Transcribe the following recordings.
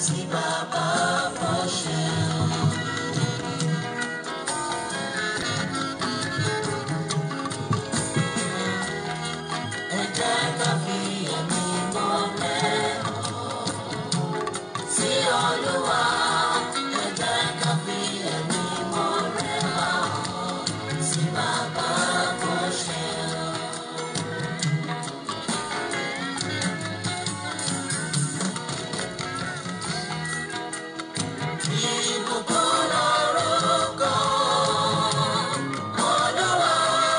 tí bàbá fọ́ ṣe. Ẹ jẹ́ ká fi ẹ̀mí mọ́lẹ̀ sí Olúwa. Ẹ jẹ́ ká fi ẹ̀mí mọ́lẹ̀ sí bàbá fọ́ ṣe. Ìbùkún lorúkọ Olúwa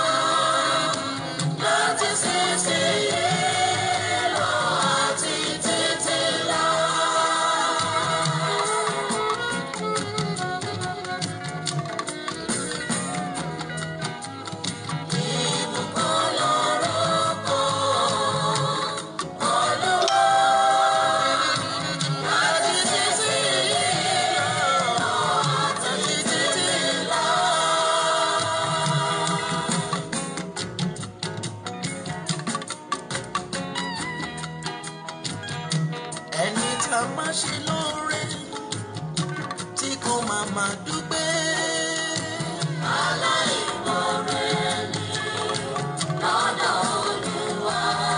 láti ṣíṣeyẹ lọ àti títí lọ. Ìbùkún lorúkọ Olúwa láti ṣíṣeyẹ lọ àti títí lọ. ẹni tá a máa ṣe lóore tí kò máa máa dúpẹ́. aláìmoore ni lọ́dọ̀ Olúwa.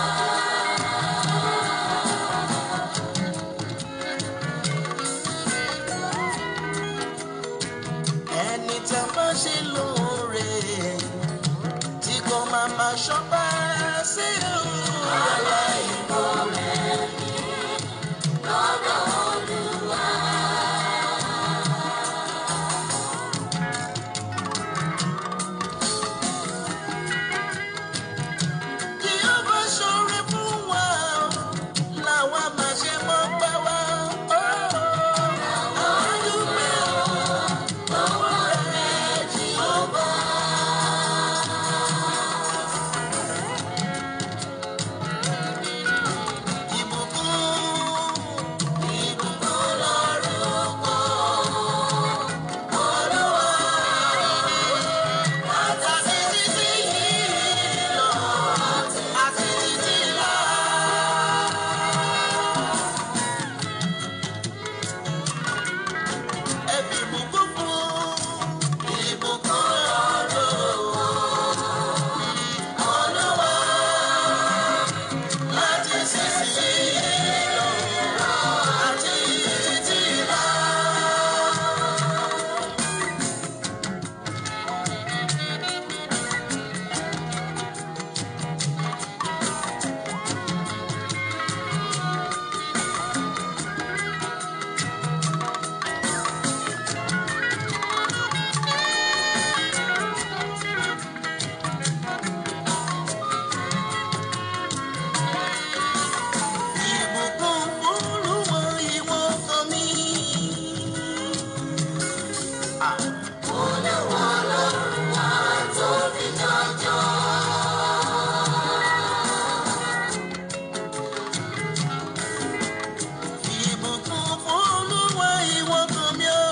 ẹni tá a máa ṣe lóore tí kò máa máa ṣọpẹ́ sí o. aláìmoore ni lọ́dọ̀ Olúwa. Kí ó bá ṣoore fún wa, làwa máa ṣe mọ́ pẹ́ wá. Àwọn dúpẹ́ lọ́wọ́ rẹ̀ Jèhófà. Ìbùkún, ìbùkún lorúkọ Olúwa. Àti títí yìí lọ, àti títí lọ. Ẹ fi ìbùkún fún ìbùkún lorúkọ Olúwa. Láti títí yìí lọ, àti títí lọ. Ìbùkún fún Olúwa ìwọ ọkàn mi. Olúwa lọ́rùn wá tóbi jọjọ. Ìbùkún fún Olúwa ìwọ ọkàn mi o.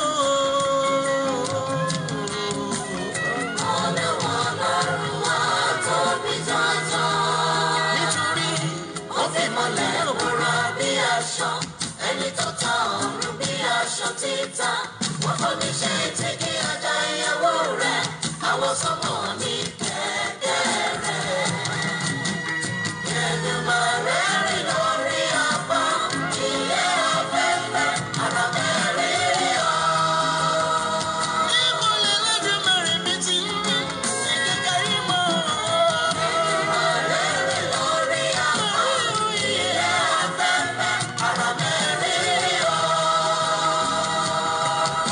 Olúwa lọ́rùn wá tóbi jọjọ. Nítorí ó fi mọ́lẹ̀ òwúrọ̀ bí aṣọ ẹni tó ta ọ̀run bí aṣọ títa wọ́n kọ́ ní ṣe tí kí ọjà ìyàwó rẹ̀ àwọn sọ́mọ̀ ní kẹ̀kẹ́ rẹ̀. Èdùmàrè rìn lórí apá ilé afẹ́fẹ́ ara mẹ́rin rí ọ. Níbo lè lẹ́dùnmọ̀rì mi ti ń rí ìkẹ́kẹ́ rí mọ́? Èdùmàrè rìn lórí apá ilé afẹ́fẹ́ ara mẹ́rin rí ọ.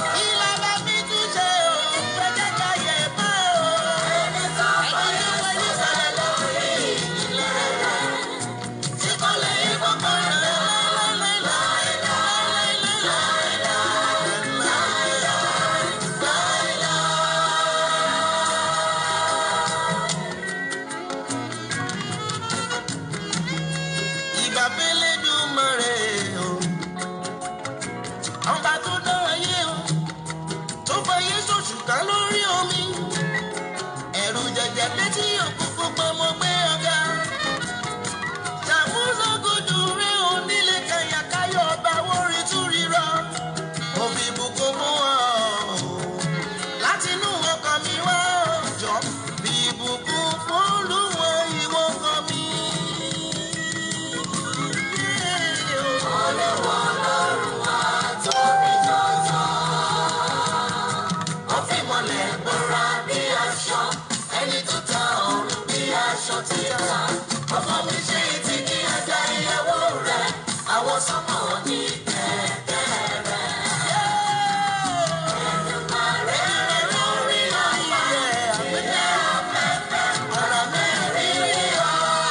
sọ́mọ́ ní kẹ̀kẹ́ rẹ̀. Èdùmàrè lórí ayé ilé afẹ́fẹ́ ọ̀rọ̀ mẹ́rin rí ọ.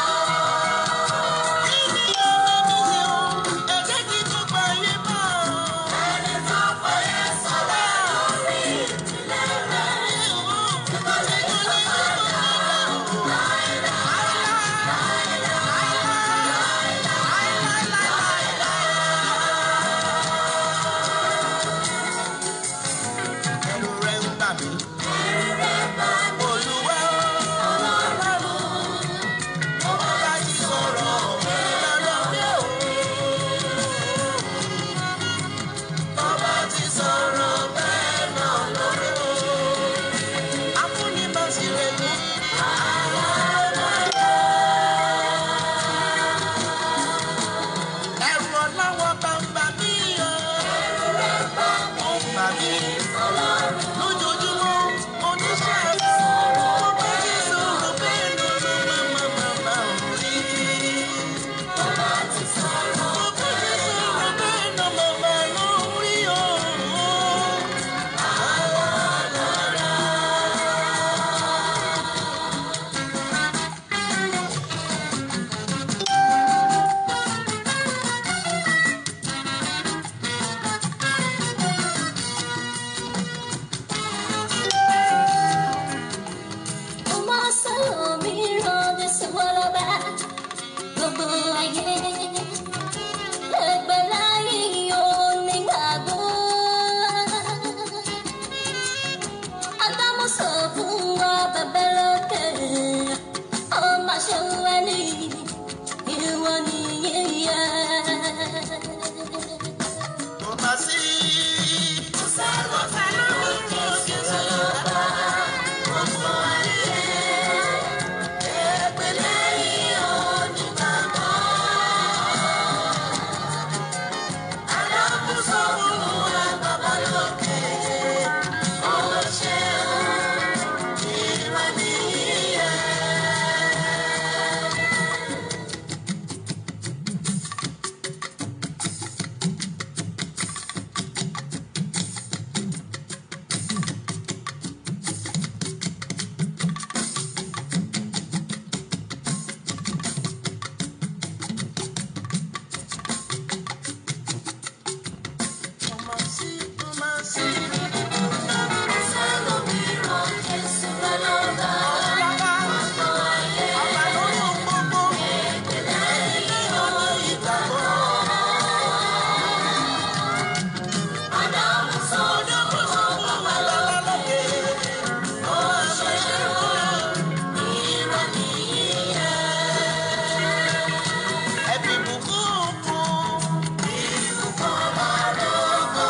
Ẹni tó fọyé sọ́lá orí ìdílé rẹ̀. Nítorí tó padà ẹnu rẹ̀ ń bà mí. Olúwa bá ti sọ̀rọ̀ lọ́dọ̀ mi ò. Bàbá ti sọ̀rọ̀ bẹ́ẹ̀ náà lórí o. Afúnibàsílẹ̀ ní ẹ̀rù ọ̀làwọ̀ bàbá mi o. Ó bà mí lójoojúmọ́ oníṣẹ́ mo bá ti sọ̀rọ̀ bẹ́ẹ̀ náà ló máa máa máa máa rí. Mo bá ti sọ̀rọ̀ bẹ́ẹ̀ náà máa máa lọ rí o. Ọmọ sọ̀rọ̀ mi ràn mí sọ̀rọ̀ bá gbogbo ayé. Ẹgbẹ́ láyé onígbàgbọ́. Ádámù sọ fún wa bẹ̀bẹ̀ lókè. Ọmọ ṣe wẹ́ ní ìwọ nìyẹn. Kò má sí. Kò sẹ́wọ̀n sẹ́nu mi kò sí sọ́ba. Gbogbo ayé ẹgbẹ́ lẹ́yìn onígbàgbọ́. Alákòóso fún wa bàbá lókè. Ó ṣeun ìwà nìyẹn. Kò má sí, kò má sí. sẹ́lòmíràn Jésù lọ́lọ́ba. Gbogbo ayé Ọba lórí ohun gbogbo. lẹ́yìn onígbàgbọ́. Ádámù sọ fún wọn bàbá lókè. Ó ṣe ìwọ nìyẹn. Ẹbí bùkún fún. Ìbùkún máa lóko.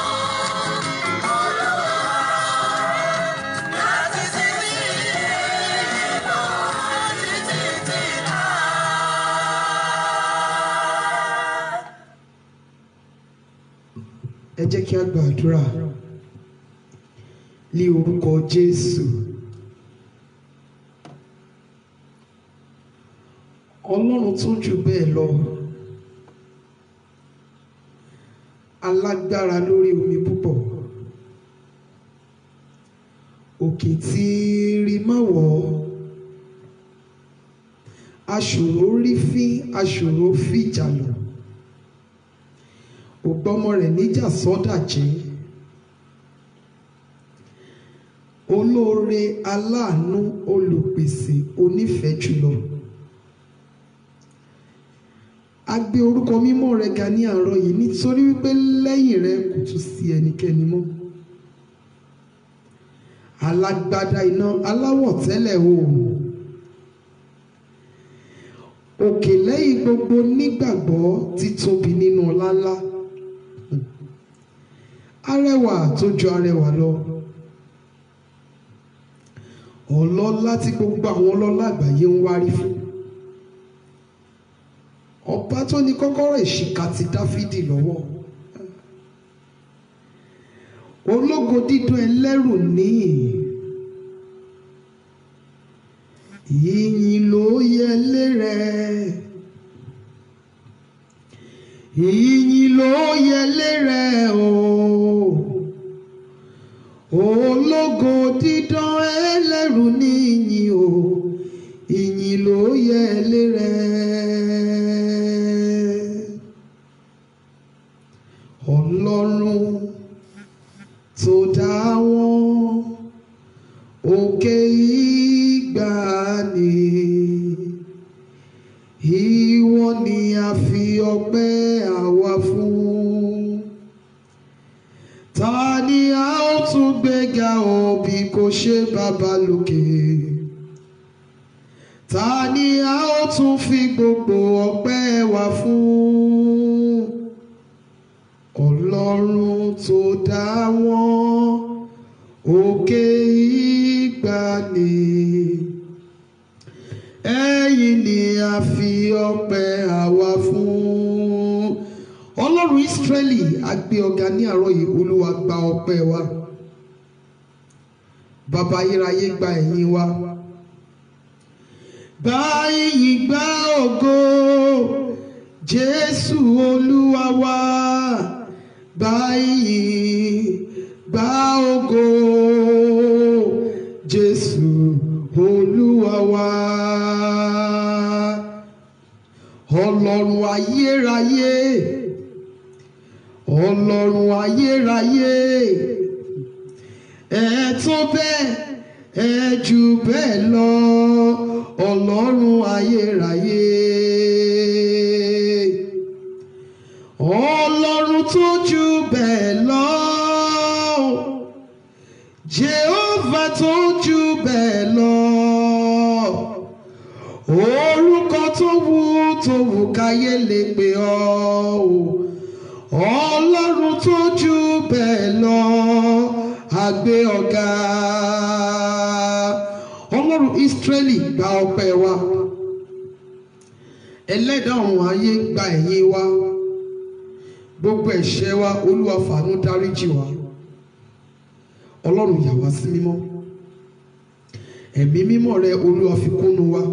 Láti títí lọ, títí tí náà. ẹ jẹ́ kí a gbàdúrà ní orúkọ jésù ọlọ́run tó jù bẹ́ẹ̀ lọ alágbára lórí omi púpọ̀ òkè tí rí má wọ̀ ọ́ aṣòro rí fín aṣòro fìjà lọ ògbọ́mọ rẹ̀ níjà sọ́dà jẹ́ olóore aláàánú olùpèsè onífẹ̀ẹ́ jùlọ a gbé orúkọ mímọ́ rẹ ga ní àárọ̀ yìí nítorí wípé lẹ́yìn rẹ kò tún sí ẹnikẹ́ni mọ́ alágbádá iná aláwọ̀ tẹ́lẹ̀ oòrùn òkè lẹ́yìn gbogbo nígbàgbọ́ títóbi nínú ọláńlá arẹwà tó ju arẹwà lọ ọlọ́lá tí gbogbo àwọn ọlọ́lá àgbáyé ń wárí fún ọba tó ní kọ́kọ́rọ́ ìṣìkà ti dáfídì lọ́wọ́ ológo dídún ẹlẹ́rù níyìn ìyìn ló yẹ lérẹ ìyìn ló yẹlé rẹ o ológo dídán ẹlẹ́rù níyìn o ìyìn ló yẹlé rẹ ọlọ́run tó dá wọn òkè ìgbàanì ìwọ ni a fi ọpẹ́ àwa fún ta ni a ó tún gbéga o bí kò ṣe bàbá lókè ta ni a ó tún fi gbogbo ọpẹ́ wa fún ọlọ́run tó dá wọn òkè ìgbàanì ẹ̀yin ni a fi ọpẹ́ àwa fún ọlọ́run ìsírẹ́lì a gbé ọ̀gá ní àárọ̀ yìí olúwa gba ọpẹ́ wa bàbá ayérayé gba ẹ̀yìn wa gba ìyìn gba ògo jésù olúwa wa gba ìyìn gba ògo jésù olúwa wa ọlọ́run ayérayé ọlọ́run ayérayé ẹ tó bẹ́ẹ̀ ẹ jù bẹ́ẹ̀ lọ ọlọ́run ayérayé ọlọ́run tó jù bẹ́ẹ̀ lọ jehova tó jù bẹ́ẹ̀ lọ orúkọ tó wù tó wù káyé lè pè ọ́ o ọlọ́run tó jù bẹ́ẹ̀ lọ àgbé ọ̀gá ọlọ́run ìsírẹ́lì gba ọpẹ́ wa ẹlẹ́dàá ọ̀run ayé gba ẹ̀yìn wa gbogbo ẹ̀ṣẹ̀ wa olúwa fàánú dáríjì wa ọlọ́run yà wá sí mímọ́ ẹ̀mí mímọ́ rẹ olúwa fi kúnnu wa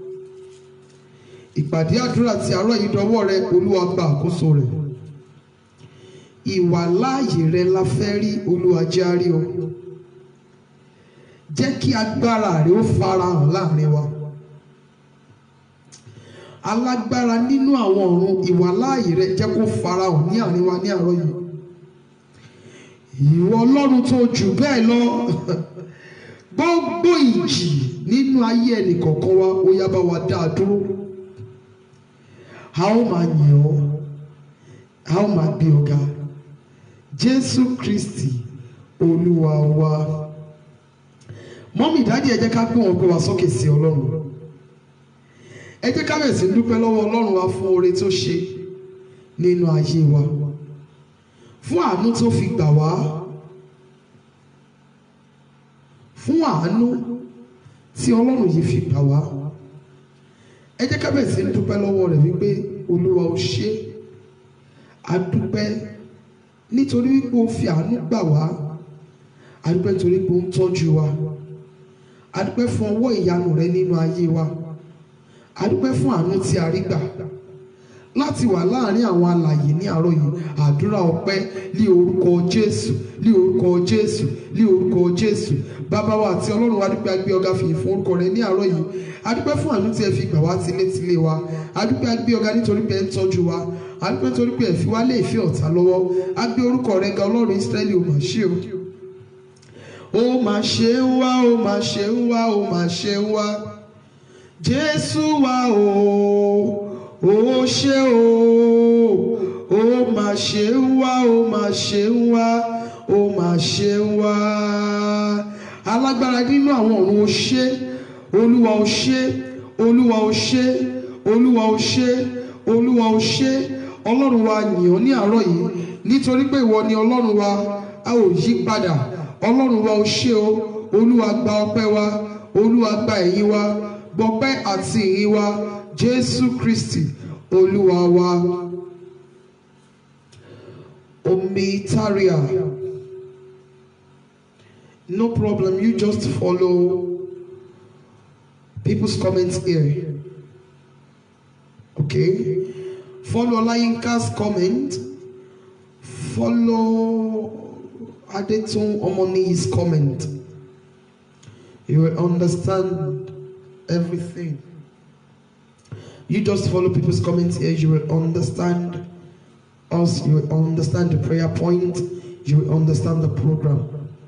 ìpàdé àdúrà tí àárọ̀ yìí dọwọ́ rẹ olúwa gba àkóso rẹ̀ ìwà láàyè rẹ la fẹ́ rí olúwa jẹ́ á rí ọ jẹ́ kí agbára rẹ ó farahàn láàrin wa alágbára nínú àwọn ọ̀run ìwà láàyè rẹ jẹ́ kó farahàn ní àárín wa ní àárọ̀ yìí ìwọ ọlọ́run tó jù bẹ́ẹ̀ lọ gbogbo ìjì nínú ayé ẹnìkọ̀ọ̀kan wa ó yá bá wa dá a dúró a ó máa yìn ọ́ a ó máa gbé ọ̀gá jésù kristi olúwa wa mọ́mí ìdádì ẹ jẹ́ ká gbé wọn pé wá sókè sí ọlọ́run ẹ jẹ́ ká bẹ̀rẹ̀ sí dúpẹ́ lọ́wọ́ ọlọ́run wa fún oore tó ṣe nínú ayé wa fún àánú tó fi gbà wá fún àánú tí ọlọ́run yìí fi gbà wá ẹ jẹ́ ká bẹ̀rẹ̀ sí dúpẹ́ lọ́wọ́ rẹ̀ wípé olúwa ó ṣe a dúpẹ́ nítorí wípé ó fi àánú gbà wá a dúpẹ́ nítorí pé ó ń tọ́jú wa a dúpẹ́ fún ọwọ́ ìyanu rẹ nínú ayé wa a dúpẹ́ fún àánú tí a rí gbà láti wà láàrin àwọn alàyè ní àárọ̀ yìí àdúrà ọpẹ́ ní orúkọ jésù ní orúkọ jésù ní orúkọ jésù bàbá wa àti ọlọ́run wa dúpẹ́ agbé ọ̀gá fìyìn fún orúkọ rẹ ní àárọ̀ yìí adúpẹ́ fún àánú tí ẹ fi gbà wá tilétilé wa adúpẹ́ agbé ọ̀gá nítorí pé ẹ ń tọ́jú wa adúpẹ́ nítorí pé ẹ fi wá lé ìfẹ́ ọ̀tá lọ́wọ́ agbé orúkọ rẹ ga ọlọ́run ísírẹ́lì ò mà ṣe o ó mà ṣe ń wá ó mà ṣe ń wá ó mà ṣe ń wá jésù wa o ó ṣe o ó mà ṣe ń wá ó mà ṣe ń wá ó mà ṣe ń wá alágbára nínú àwọn ọ̀run ó ṣe olúwa ó ṣe olúwa ó ṣe olúwa ó ṣe olúwa ó ṣe ọlọ́run wa yìn ọ́ ní àárọ̀ yìí nítorí pé ìwọ ni ọlọ́run wa a ò yí padà ọlọ́run wa ó ṣe o olúwa gba ọpẹ́ wa olúwa gba ẹ̀yìn wa gbọpẹ́ àti ìyìn wa jésù kristi olúwa wa omi taria no problem you just follow people's comments here okay follow Olayinka's comment follow Adetun Omoni's comment you will understand everything you just follow people's comments here you will understand us you will understand the prayer point you will understand the program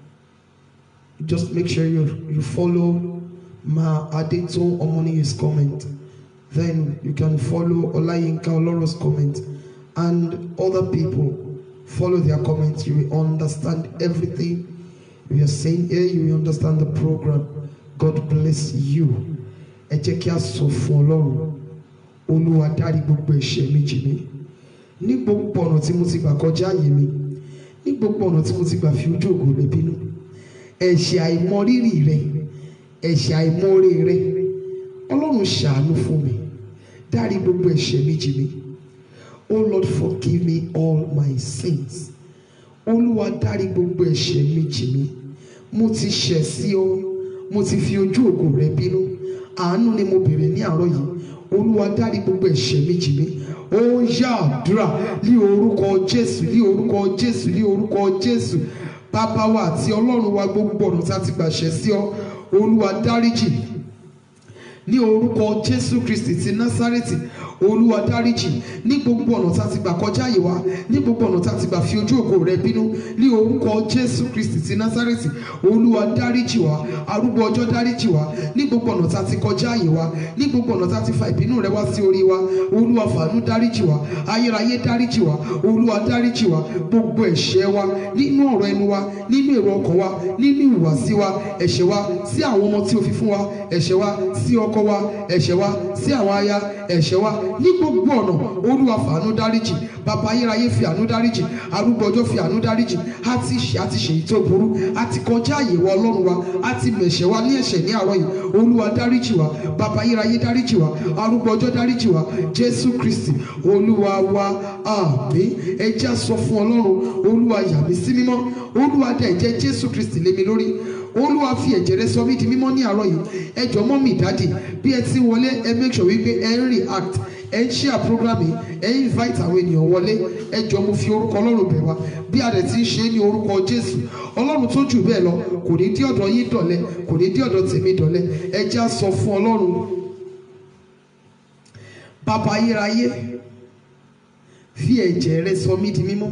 just make sure you you follow Ma Adetun Omoni's comment then you can follow Olayinka Oloro's comment and other people follow their comments you will understand everything we are saying here you will understand the program God bless you ẹ jẹ́ kí a sọ fún Ọlọ́run Olúwa dárí gbogbo ẹ̀ṣẹ̀ mi jì mí ní gbogbo ọ̀nà tí mo ti gbà kọjá àyè mi ní gbogbo ọ̀nà tí mo ti gbà fi ojú ògo rẹ bínú ẹ̀ṣẹ̀ àìmọrírì rẹ ẹ̀ṣẹ̀ àìmọre rẹ Ọlọ́run ṣàánú fún mi dárí gbogbo ẹ̀ṣẹ̀ mi jì mí O Lord forgive me all my sins Olúwa dárí gbogbo ẹ̀ṣẹ̀ mi jì mí mo ti ṣẹ̀ sí ọ mo ti fi ojú ògo rẹ bínú àánú ni mo bèrè ní àárọ̀ yìí Olúwa dárí gbogbo ẹ̀ṣẹ̀ mi jì mí ó yá àdúrà ní orúkọ Jésù ní orúkọ Jésù ní orúkọ Jésù bàbá wa àti Ọlọ́run wa gbogbo ọ̀nà tí a ti gbà ṣẹ̀ sí ọ Olúwa dáríjì ní orúkọ Jésù Kristi ti Násárẹ́tì olúwa dáríjì ní gbogbo ọ̀nà tá a ti gbà kọjá àyè wa ní gbogbo ọ̀nà tá a ti gbà fi ojú ògo rẹ bínú ní orúkọ jésù kristi ti násárẹ́tì olúwa dáríjì wa arúgbó ọjọ́ dáríjì wa ní gbogbo ọ̀nà tá a ti kọjá àyè wa ní gbogbo ọ̀nà tá a ti fa ìbínú rẹ wá sí orí wa olúwa fàánú dáríjì wa ayérayé dáríjì wa olúwa dáríjì wa gbogbo ẹ̀ṣẹ̀ wa nínú ọ̀rọ̀ ẹnu wa nínú èrò ọkàn wa nínú ìhùwàsí wa ẹ̀ṣẹ̀ wa sí àwọn ọmọ tí o fi fún wa ẹ̀ṣẹ̀ wa sí ọkọ wa ẹ̀ṣẹ̀ wa sí àwọn aya ẹ̀ṣẹ̀ wa ní gbogbo ọ̀nà olúwa fàánú dáríjì bàbá ayérayé fi àánú dáríjì arúgbó ọjọ́ fi àánú dáríjì a ti ṣe a ti ṣe èyí tó burú a ti kọjá àyè wa ọlọ́run wa a ti mẹ̀ṣẹ̀ wa ní ẹ̀ṣẹ̀ ní àárọ̀ yìí olúwa dáríjì wa bàbá ayérayé dáríjì wa arúgbó ọjọ́ dáríjì wa jésù kristi olúwa wa àmín ẹ jẹ́ á sọ fún ọlọ́run olúwa yà mí sí mímọ́ olúwa dá ẹ̀jẹ̀ jésù kristi lé mi lórí olúwa fi ẹ̀jẹ̀ rẹ sọ mí di mímọ́ ní àárọ̀ yìí ẹ jọ̀ọ́ mọ́ mi dáàdì bí ẹ ti wọlé ẹ make sure wípé ẹ ń react ẹ ń share program yìí ẹ ń invite àwọn ènìyàn wọlé ẹ jọ̀ọ́ mo fi orúkọ ọlọ́run bẹ̀ wá bí a dẹ̀ ti ń ṣe é ní orúkọ jésù ọlọ́run tó jù bẹ́ẹ̀ lọ kò ní dí ọ̀dọ̀ yín dọ̀lẹ́ kò ní dí ọ̀dọ̀ tèmi dọ̀lẹ́ ẹ jẹ́ á sọ fún ọlọ́run bàbá ayérayé fi ẹ̀jẹ̀ rẹ sọ mí di mímọ́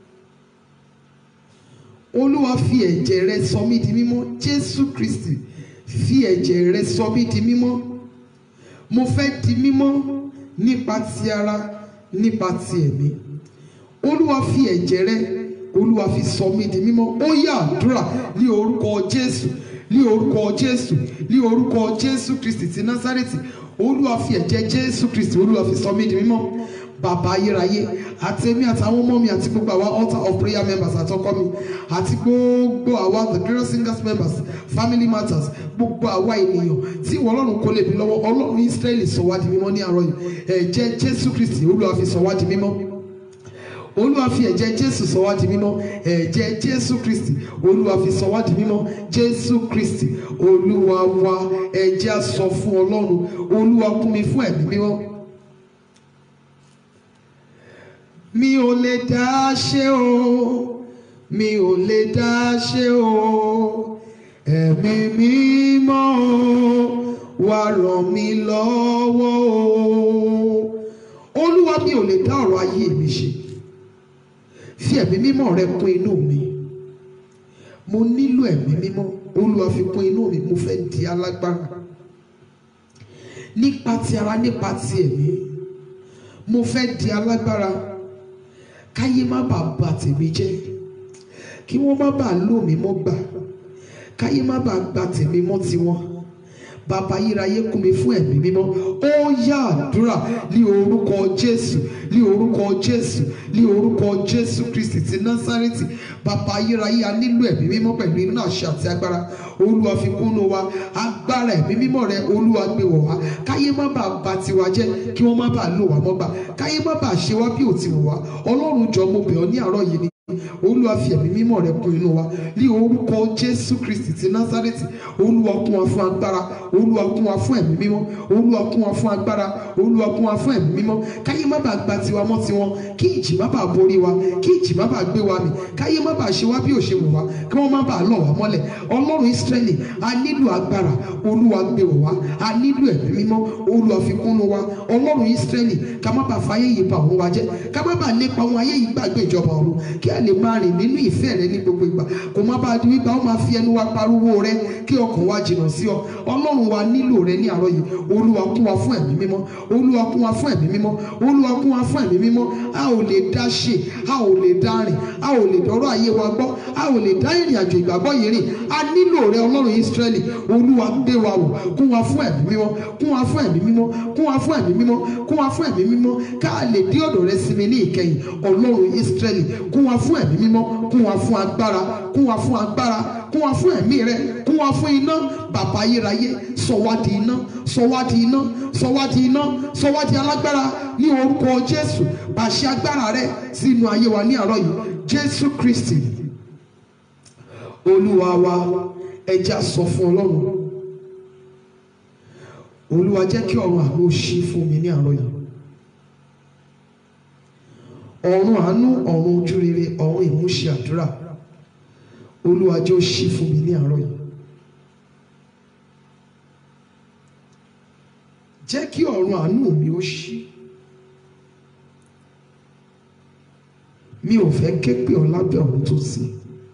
olúwa fi ẹ̀jẹ̀ rẹ sọ mí di mímọ́ jésù kristi fi ẹ̀jẹ̀ rẹ sọ mí di mímọ́ mo fẹ́ di mímọ́ nípa ti ara nípa ti ẹ̀mí olúwa fi ẹ̀jẹ̀ rẹ olúwa fi sọ mí di mímọ́ ó yá àdúrà ní orúkọ jésù ní orúkọ jésù ní orúkọ jésù kristi ti násárẹ́tì olúwa fi ẹ̀jẹ̀ jésù kristi olúwa fi sọ mí di mímọ́ bàbá ayérayé àti èmi àtàwọn ọmọ mi àti gbogbo àwa altar of prayer members àtọkọ mi àti gbogbo àwa the glorious singers members family matters gbogbo àwa ènìyàn tí ìwọ ọlọ́run kò lè bí lọ́wọ́ ọlọ́run israẹli sọ wá di mímọ́ ní àárọ̀ yìí ẹ̀jẹ̀ jésù kristi olúwa fi sọ wá di mímọ́ olúwa fi ẹ̀jẹ̀ jésù sọ wá di mímọ́ ẹ̀jẹ̀ jésù kristi olúwa fi sọ wá di mímọ́ jésù kristi olúwa wa ẹ̀jẹ̀ á sọ fún ọlọ́run olúwa kún mi fún ẹ̀mí mímọ́. mi ò lè dá ṣe o mi ò lè dá ṣe o ẹ̀mí mímọ́ o wá ràn mí lọ́wọ́ o olúwa mi ò lè dá ọ̀rọ̀ ayé mi ṣe fi ẹ̀mí mímọ́ rẹ kún inú mi mo nílò ẹ̀mí mímọ́ olúwa fi kún inú mi mo fẹ́ di alágbára nípa ti ara nípa ti ẹ̀mí mo fẹ́ di alágbára káyé má bàa bà tèmi jẹ́ kí wọ́n má bàa lò mí mọ́ gbà káyé má bàa gba tèmi mọ́ tiwọn bàbá yíráyé kún mi fún ẹ̀mí mímọ́ ó yá àdúrà ní orúkọ jésù ní orúkọ jésù ní orúkọ jésù kristi ti násárẹ́tì bàbá yíráyé a nílò ẹ̀mí mímọ́ pẹ̀lú iná àṣẹ àti agbára olúwa fi kúnnú wa agbára ẹ̀mí mímọ́ rẹ olúwa gbé wọ̀ wá káyé má bàa bà tiwa jẹ́ kí wọ́n má bàa lò wá mọ́ gbà káyé má bàa ṣe wá bí ò ti wù wá ọlọ́run jọ mo bẹ̀ ọ́ ní àárọ̀ yìí ni olúwa fi ẹ̀mí mímọ́ rẹ kún inú wa ní orúkọ jésù kristi ti násárẹ́tì olúwa kún wa fún agbára olúwa kún wa fún ẹ̀mí mímọ́ olúwa kún wa fún agbára olúwa kún wa fún ẹ̀mí mímọ́ káyé má bàa gba tiwa mọ́ tiwọn kí ìjì má bàa borí wa kí ìjì má bàa gbé wa mì káyé má bàa ṣe wá bí òṣè wò wá kí wọ́n má bàa lọ̀ wá mọ́lẹ̀ ọlọ́run ísírẹ́lì a nílò agbára olúwa gbé wọ̀ wá a nílò ẹ̀mí mímọ́ olúwa fi kúnnú wa ọlọ́run ísírẹ́lì ká má bàa fayé yìí bà òun wa jẹ́ ká má bàa lépa ohun ayé yìí gbàgbé ìjọba ọ̀run kí a lè máa rìn nínú ìfẹ́ rẹ ní gbogbo ìgbà kò má bàa di wípé a ó máa fi ẹnu wa pariwo rẹ kí ọkàn wa jìnnà sí ọ ọlọ́run wa nílò rẹ ní àárọ̀ yìí olúwa kún wa fún ẹ̀mí mímọ́ olúwa kún wa fún ẹ̀mí mímọ́ olúwa kún wa fún ẹ̀mí mímọ́ a ò lè dá ṣe a ò lè dá rìn a ò lè dọ́rọ̀ ayé wa gbọ́ a ò lè dá ìrìn àjò ìgbàgbọ́ yìí rìn a nílò rẹ ọlọ́run ísírẹ́lì olúwa gbé wa wò kún wa fún ẹ̀mí mímọ́ kún wa fún ẹ̀mí mímọ́ kún wa fún ẹ̀mí mímọ́ kún wa fún ẹ̀mí mímọ́ ká lè dé ọ̀dọ̀ rẹ sinmi ní ìkẹyìn ọlọ́run ísírẹ́lì kún wa fún ẹ̀mí mímọ́ kún wa fún agbára kún wa fún agbára kún wa fún ẹ̀mí rẹ kún wa fún iná bàbá ayérayé sọ wá di iná sọ wá di iná sọ wá di iná sọ wá di alágbára ní orúkọ jésù pàṣẹ agbára rẹ sínú ayé wa ní àárọ̀ yìí jésù kristi olúwa wa ẹja sọ fún ọlọ́run olúwa jẹ́ kí ọ̀run àánú ṣí fún mi ní àárọ̀ yìí ọ̀run àánú ọ̀run ojú rere ọ̀run ìmúṣẹ àdúrà olúwa jẹ́ ó ṣí fún mi ní àárọ̀ yìí jẹ́ kí ọ̀run àánú mi ó ṣí mi ò fẹ́ ké pè ọ́ lábẹ́ ọ̀run tó sí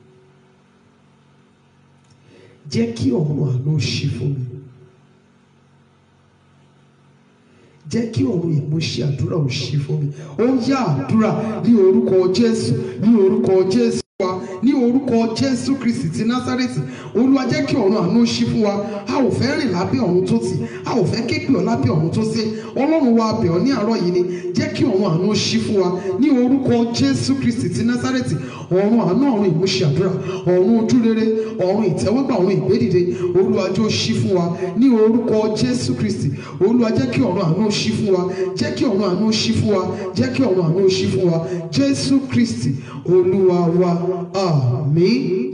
jẹ́ kí ọ̀run àánú ṣí fún mi jẹ́ kí ọ̀run ìmúṣẹ àdúrà ò ṣí fún mi ó yá àdúrà ní orúkọ jésù ní orúkọ jésù wa ní orúkọ jésù kristi ti násárẹ́tì olúwa jẹ́ kí ọ̀run àánú ṣí fún wa a ò fẹ́ rìn lábẹ́ ọ̀run tó tì a ò fẹ́ képe ọ̀ lábẹ́ ọ̀run tó sé ọlọ́run wa bẹ̀ ọ́ ní àárọ̀ yìí ni jẹ́ kí ọ̀run àánú ṣí fún wa ní orúkọ jésù kristi ti násárẹ́tì ọ̀run àánú ọ̀run ìmúṣẹ àdúrà ọ̀run ojúrere ọ̀run ìtẹ́wọ́gbà ọ̀run ìgbédìde olúwa jẹ́ ó ṣí fún wa ní orúkọ jésù kristi olúwa jẹ́ kí ọ̀run àánú ṣí fún wa jẹ́ kí ọ̀run àánú ṣí fún wa jẹ́ kí ọ̀run àánú ṣí fún wa jésù kristi olúwa wa àmín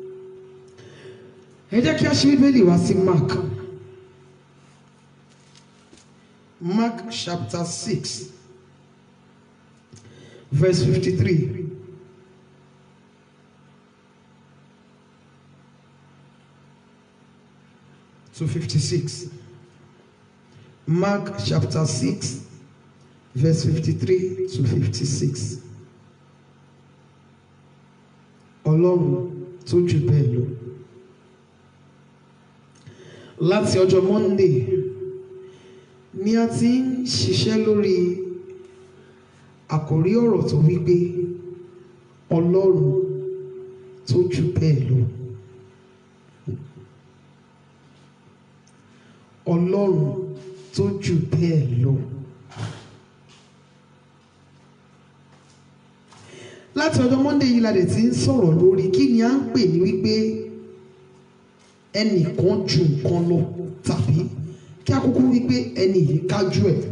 ẹ jẹ́ kí a ṣe bíbélì wá sí mark mark chapter six verse fifty-three. to 56. Mark chapter 6, verse 53 to 56. Ọlọ́run tó jù bẹ́ẹ̀ lọ. Láti ọjọ́ Monday ni a ti ń ṣiṣẹ́ lórí àkòrí ọ̀rọ̀ tó wípé Ọlọ́run tó jù bẹ́ẹ̀ lọ. Ọlọ́run tó jù bẹ́ẹ̀ lọ. láti ọjọ́ Monday yìí la dẹ̀ ti ń sọ̀rọ̀ lórí kí ni à ń pè ní wípé ẹnìkan ju nǹkan lọ tàbí kí a kúkú wípé ẹni yìí kájú ẹ̀.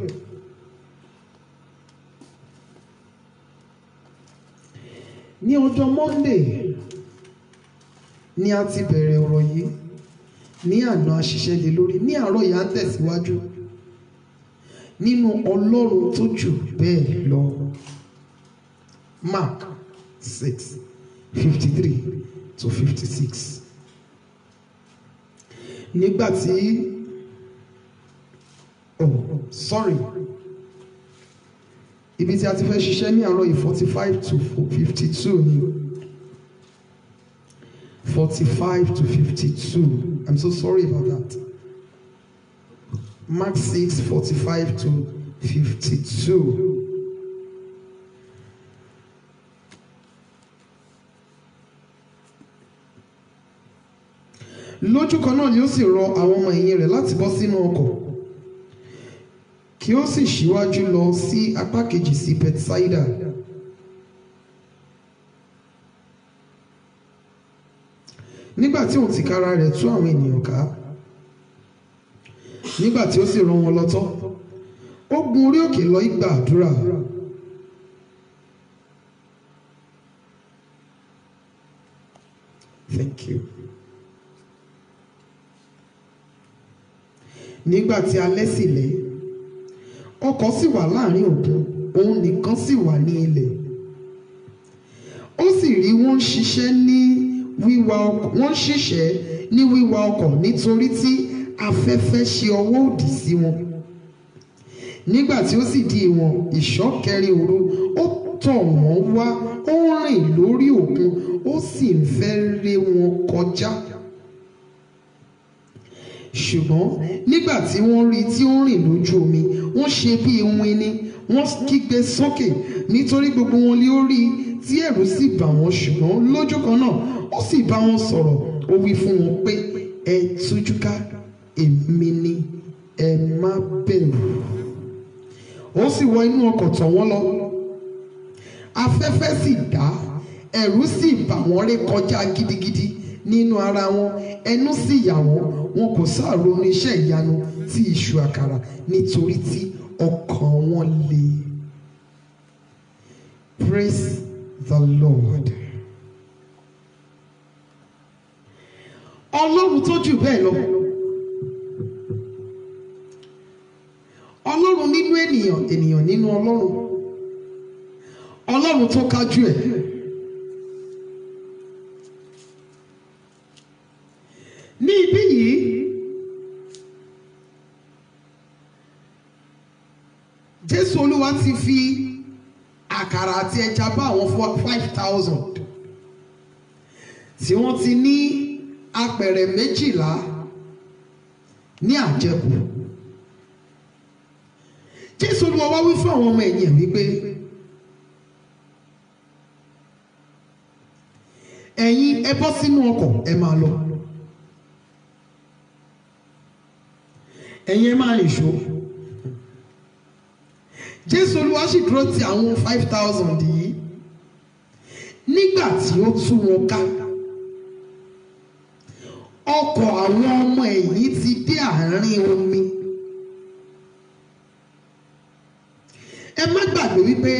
ní ọjọ́ Monday ni a ti bẹ̀rẹ̀ ọ̀rọ̀ yìí ní àná àṣìṣe lé lórí ní àárọ̀ yìí à ń tẹ̀síwájú nínú ọlọ́run tó jù bẹ́ẹ̀ lọ Mark six fifty three to fifty six nígbà tí oh sorry ibi tí a ti fẹ́ ṣiṣẹ́ ní àárọ̀ yìí forty five to fifty two ni forty five to fifty two I'm so sorry about that Mark six forty five to fifty two. lójú kan náà ni ó sì rọ àwọn ọmọ ẹ̀yìn rẹ̀ láti bọ́ sínú ọkọ̀ kí ó sì ṣíwájú lọ sí apá kejì sí Bethsaida nígbà tí òun tìkára rẹ̀ tú àwọn ènìyàn ká nígbà tí ó sì rán wọn lọ tán ó gun orí òkè lọ ìgbà àdúrà thank you. nígbà tí alẹ́ sì lẹ́ ọkọ̀ sì wà láàrin òkun òun nìkan sì wà ní ilẹ̀ ó sì rí wọ́n ń ṣiṣẹ́ ní wíwa ọkọ̀ wọ́n ń ṣiṣẹ́ ní wíwa ọkọ̀ nítorí tí afẹ́fẹ́ ṣe ọwọ́ òdì sí wọn nígbà tí ó sì di ìwọ̀n ìṣọ́ kẹrin òru ó tọ̀ wọ́n wá ó rìn lórí òkun ó sì ń fẹ́ ré wọn kọjá ṣùgbọ́n nígbà tí wọ́n rí i tí ó ń rìn lójú omi wọ́n ṣe bí iwin ni wọ́n kígbe sókè nítorí gbogbo wọn lé ó rí i tí ẹ̀rù sì bà wọ́n ṣùgbọ́n lójú kan náà ó sì bá wọn sọ̀rọ̀ ó wí fún wọn pé ẹ tújú ká èmi ni ẹ má bẹ̀rù ó sì wọ inú ọkọ̀ tọ̀ wọ́n lọ afẹ́fẹ́ sì dá ẹ̀rù sì bà wọ́n ré kọjá gidigidi nínú ara wọn ẹnu sì yà wọ́n wọn kò sáàrò ní iṣẹ́ ìyanu tí iṣu àkàrà nítorí tí ọkàn wọn le praise the lord ọlọ́run tó jù bẹ́ẹ̀ lọ ọlọ́run nínú ènìyàn ènìyàn nínú ọlọ́run ọlọ́run tó kájú ẹ̀. ní ibí yìí jésù olúwa ti fi àkàrà àti ẹja bá àwọn five thousand tí wọ́n ti ní apẹ̀rẹ̀ méjìlá ní àjẹkù jésù olúwa wá wí fún àwọn ọmọ ẹ̀yìn ẹ̀ wípé ẹ̀yin ẹ bọ́ sínú ọkọ̀ ẹ máa lọ. ẹ̀yin ẹ máa rìn ṣó jésù olúwa sì dúró ti àwọn five thousand yìí nígbà tí ó tú wọn ká ọkọ̀ àwọn ọmọ ẹ̀yìn ti dé àárín omi ẹ má gbàgbé wípé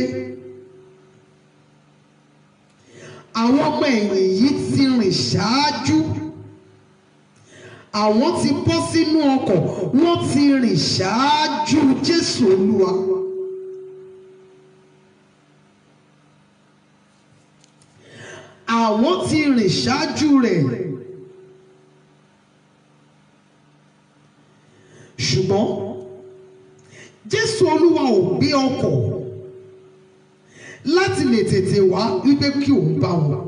àwọn ọmọ ẹ̀yìn yìí ti rìn ṣáájú àwọn ti bọ́ sínú ọkọ̀ wọ́n ti rìn ṣáájú jésù olúwa. àwọn ti rìn ṣáájú rẹ̀ ṣùgbọ́n jésù olúwa ò gbé ọkọ̀ láti lè tètè wá wípé kí òun bá wọn.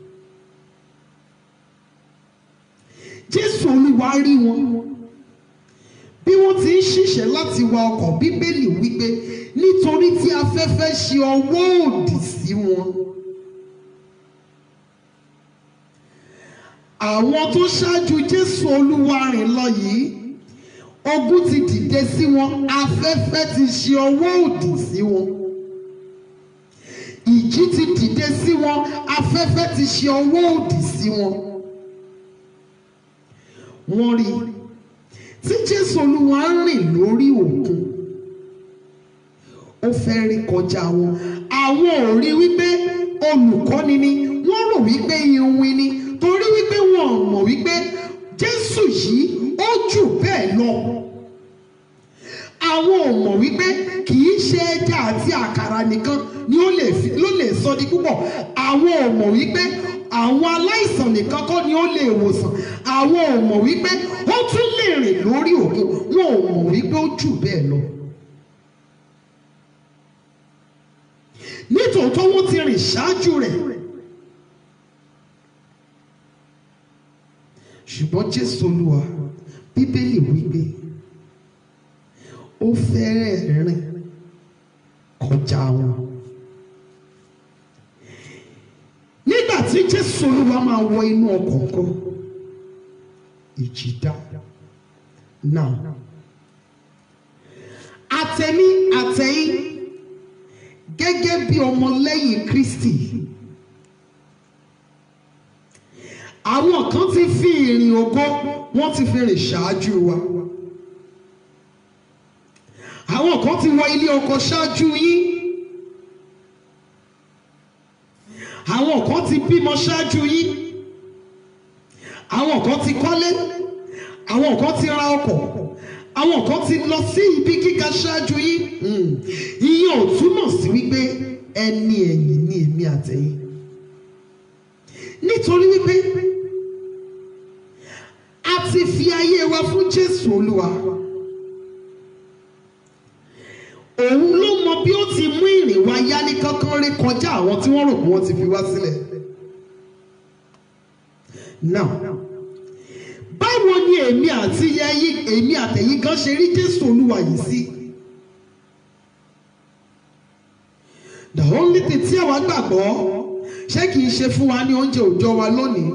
jésù olúwa rí wọn bí wọ́n ti ń ṣiṣẹ́ láti wa ọkọ̀ bíbélì wípé nítorí tí afẹ́fẹ́ ṣe ọwọ́ òdì sí wọn. àwọn tó ṣáájú jésù olúwa rìn lọ yìí ogun ti dìde sí wọn afẹ́fẹ́ ti ṣe ọwọ́ òdì sí wọn ìjì ti dìde sí wọn afẹ́fẹ́ ti ṣe ọwọ́ òdì sí wọn wọ́n rí tí jésù olúwa ń rìn lórí òkun ó fẹ́ rí kọjá wọn àwọn ò rí wípé olùkọ́ni ni wọ́n rò wípé iwin ni torí wípé wọn ò mọ̀ wípé jésù yìí ó jù bẹ́ẹ̀ lọ àwọn ò mọ̀ wípé kì í ṣe ẹja àti àkàrà nìkan ni ó lè fi ló lè sọ di púpọ̀ àwọn ò mọ̀ wípé àwọn aláìsàn nìkan kọ́ ni ó lè wòsàn àwọn ò mọ̀ wípé ó tún lè rìn lórí òkun wọn ò mọ̀ wípé ó jù bẹ́ẹ̀ lọ. nítòótọ́ wọ́n ti rìn ṣáájú rẹ̀ ṣùgbọ́n jésù olúwa bíbélì wípé ó fẹ́rẹ̀ rìn kọjá wọn. nígbà tí jésù olúwa máa wọ inú ọkọ̀ kan ìjì dá náà àtẹ̀mí àtẹ̀yìn gẹ́gẹ́ bí ọmọlẹ́yìn kristi àwọn kan ti fi ìrìn ògo wọ́n ti fi rìn ṣáájú wa àwọn kan ti wọ ilé ọkọ ṣáájú yín àwọn kan ti bímọ ṣáájú yín àwọn kan ti kọ́lé àwọn kan ti ra ọkọ̀ àwọn kan ti lọ sí ibi gíga ṣáájú yín Hmm. ìyẹn ò túmọ̀ sí wípé ẹni ẹ̀yìn ni èmi àtẹ̀yìn nítorí wípé a ti fi ayé wa fún Jésù Olúwa òun ló mọ bí ó ti mú ìrìn wa yá ní kankan ré kọjá àwọn tí wọ́n rò pé wọ́n ti fi wá sílẹ̀ now báwo ni èmi àti yẹyí èmi àtẹ̀yìn kan ṣe rí Jésù Olúwa yìí sí the only thing tí àwa gbàgbọ́ ṣé kìí ṣe fún wa ní oúnjẹ òòjọ́ wa lónìí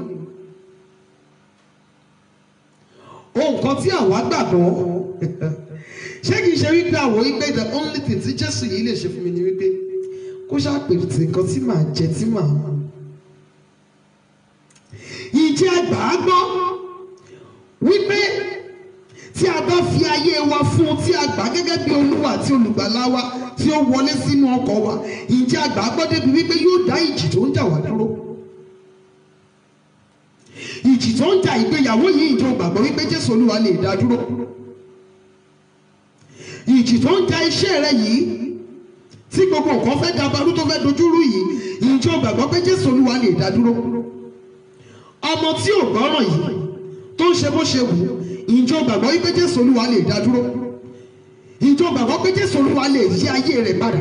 ohun kan tí àwa gbàgbọ́ ṣé kìí ṣe wípé àwọ̀ wípé the only thing tí Jésù yìí lè ṣe fún mi ni wípé kó ṣàpètè nǹkan tí màá jẹ tí màá mú ìjẹ́ àgbà á gbọ́ wípé tí a bá fi ayé wa fún un tí a gbà gẹ́gẹ́ bí olúwa àti olùgbàlà wa tí ó wọlé sínú ọkọ̀ wa ìjẹ́ àgbà á gbọ́ débi wípé yóò dá ìjì tó ń jà wá dúró ìjì tó ń jà ìgbéyàwó yìí ìjọ gbàgbọ́ wípé Jésù olúwa lè dá dúró ìjì tó ń jà iṣẹ́ rẹ yìí tí gbogbo nǹkan fẹ́ dabarú tó fẹ́ dojúrú yìí ìjọ gbàgbọ́ pé Jésù olúwa lè dá dúró ọmọ tí ò gbọ́ràn yìí tó ń ṣe bó ṣe wù ú ìjọ gbàgbọ́ wípé Jésù olúwa lè dá dúró ìjọ gbàgbọ́ pé Jésù olúwa lè yí ayé rẹ̀ padà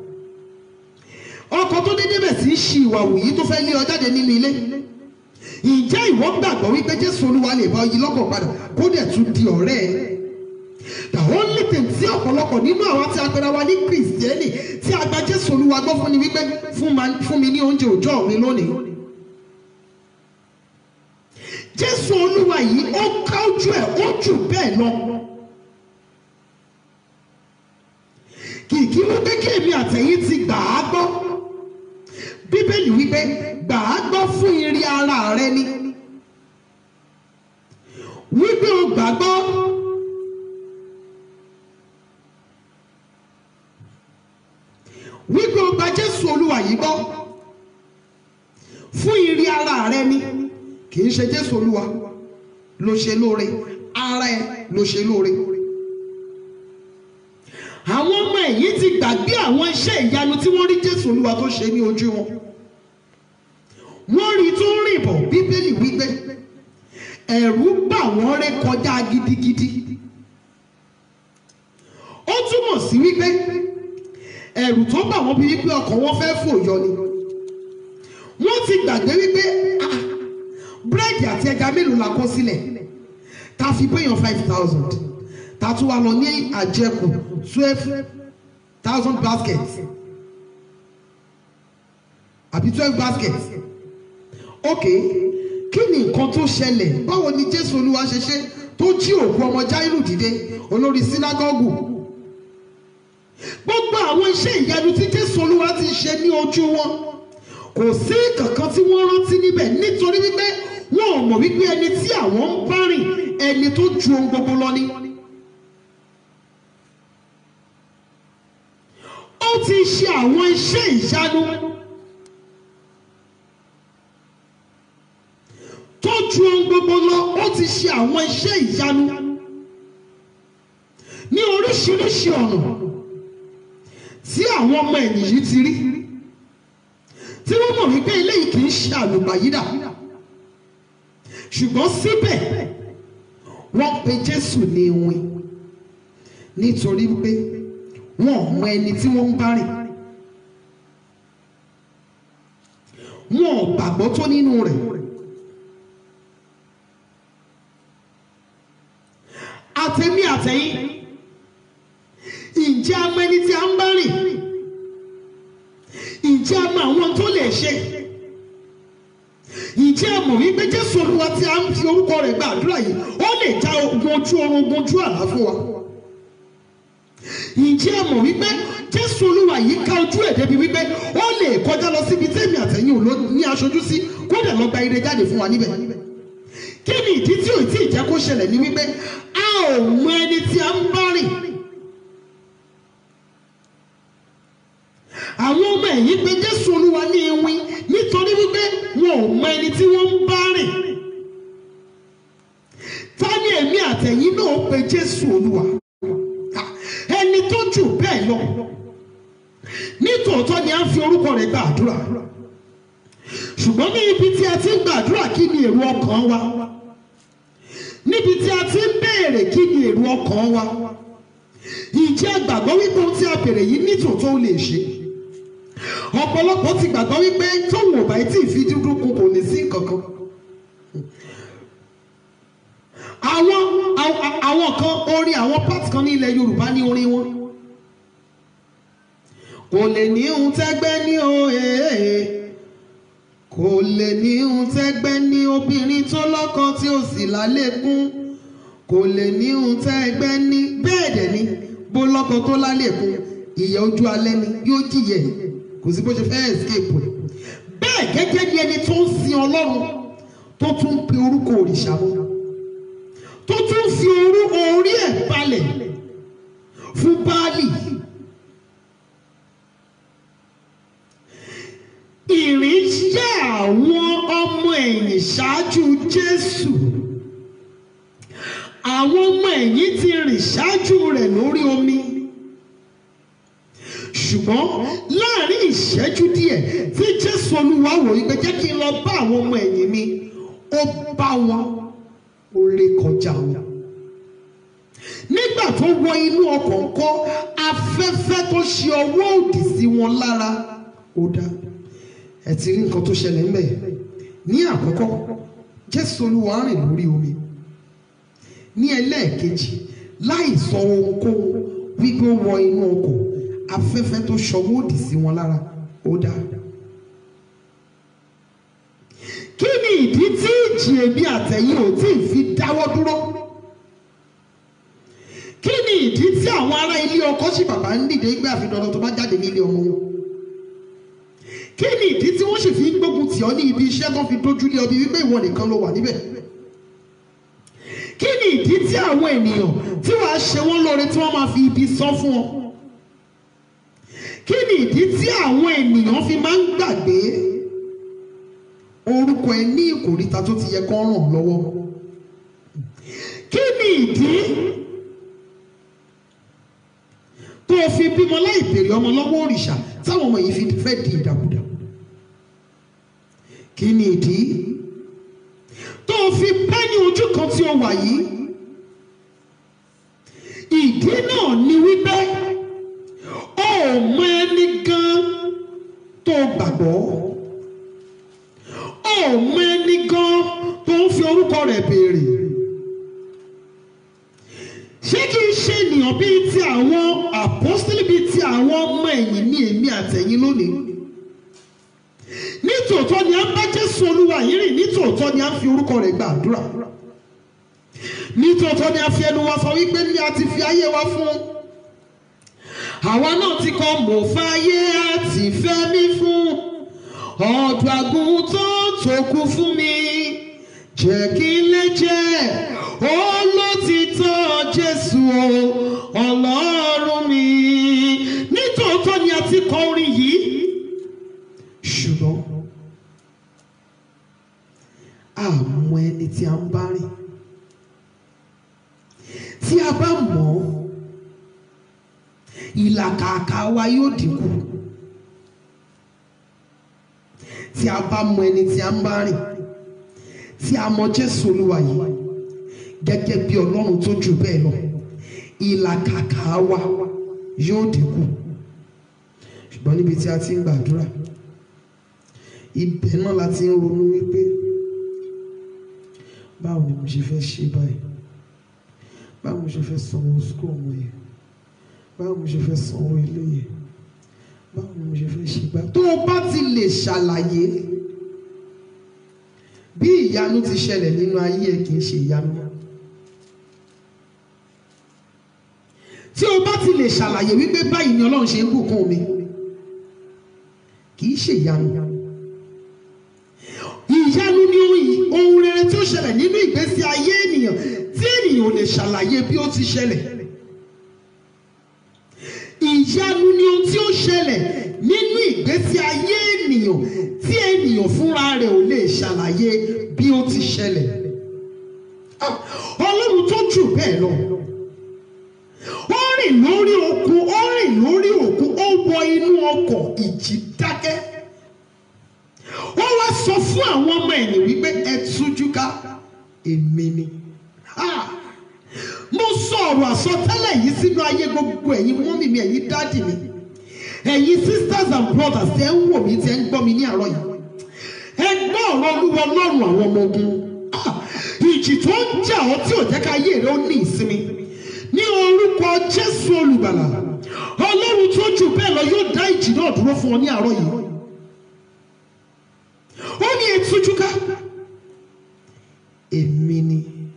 ọkọ tó dédé bẹ̀ sí í ṣi ìwà wù yìí tó fẹ́ lé ọ jáde nínú ilé ǹjẹ́ ìwọ gbàgbọ́ wípé Jésù olúwa lè bá ọ yí lọ́kàn padà kó dẹ̀ tún di ọ̀rẹ́ ẹ̀ the only thing tí ọ̀pọ̀lọpọ̀ nínú àwọn tí a pera wa ní kìrìsìtẹ́nì tí a gba Jésù olúwa gbọ́ fún ni wípé fún ma- fún mi ní oúnjẹ òòjọ́ mi lónìí jésù olúwa yìí ó ká ojú ẹ̀ ó jù bẹ́ẹ̀ lọ kìkì wípé kí èmi àtẹ̀yìn ti gbà á gbọ́ bíbélì wípé gbà á gbọ́ fún ìrí ara rẹ ni wípé o gbàgbọ́ wípé o gba jésù olúwa yìí gbọ́ fún ìrí ara rẹ ni kì í ṣe jésù olúwa ló ṣe lóore ara ẹ ló ṣe lóore àwọn ọmọ ẹ̀yìn ti gbàgbé àwọn iṣẹ́ ìyanu tí wọ́n rí jésù olúwa tó ṣe ní ojú wọn wọ́n rí tó ń rìn bọ̀ bíbélì wípé ẹ̀rù bà wọ́n ré kọjá gidigidi ó túmọ̀ sí wípé ẹ̀rù tó bà wọ́n bí wípé ọkàn wọn fẹ́ fò yọ ni wọ́n ti gbàgbé wípé ah, búrẹ́dì àti ẹja mélòó la kó sílẹ̀ ta fi péyàn five thousand ta tún wá lọ ní àjẹkù twelve thousand baskets àbí twelve baskets ok kí ni nǹkan tó ṣẹlẹ̀ báwo ni jésù olúwa ṣe ṣe tó jí òkú ọmọ jáírù dìde olórí sínágọ́gù gbogbo àwọn iṣẹ́ ìyanu tí jésù olúwa ti ṣe ní ojú wọn kò sí kankan tí wọ́n rántí níbẹ̀ nítorí wípé wọn ò mọ̀ wípé ẹni tí àwọn ń bá rìn ẹni tó ju ohun gbogbo lọ ni. ó ti ṣe àwọn iṣẹ́ ìyanu tó ju ohun gbogbo lọ ó ti ṣe àwọn iṣẹ́ ìyanu ní oríṣiríṣi ọ̀nà tí àwọn ọmọ ẹ̀yìn yìí ti rí tí wọ́n mọ̀ wípé eléyìí kì í ṣe àlùbàyídà ṣùgbọ́n síbẹ̀ wọ́n pe Jésù ní ìwìn nítorí pé wọn ò mọ ẹni tí wọ́n ń bá rìn wọn ò gbàgbọ́ tó nínú rẹ̀ àtẹ̀mí àtẹ̀yìn ǹjẹ́ a mọ ẹni tí a ń bá rìn ǹjẹ́ a mọ àwọn tó lè ṣe ǹjẹ́ a mọ̀ wípé Jésù Olúwa tí a ń fi orúkọ rẹ̀ gba àdúrà yìí ó lè já ogun ojú oorun ogun ojú àlá fún wa ǹjẹ́ a mọ̀ wípé Jésù Olúwa yìí ká ojú ẹ̀ débi wípé ó lè kọjá lọ síbi tẹ́mi àtẹ̀yìn òun ló ní aṣojú sí kó dẹ̀ lọ gba ire jáde fún wa níbẹ̀ kí ni ìdí tí ò tí ì jẹ́ kó ṣẹlẹ̀ ní wípé a ò mọ ẹni tí a ń bá rìn àwọn ọmọ ẹ̀yìn pé Jésù Olúwa ní iwin nítorí wípé wọn ò mọ ẹni tí wọ́n ń bá rìn jésù olúwa ẹni tó jù bẹ́ẹ̀ lọ nítòótọ́ ni a ń fi orúkọ rẹ̀ gba àdúrà ṣùgbọ́n ní ibi tí a ti ń gbàdúrà kí ni èrò ọkàn wa níbi tí a ti ń béèrè kí ni èrò ọkàn wa ìjẹ́ gbàgbọ́ wípé ohun tí a béèrè yìí nítòótọ́ ó lè ṣe ọ̀pọ̀lọpọ̀ ti gbàgbọ́ wípé tóun ò bá tí ì fi dúdú kún kò ní sí kankan àwọn àwọn- àwọn kan orin àwọn part kan ní ilẹ̀ Yorùbá ní orin wọn kò lè ní ohun tẹ́gbẹ́ ní òye kò lè ní ohun tẹ́gbẹ́ ní obìnrin tó lọ́kọ tí ó sì lálékún kò lè ní ohun tẹ́gbẹ́ ní bẹ́ẹ̀ dẹ̀ ni bó lọ́kọ tó lálékún ìyà ojú alẹ́ ni yóò jìyẹ kò sí bó ṣe fẹ́ escape rẹ̀ bẹ́ẹ̀ gẹ́gẹ́ bí ẹni tó ń sin Ọlọ́run tó tún ń pe orúkọ òrìṣà mọ́ tó tún fi orú orí ẹ̀ balẹ̀ fún Báálì. ìrìn jẹ́ àwọn ọmọ ẹ̀yìn ṣáájú Jésù àwọn ọmọ ẹ̀yìn ti rìn ṣáájú rẹ̀ lórí omi ṣùgbọ́n láàrin ìṣẹ́jú díẹ̀ tí Jésù Olúwa wò wípé jẹ́ kí n lọ bá àwọn ọmọ ẹ̀yìn mi ó bá wọn ó ré kọjá wọn nígbà tó wọ inú ọkọ̀ ńkọ́ afẹ́fẹ́ tó ṣe ọwọ́ òdì sí wọn lára ó dá ẹ ti rí nǹkan tó ṣẹlẹ̀ ńbẹ̀ ní àkọ́kọ́ Jésù Olúwa rìn lórí omi ní ẹlẹ́ẹ̀kejì láì sọ ohunkóhun wípé ó wọ inú ọkọ̀ afẹ́fẹ́ tó ṣọwọ́ òdì sí wọn lára ó dá kí ni ìdí tí ìjì èmi àtẹ̀yìn ò tí ì fi dáwọ́ dúró kí ni ìdí tí àwọn ará ilé ọkọ sí bàbá ń dìde gbé àfi dandan tó bá jáde nílé ọmọ wọn kí ni ìdí tí wọ́n sì fi ń gbógun tì ọ́ ní ibi iṣẹ́ tó fi dójú lé ọbí wípé ìwọ nìkan ló wà níbẹ̀ kí ni ìdí tí àwọn ènìyàn tí wàá ṣe wọ́n lóore tí wọ́n máa fi ibi sọ fún ọ kí ni ìdí tí àwọn ènìyàn fi máa ń gbàgbé orúkọ ẹ ní ìkòríta tó ti yẹ kó ràn ọ́ lọ́wọ́ kí ni ìdí tó o fi bímọ láì béèrè ọmọ lọ́wọ́ òrìṣà táwọn ọmọ yìí fi fẹ́ di ìdàkudà kí ni ìdí tó o fi pẹ́ ní ojú kan tí o wà yìí ìdí náà ni wípé o ò mọ ẹni gan tó o gbàgbọ́ o ò mọ ẹni gan tó ń fi orúkọ rẹ̀ béèrè ṣé kí n ṣe ènìyàn bíi ti àwọn àpọ́sítélì bíi ti àwọn ọmọ ẹ̀yìn ní èmi àtẹ̀yìn lónìí nítòótọ́ ni a ń bá Jésù Olúwa yìí rìn nítòótọ́ ni a ń fi orúkọ rẹ̀ gba àdúrà nítòótọ́ ni a fi ẹnu wa sọ wípé ní a ti fi ayé wa fún àwa náà ti kọ́ mò fàyè àti fẹ́mi fún ọ̀dọ̀ àgùntàn tó kú fún mi jẹ́ kí n lè jẹ́ olótìtọ́ Jésù o Ọlọ́run mi nítòótọ́ ni a ti kọ orin yìí ṣùgbọ́n a mọ ẹni tí a ń bá rìn tí a bá mọ̀ ọ́ ìlàkàkà wa yóò dínkù tí a bá mọ ẹni tí a ń bá rìn tí a mọ Jésù Olúwa yìí gẹ́gẹ́ bí Ọlọ́run tó jù bẹ́ẹ̀ lọ ìlàkàkà wa yóò dínkù ṣùgbọ́n níbi tí a ti ń gbàdúrà ibẹ̀ náà la ti ń ronú wípé báwo ni mo ṣe fẹ́ ṣe báyìí báwo mo ṣe fẹ́ sanwó sukú ọmọ yẹn báwo mo ṣe fẹ́ sanwó ilé yẹn báwo ni mo ṣe fẹ́ ṣe gbà. tó o bá ti lè ṣàlàyé bí ìyanu ti ṣẹlẹ̀ nínú ayé ẹ kì í ṣe ìyanu mọ́. tí o bá ti lè ṣàlàyé wípé báyìí ni Ọlọ́run ṣe ń bùkún mi kì í ṣe ìyanu. ìyanu ni ohun rere tí ó ṣẹlẹ̀ nínú ìgbésí ayé ènìyàn tí ènìyàn ò lè ṣàlàyé bí ó ti ṣẹlẹ̀ ìyanu ni ohun tí ó ṣẹlẹ̀ nínú ìgbésí ayé ènìyàn tí ènìyàn fúnra rẹ̀ ò lè ṣàlàyé bí ó ti ṣẹlẹ̀. Ah, Ọlọ́run tó jù bẹ́ẹ̀ lọ ó rìn lórí òkun ó rìn lórí òkun ó wọ inú ọkọ̀ ìjì dákẹ́ ó wá sọ fún àwọn ọmọ ẹ̀yìn wípé ẹ tújú ká èmi ni Ah! mo sọ ọ̀rọ̀ àsọtẹ́lẹ̀ yìí sínú ayé gbogbo ẹ̀yin mọ́mì mi ẹ̀yin dáàdì mi ẹ̀yin sisters and brothers tẹ́ ń wò mí tẹ́ ń gbọ́ mi ní àárọ̀ yìí ẹ gbọ́ ọ̀rọ̀ olúwa lọ́rùn àwọn ọmọ ogun Ah! ìjì tó ń jà ọ́ tí ò jẹ́ ká ayé rẹ ó ní ìsinmi ní orúkọ jésù olùgbàlà ọlọ́run tó jù bẹ́ẹ̀ lọ yóò dá ìjì náà dúró fún ọ ní àárọ̀ yìí ó ní etújúká èmi ni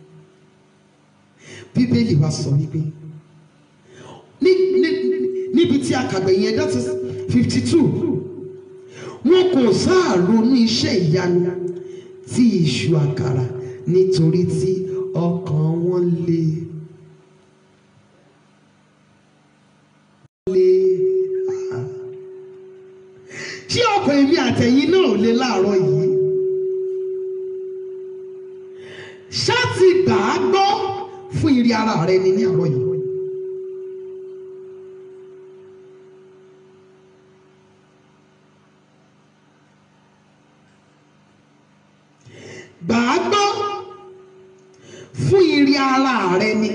bíbélì wa sọ wípé ní ní- níbi tí a kàgbẹ̀ yẹn that is fifty two wọn kò sáà ronú iṣẹ́ ìyanu tí ìṣù àkàrà nítorí tí ọkàn wọn le. le ṣé ọkàn èmi àtẹ̀yìn náà ò le láàárọ̀ yìí ṣáàtì gbà á gbọ́ fún ìrì ara rẹ ni ní àárọ̀ yìí. gbà á gbọ́ fún ìrì ara rẹ ni.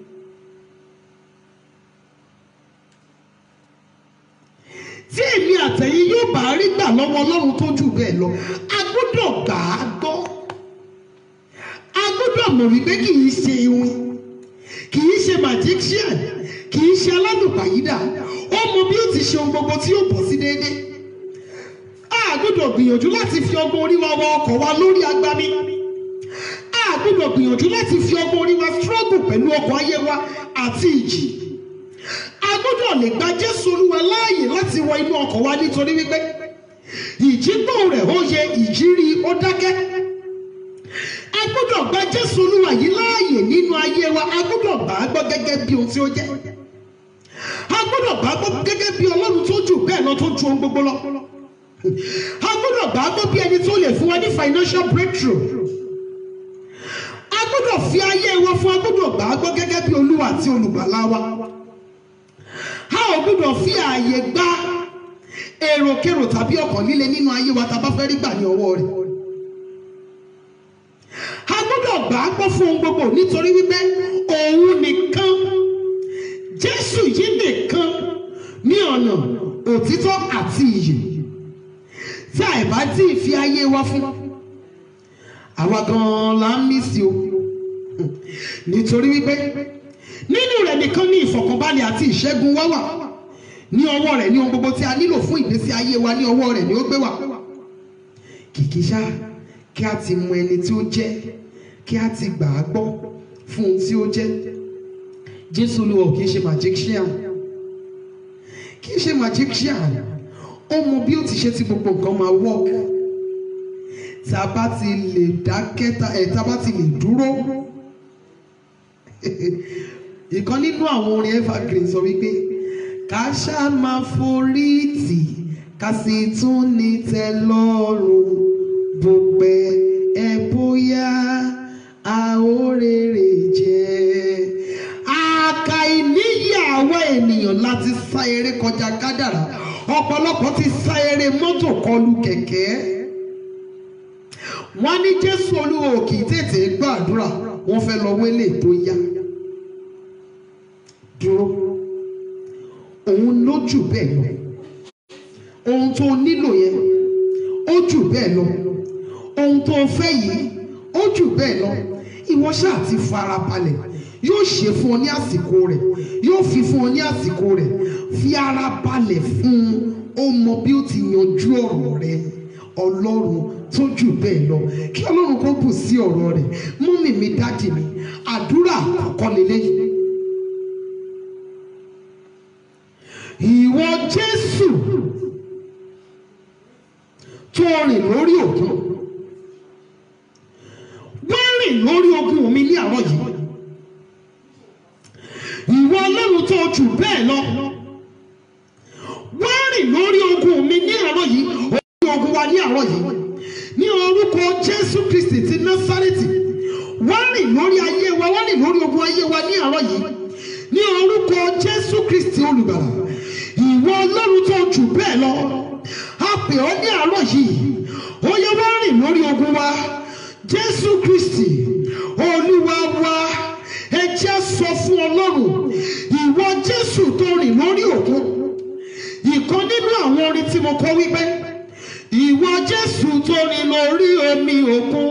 tí èmi àtẹ̀yìn yóò bá rí gbà lọ́wọ́ ọlọ́run tó jù bẹ́ẹ̀ lọ a gbọ́dọ̀ gbà á gbọ́ a gbọ́dọ̀ mọ̀ wípé kì í ṣe iwin kì í ṣe magician kì í ṣe aládùnpàyídà ó mọ bí ó ti ṣe ohun gbogbo tí yóò bọ̀ sí déédéé a gbọ́dọ̀ gbìyànjú láti fi ọgbọ́n orí wa wọ ọkọ̀ wa lórí agbami a gbọ́dọ̀ gbìyànjú láti fi ọgbọ́n orí wa struggle pẹ̀lú ọkọ̀ ayé wa àti ìjì a gbọ́dọ̀ lè gba jésù olúwa láàyè láti wọ inú ọkọ̀ wa nítorí wípé ìjígbó rẹ̀ ó yẹ ìjírí ó dákẹ́ a gbọ́dọ̀ gba jésù olúwa yìí láàyè nínú ayé wa a gbọ́dọ̀ gbà á gbọ́ gẹ́gẹ́ bí ohun tí ó jẹ́ a gbọ́dọ̀ gbà á gbọ́ gẹ́gẹ́ bí ọlọ́run tó jù bẹ́ẹ̀ lọ tó ju ohun gbogbo lọ a gbọ́dọ̀ gbà á gbọ́ bí ẹni tó lè fún wa ní financial breakthrough a gbọ́dọ̀ fi ayé wa fún a gbọ́dọ̀ gbà á gbọ́ gẹ́gẹ́ bí olúwa àti olùgbàlà wa a ò gbọ́dọ̀ fi ààyè gba èròkèrò tàbí ọkàn líle nínú ayé wa tá a bá fẹ́ rí gbà ní ọwọ́ rẹ̀ a gbọ́dọ̀ gbà á gbọ́ fún ohun gbogbo nítorí wípé òun nìkan jésù yìí nìkan ní ọ̀nà òtítọ́ àti ìyè tí àìbá tí ì fi ayé wa fún àwa gan-an là ń mí sí o nítorí wípé nínú rẹ̀ nìkan ní ìfọ̀kànbalẹ̀ àti ìṣẹ́gun wá wà ní ọwọ́ rẹ̀ ní ohun gbogbo tí a nílò fún ìgbésí ayé wa ní ọwọ́ rẹ̀ ni ó gbé wà kìkì ṣá kí a ti mọ ẹni tí ó jẹ́ kí a ti gbà á gbọ́ fún ohun tí ó jẹ́ jésù olúwa ò kì í ṣe magician kì í ṣe magician ó mọ bí ó ti ṣe tí gbogbo nǹkan máa work tá a bá ti lè dákẹ́ tá ẹ̀ tá a bá ti lè dúró ìkan nínú àwọn orin evergreen sọ wípé ká ṣá máa forí tì ká sì tún ní tẹ́lọ́rùn bó pẹ́ ẹ bóyá a ó rere jẹ. àkà ìníyà àwa ènìyàn láti sá eré kọjá kádàrá ọ̀pọ̀lọpọ̀ ti sá eré mọ́tò kọlù kẹ̀kẹ́ wọ́n ní jésù olúwa ò kì í tètè gbàdúrà wọ́n fẹ́ lọ wélé tó yá dúró òun ló jù bẹ́ẹ̀ lọ ohun tó nílò yẹn ó jù bẹ́ẹ̀ lọ ohun tó fẹ́ yìí ó jù bẹ́ẹ̀ lọ ìwọ ṣáà ti fara balẹ̀ yóò ṣe fún ọ ní àsìkò rẹ̀ yóò fi fún ọ ní àsìkò rẹ̀ fi ara balẹ̀ fún un ó mọ bí ó ti yanjú ọ̀rọ̀ rẹ̀ ọlọ́run tó jù bẹ́ẹ̀ lọ kí ọlọ́run kó bù sí ọ̀rọ̀ rẹ̀ mọ́mì mi dádì mi àdúrà àkọ́kọ́ lélẹ́yìí. ìwọ jésù tó rìn lórí òkun wọ́n rìn lórí ogun mi ní àárọ̀ yìí ìwọ ọlọ́run tó jù bẹ́ẹ̀ lọ wọ́n rìn lórí ogun mi ní àárọ̀ yìí orí ogun wa ní àárọ̀ yìí ní orúkọ jésù kristi ti násárẹ́tì wọ́n rìn lórí ayé wa wọ́n rìn lórí ogun ayé wa ní àárọ̀ yìí ní orúkọ jésù kristi olùgbàlà ìwọ ọlọ́run tó jù bẹ́ẹ̀ lọ a pè ọ́ ní àárọ̀ yìí ó yẹ wá rìn lórí ogun wa jésù kristi olúwa wa ẹ jẹ́ sọ fún ọlọ́run ìwọ jésù tó rìn lórí òkun ìkan nínú àwọn orin tí mo kọ wípé ìwọ jésù tó rìn lórí omi òkun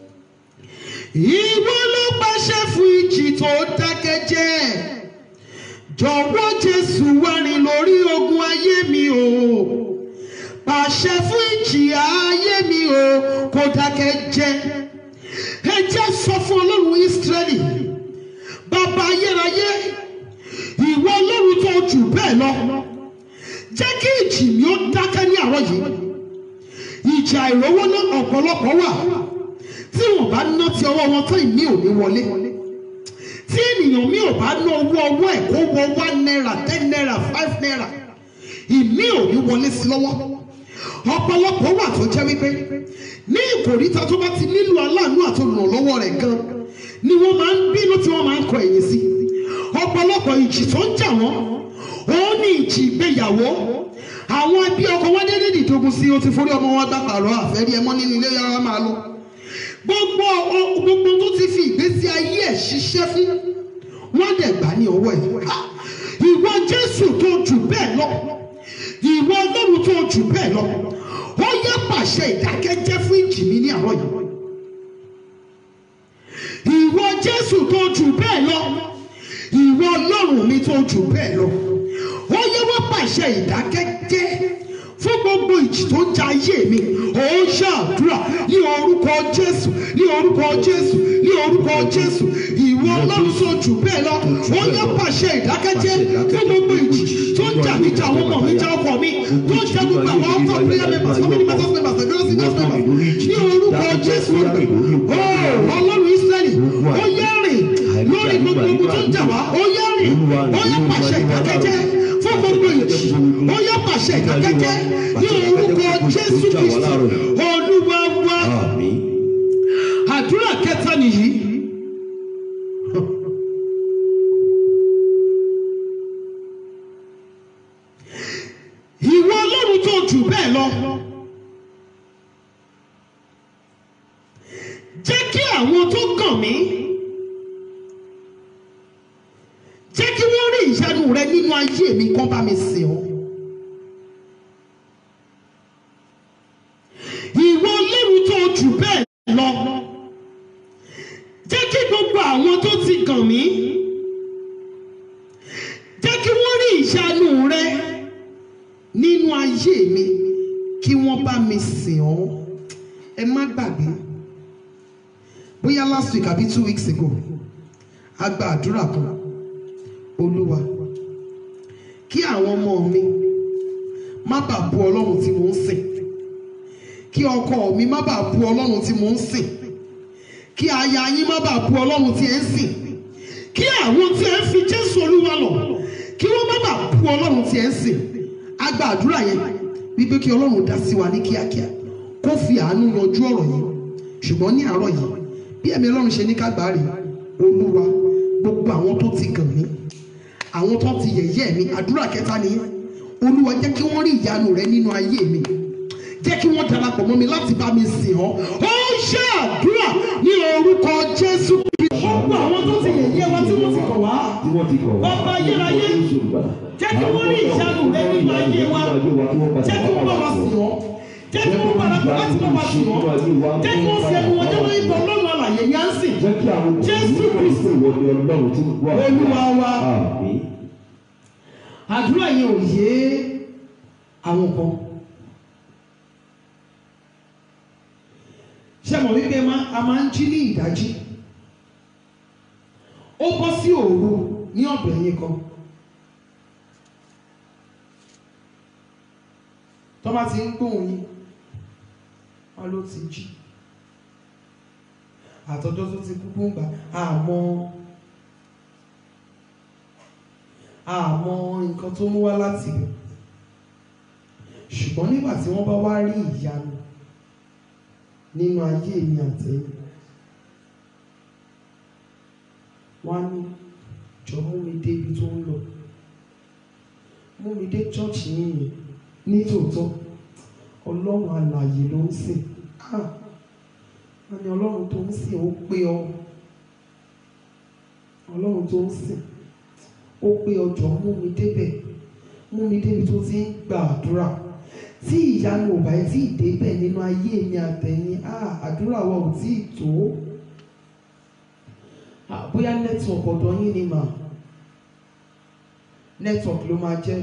ìwọ ló pàṣẹ fún ìjì tó dákẹ́ jẹ́ jọ̀wọ́ jésù wá rìn lórí ogun ayé mi o pàṣẹ fún ìjì ayé mi o kó dákẹ́ jẹ́ ẹ jẹ́ sọ fún ọlọ́run ísírẹ́lì bàbá ayérayé ìwọ ọlọ́run tó jù bẹ́ẹ̀ lọ jẹ́ kí ìjì mi ó dákẹ́ ní àárọ̀ yìí ìjà ìrówó náà ọ̀pọ̀lọpọ̀ wà tí wọ́n bá ná ti ọwọ́ wọn tán ìmí ò ní wọlé tí ènìyàn mi ò bá ná owó ọwọ́ ẹ̀ kó wọ one naira ten naira five naira ìmí ò ní wọlé sí lọ́wọ́ ọ̀pọ̀lọpọ̀ wà tó jẹ́ wípé ní ìkòríta tó bá ti nílò aláàánú àti olùrànlọ́wọ́ rẹ̀ gan ni wọ́n máa ń bínú tí wọ́n máa ń kọ ẹ̀yìn sí ọ̀pọ̀lọpọ̀ ìjì tó ń jà wọ́n òun ní ìjì ìgbéyàwó àwọn ẹbí ọkọ wọn dédé dìdogun sí o ti forí ọmọ wọn gbà pààrọ̀ àfẹ́rí ẹmọ nínú ilé yàrá máa lọ gbogbo ọ- gbogbo tó ti fi ìgbésí ayé ẹ̀ ṣiṣẹ́ fún wọ́n dẹ̀ gbà ní ọwọ́ ẹ̀ Ha! ìwọ jésù tó jù bẹ́ẹ̀ lọ ìwọ ọlọ́run tó jù bẹ́ẹ̀ lọ ó yẹ pàṣẹ ìdákẹ́jẹ́ fún ìjì mi ní àárọ̀ yìí ìwọ jésù tó jù bẹ́ẹ̀ lọ ìwọ ọlọ́run mi tó jù bẹ́ẹ̀ lọ ó yẹ wọ́n pàṣẹ ìdákẹ́jẹ́ fún gbogbo ìjì tó ń ja ayé mi ó ṣàdúrà ní orúkọ jésù ní orúkọ jésù ní orúkọ jésù ìwọ ọlọ́run tó jù bẹ́ẹ̀ lọ ó yẹ pàṣẹ ìdákẹ́jẹ́ fún gbogbo ìjì tó ń jà mí jà àwọn ọmọ mi jà ọkọ mi tó ń jà gbogbo àwọn ọkọ prayer members family members members ẹgbẹ́ sí members ní orúkọ jésù ó ọlọ́run israẹli ó yẹ rìn lórí gbogbo ogun tó ń jà wá ó yẹ rìn ó yẹ pàṣẹ ìdákẹ́jẹ́ fún gbogbo ìjì ó yẹ pàṣẹ ìdákẹ́jẹ́ ní orúkọ jésù kristu olúwa wa Àmín. àdúrà kẹta nìyí. ìwọ ọlọ́run tó jù bẹ́ẹ̀ lọ jẹ́ kí àwọn tó gàn mí jẹ́ kí wọ́n rí ìyanu rẹ nínú ayé mi kán bá mi sìn ọ́. ìwọ ọlọ́run tó jù bẹ́ẹ̀ lọ jẹ́ kí gbogbo àwọn tó ti gàn mí jẹ́ kí wọ́n rí ìyanu rẹ nínú ayé mi kí wọ́n bá mi sìn ọ́ ẹ má gbàgbé bóyá last week àbí two weeks ago a gba àdúrà kan olúwa kí àwọn ọmọ mi má bàa bu ọlọ́run tí mò ń sìn kí ọkọ mi má bàa bu ọlọ́run tí mò ń sìn kí aya yín má bàa bu ọlọ́run tí ẹ ń sìn kí àwọn tí ẹ ń fi jésù olúwa lọ kí wọ́n má bàa bu ọlọ́run tí ẹ ń sìn a gba àdúrà yẹn wípé kí ọlọ́run dá sí wa ní kíákíá kó fi àánú yanjú ọ̀rọ̀ yìí ṣùgbọ́n ní àárọ̀ yìí bí ẹ̀mí ọlọ́run ṣe ní ká gbà á rè olúwa gbogbo àwọn tó ti gàn mí àwọn tó ti yẹ̀yẹ́ mi àdúrà kẹta nìyẹn olúwa jẹ́ kí wọ́n rí ìyanu rẹ nínú ayé mi jẹ́ kí wọ́n darapọ̀ mọ́ mi láti bá mi sìn ọ́ ó ṣe àdúrà ní orúkọ jésù gbogbo àwọn tó ti yẹ̀yẹ́ wa tí wọ́n ti kọ̀ wá Tí wọ́n ti kọ̀ wá. Bàbá ayérayé, jẹ́ kí wọ́n rí ìyanu rẹ nínú ayé wa jẹ́ kí wọ́n bá wa sìn ọ́ jẹ́ kí wọ́n parapọ̀ láti bá wa sìn ọ́ jẹ́ kí wọ́n fi ẹnu wọn jẹ́ lórí ìtọ́ ọlọ́run àlàyé ní à ń sìn Jẹ́ kí àwọn Jésù Kristi. ìwọ ni ọlọ́run tí ń gbọ́ àdúrà. Olúwa wa. Àmín. àdúrà yẹn ò yé àwọn kan ṣé mo wípé má- a máa ń jí ní ìdájí ó bọ́ sí òru ní ọ̀dọ̀ ẹ̀yìn kan tó bá ti ń gbóhùn yín wọn ló ti jí àtọjọ́ tó ti kúkú ń gbà àmọ́ àmọ́ nǹkan tó mú wá láti ibẹ̀ ṣùgbọ́n nígbà tí wọ́n bá wá rí ìyanu nínú ayé mi àtẹ̀yìn wọ́n á ní jọ̀wọ́ mi débi débi tó ń lọ mú mi dé chọ́ọ̀chì yìnyín ní tòótọ́ ọlọ́run alààyè ló ń sìn ah wọ́n ní ọlọ́run tó ń sìn ó pé ọ ọlọ́run tó ń sìn ó pé ọjọ́ mú mi débẹ̀ mú mi débi tó ti ń gba àdúrà tí ìyanu ò bá yẹ tí ìdébẹ̀ nínú ayé mi àtẹ̀yìn ah àdúrà wa ò tí ì tó Ah, bóyá network ọ̀dọ̀ yín ni mà network ló máa jẹ́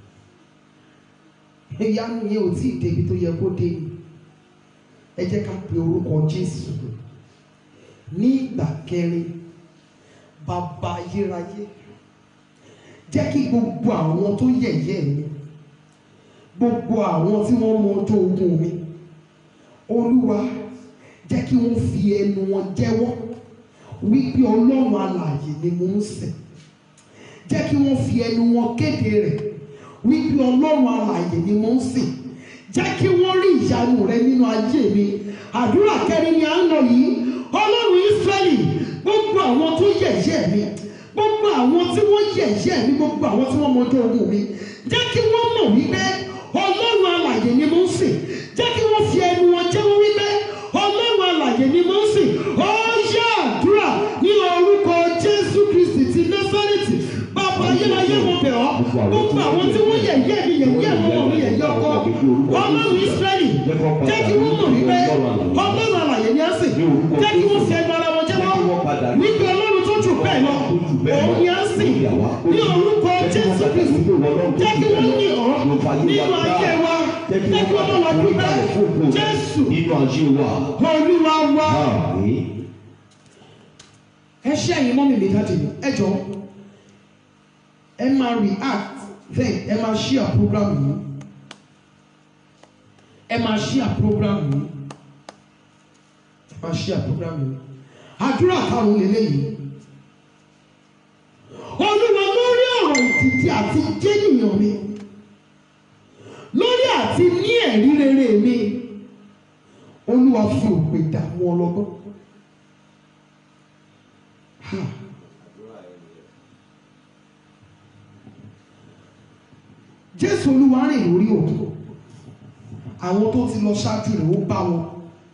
ìyanu yẹn ò tí ì débi tó yẹ kó dé ni ẹ jẹ́ ká pe orúkọ Jésù ní ìgbà kẹrin bàbá ayérayé jẹ́ kí gbogbo àwọn tó yẹ̀yẹ́ mi gbogbo àwọn tí wọ́n mọ ọjọ́ ogun mi olúwa jẹ́ kí wọ́n fi ẹnu wọn jẹ́wọ́ wípé ọlọ́run alààyè ni mo ń sìn jẹ́ kí wọ́n fi ẹnu wọn kéde rẹ̀ wípé ọlọ́run alààyè ni mo ń sìn jẹ́ kí wọ́n rí ìyanu rẹ nínú ayé mi àdúrà kẹrin ni à ń lọ yìí ọlọ́run Ísírẹ́lì gbogbo àwọn tó yẹ̀yẹ́ mi gbogbo àwọn tí wọ́n yẹ̀yẹ́ mi gbogbo àwọn tí wọ́n mọjọ́ ogun mi jẹ́ kí wọ́n mọ̀ wípé ọlọ́run alààyè ni mo ń sìn jẹ́ kí wọ́n fi ẹnu wọn jẹ́wọ́ wípé ọlọ́run alààyè ni mo ń sìn ó yá àdúrà ní orúkọ Jésù Kristi ti Násárẹ́tì bàbá ayérayé mo bẹ̀ ọ́ gbogbo àwọn tí wọ́n yẹ̀yẹ́ mi yẹ̀yẹ́ ọmọ mi yẹ̀yẹ́ ọkọ ọlọ́run Ísírẹ́lì jẹ́ kí wọ́n mọ̀ wípé ọlọ́run alààyè ni á sìn jẹ́ kí wọ́n fi ẹnu ara wọn jẹ́wọ́ wípé ọlọ́run tó jù bẹ́ẹ̀ lọ òun ni á sìn ní orúkọ Jésù Kristi jẹ́ kí wọ́n yìn ọ́ nínú ayé wa jẹ́ kí wọ́n lọ́wọ́ dúpẹ́ Jésù nínú ayé wa. olúwa wa Àmín. ẹ ṣe ẹ̀yin mọ́mí mi dáàdì mi ẹ jọ ẹ máa react then ẹ máa share program yìí ẹ máa share program yìí ẹ máa share program yìí àdúrà karùn-ún lélẹ́yìí olúwa lórí ọ̀rọ̀ ìdìdí àti jẹ́nìyàn mi lórí àti ní ẹ̀rí rere mi olúwa fi òpè dààmú ọlọ́gbọ́n. Ha. Jésù Olúwa rìn lórí òkun àwọn tó ti lọ ṣáájú rẹ̀ ó bá wọn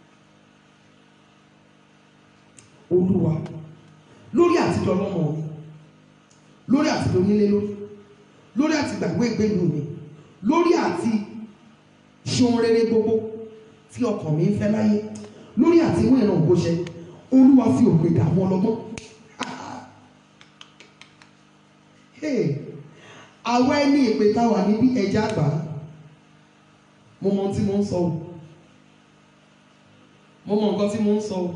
Olúwa lórí àtijọ́ lọ́mọ mi lórí àtijọ́ onílé lórí lórí àti gbàgbé ìgbélu mi lórí àti ṣe ohun rere gbogbo tí ọkàn mi ń fẹ́ láyé lórí àti ìwé ìran ògbóṣẹ Olúwa fi òpè dààmú ọlọ́gbọ́n Hey, àwa ẹni ìpè tá wà níbí ẹja àgbà mo mọ ohun tí mo ń sọ o mo mọ nǹkan tí mo ń sọ o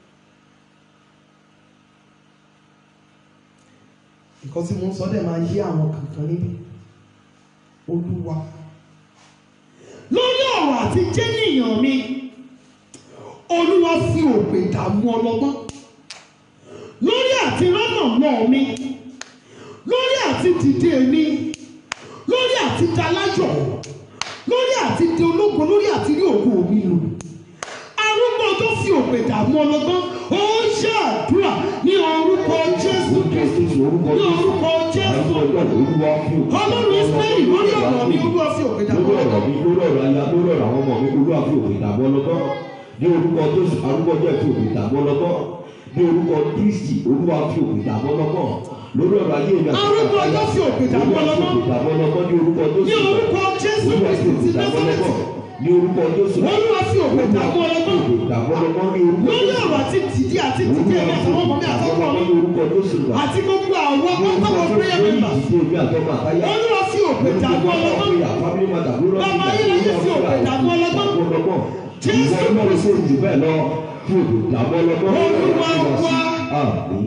nǹkan tí mo ń sọ dẹ̀ máa yé àwọn kankan níbí olúwa lórí ọ̀rọ̀ àti jẹ́nìyàn mi olúwa fi òpè dààmú ọlọ́gbọ́n lórí àti rọ́nà mọ́ mi lórí àti dìde mi lórí àti dalájọ lórí àti di ológo lórí àti rí ògo mi lò arúgbó tó fi òpè dààmú ọlọ́gbọ́n ó ń ṣe àdúrà ní orúkọ Jésù Kristi ní orúkọ Jésù ọlọ́run Ísírẹ́lì lórí ọ̀rọ̀ mi olúwa fi òpè dààmú lórí ọ̀rọ̀ ọlọ́gbọ́n mi lórí ọ̀rọ̀ aya lórí ọ̀rọ̀ àwọn ọmọ mi olúwa fi òpè dàbọ̀ lọ́gbọ́n ní orúkọ jésù arúgbó jẹ́ fi òpè dàbọ̀ lọ́gbọ́n ní orúkọ kristi olúwa fi òpè dàbọ̀ lọ́gbọ́n lórí ọ̀rọ̀ ayé mi àti Arúgbó àtàyà, ọjọ́ fi òpè dàbọ̀ olúwa fi lọ́gbọ́n. òpè dàbọ̀ lọ́gbọ́n ní orúkọ ní jésù orúkọ Jésù olúwa fi Kristi òpè ti dàbọ̀ Násárẹ́tì lọ́gbọ́n ní orúkọ jésù olúwa fi òpè dààmú ọlọ́gbọ́n òpè dàbọ̀ lọ́gbọ́n ní orúkọ lórí jésù ọ̀rọ̀ àti dìde àti dìde ẹ̀mí àtàwọn ọmọ mi àtọkọ mi ní orúkọ jésù rà àti gbogbo àwọn pátákó prayer members olúwa fi òpè dààmú ọlọ́gbọ́n Bàbá yìí ló fi òpè dààmú ọlọ́gbọ́n. Jésù Jésù jù bẹ́ẹ̀ lọ fi òpè dààmú ọlọ́gbọ́n. Olúwa wa. Àmín.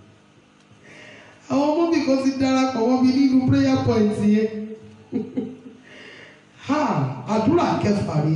àwọn ọmọ mi kan ti darapọ̀ wọ́n mi nínú prayer point yẹn ha àdúrà kẹfà rèé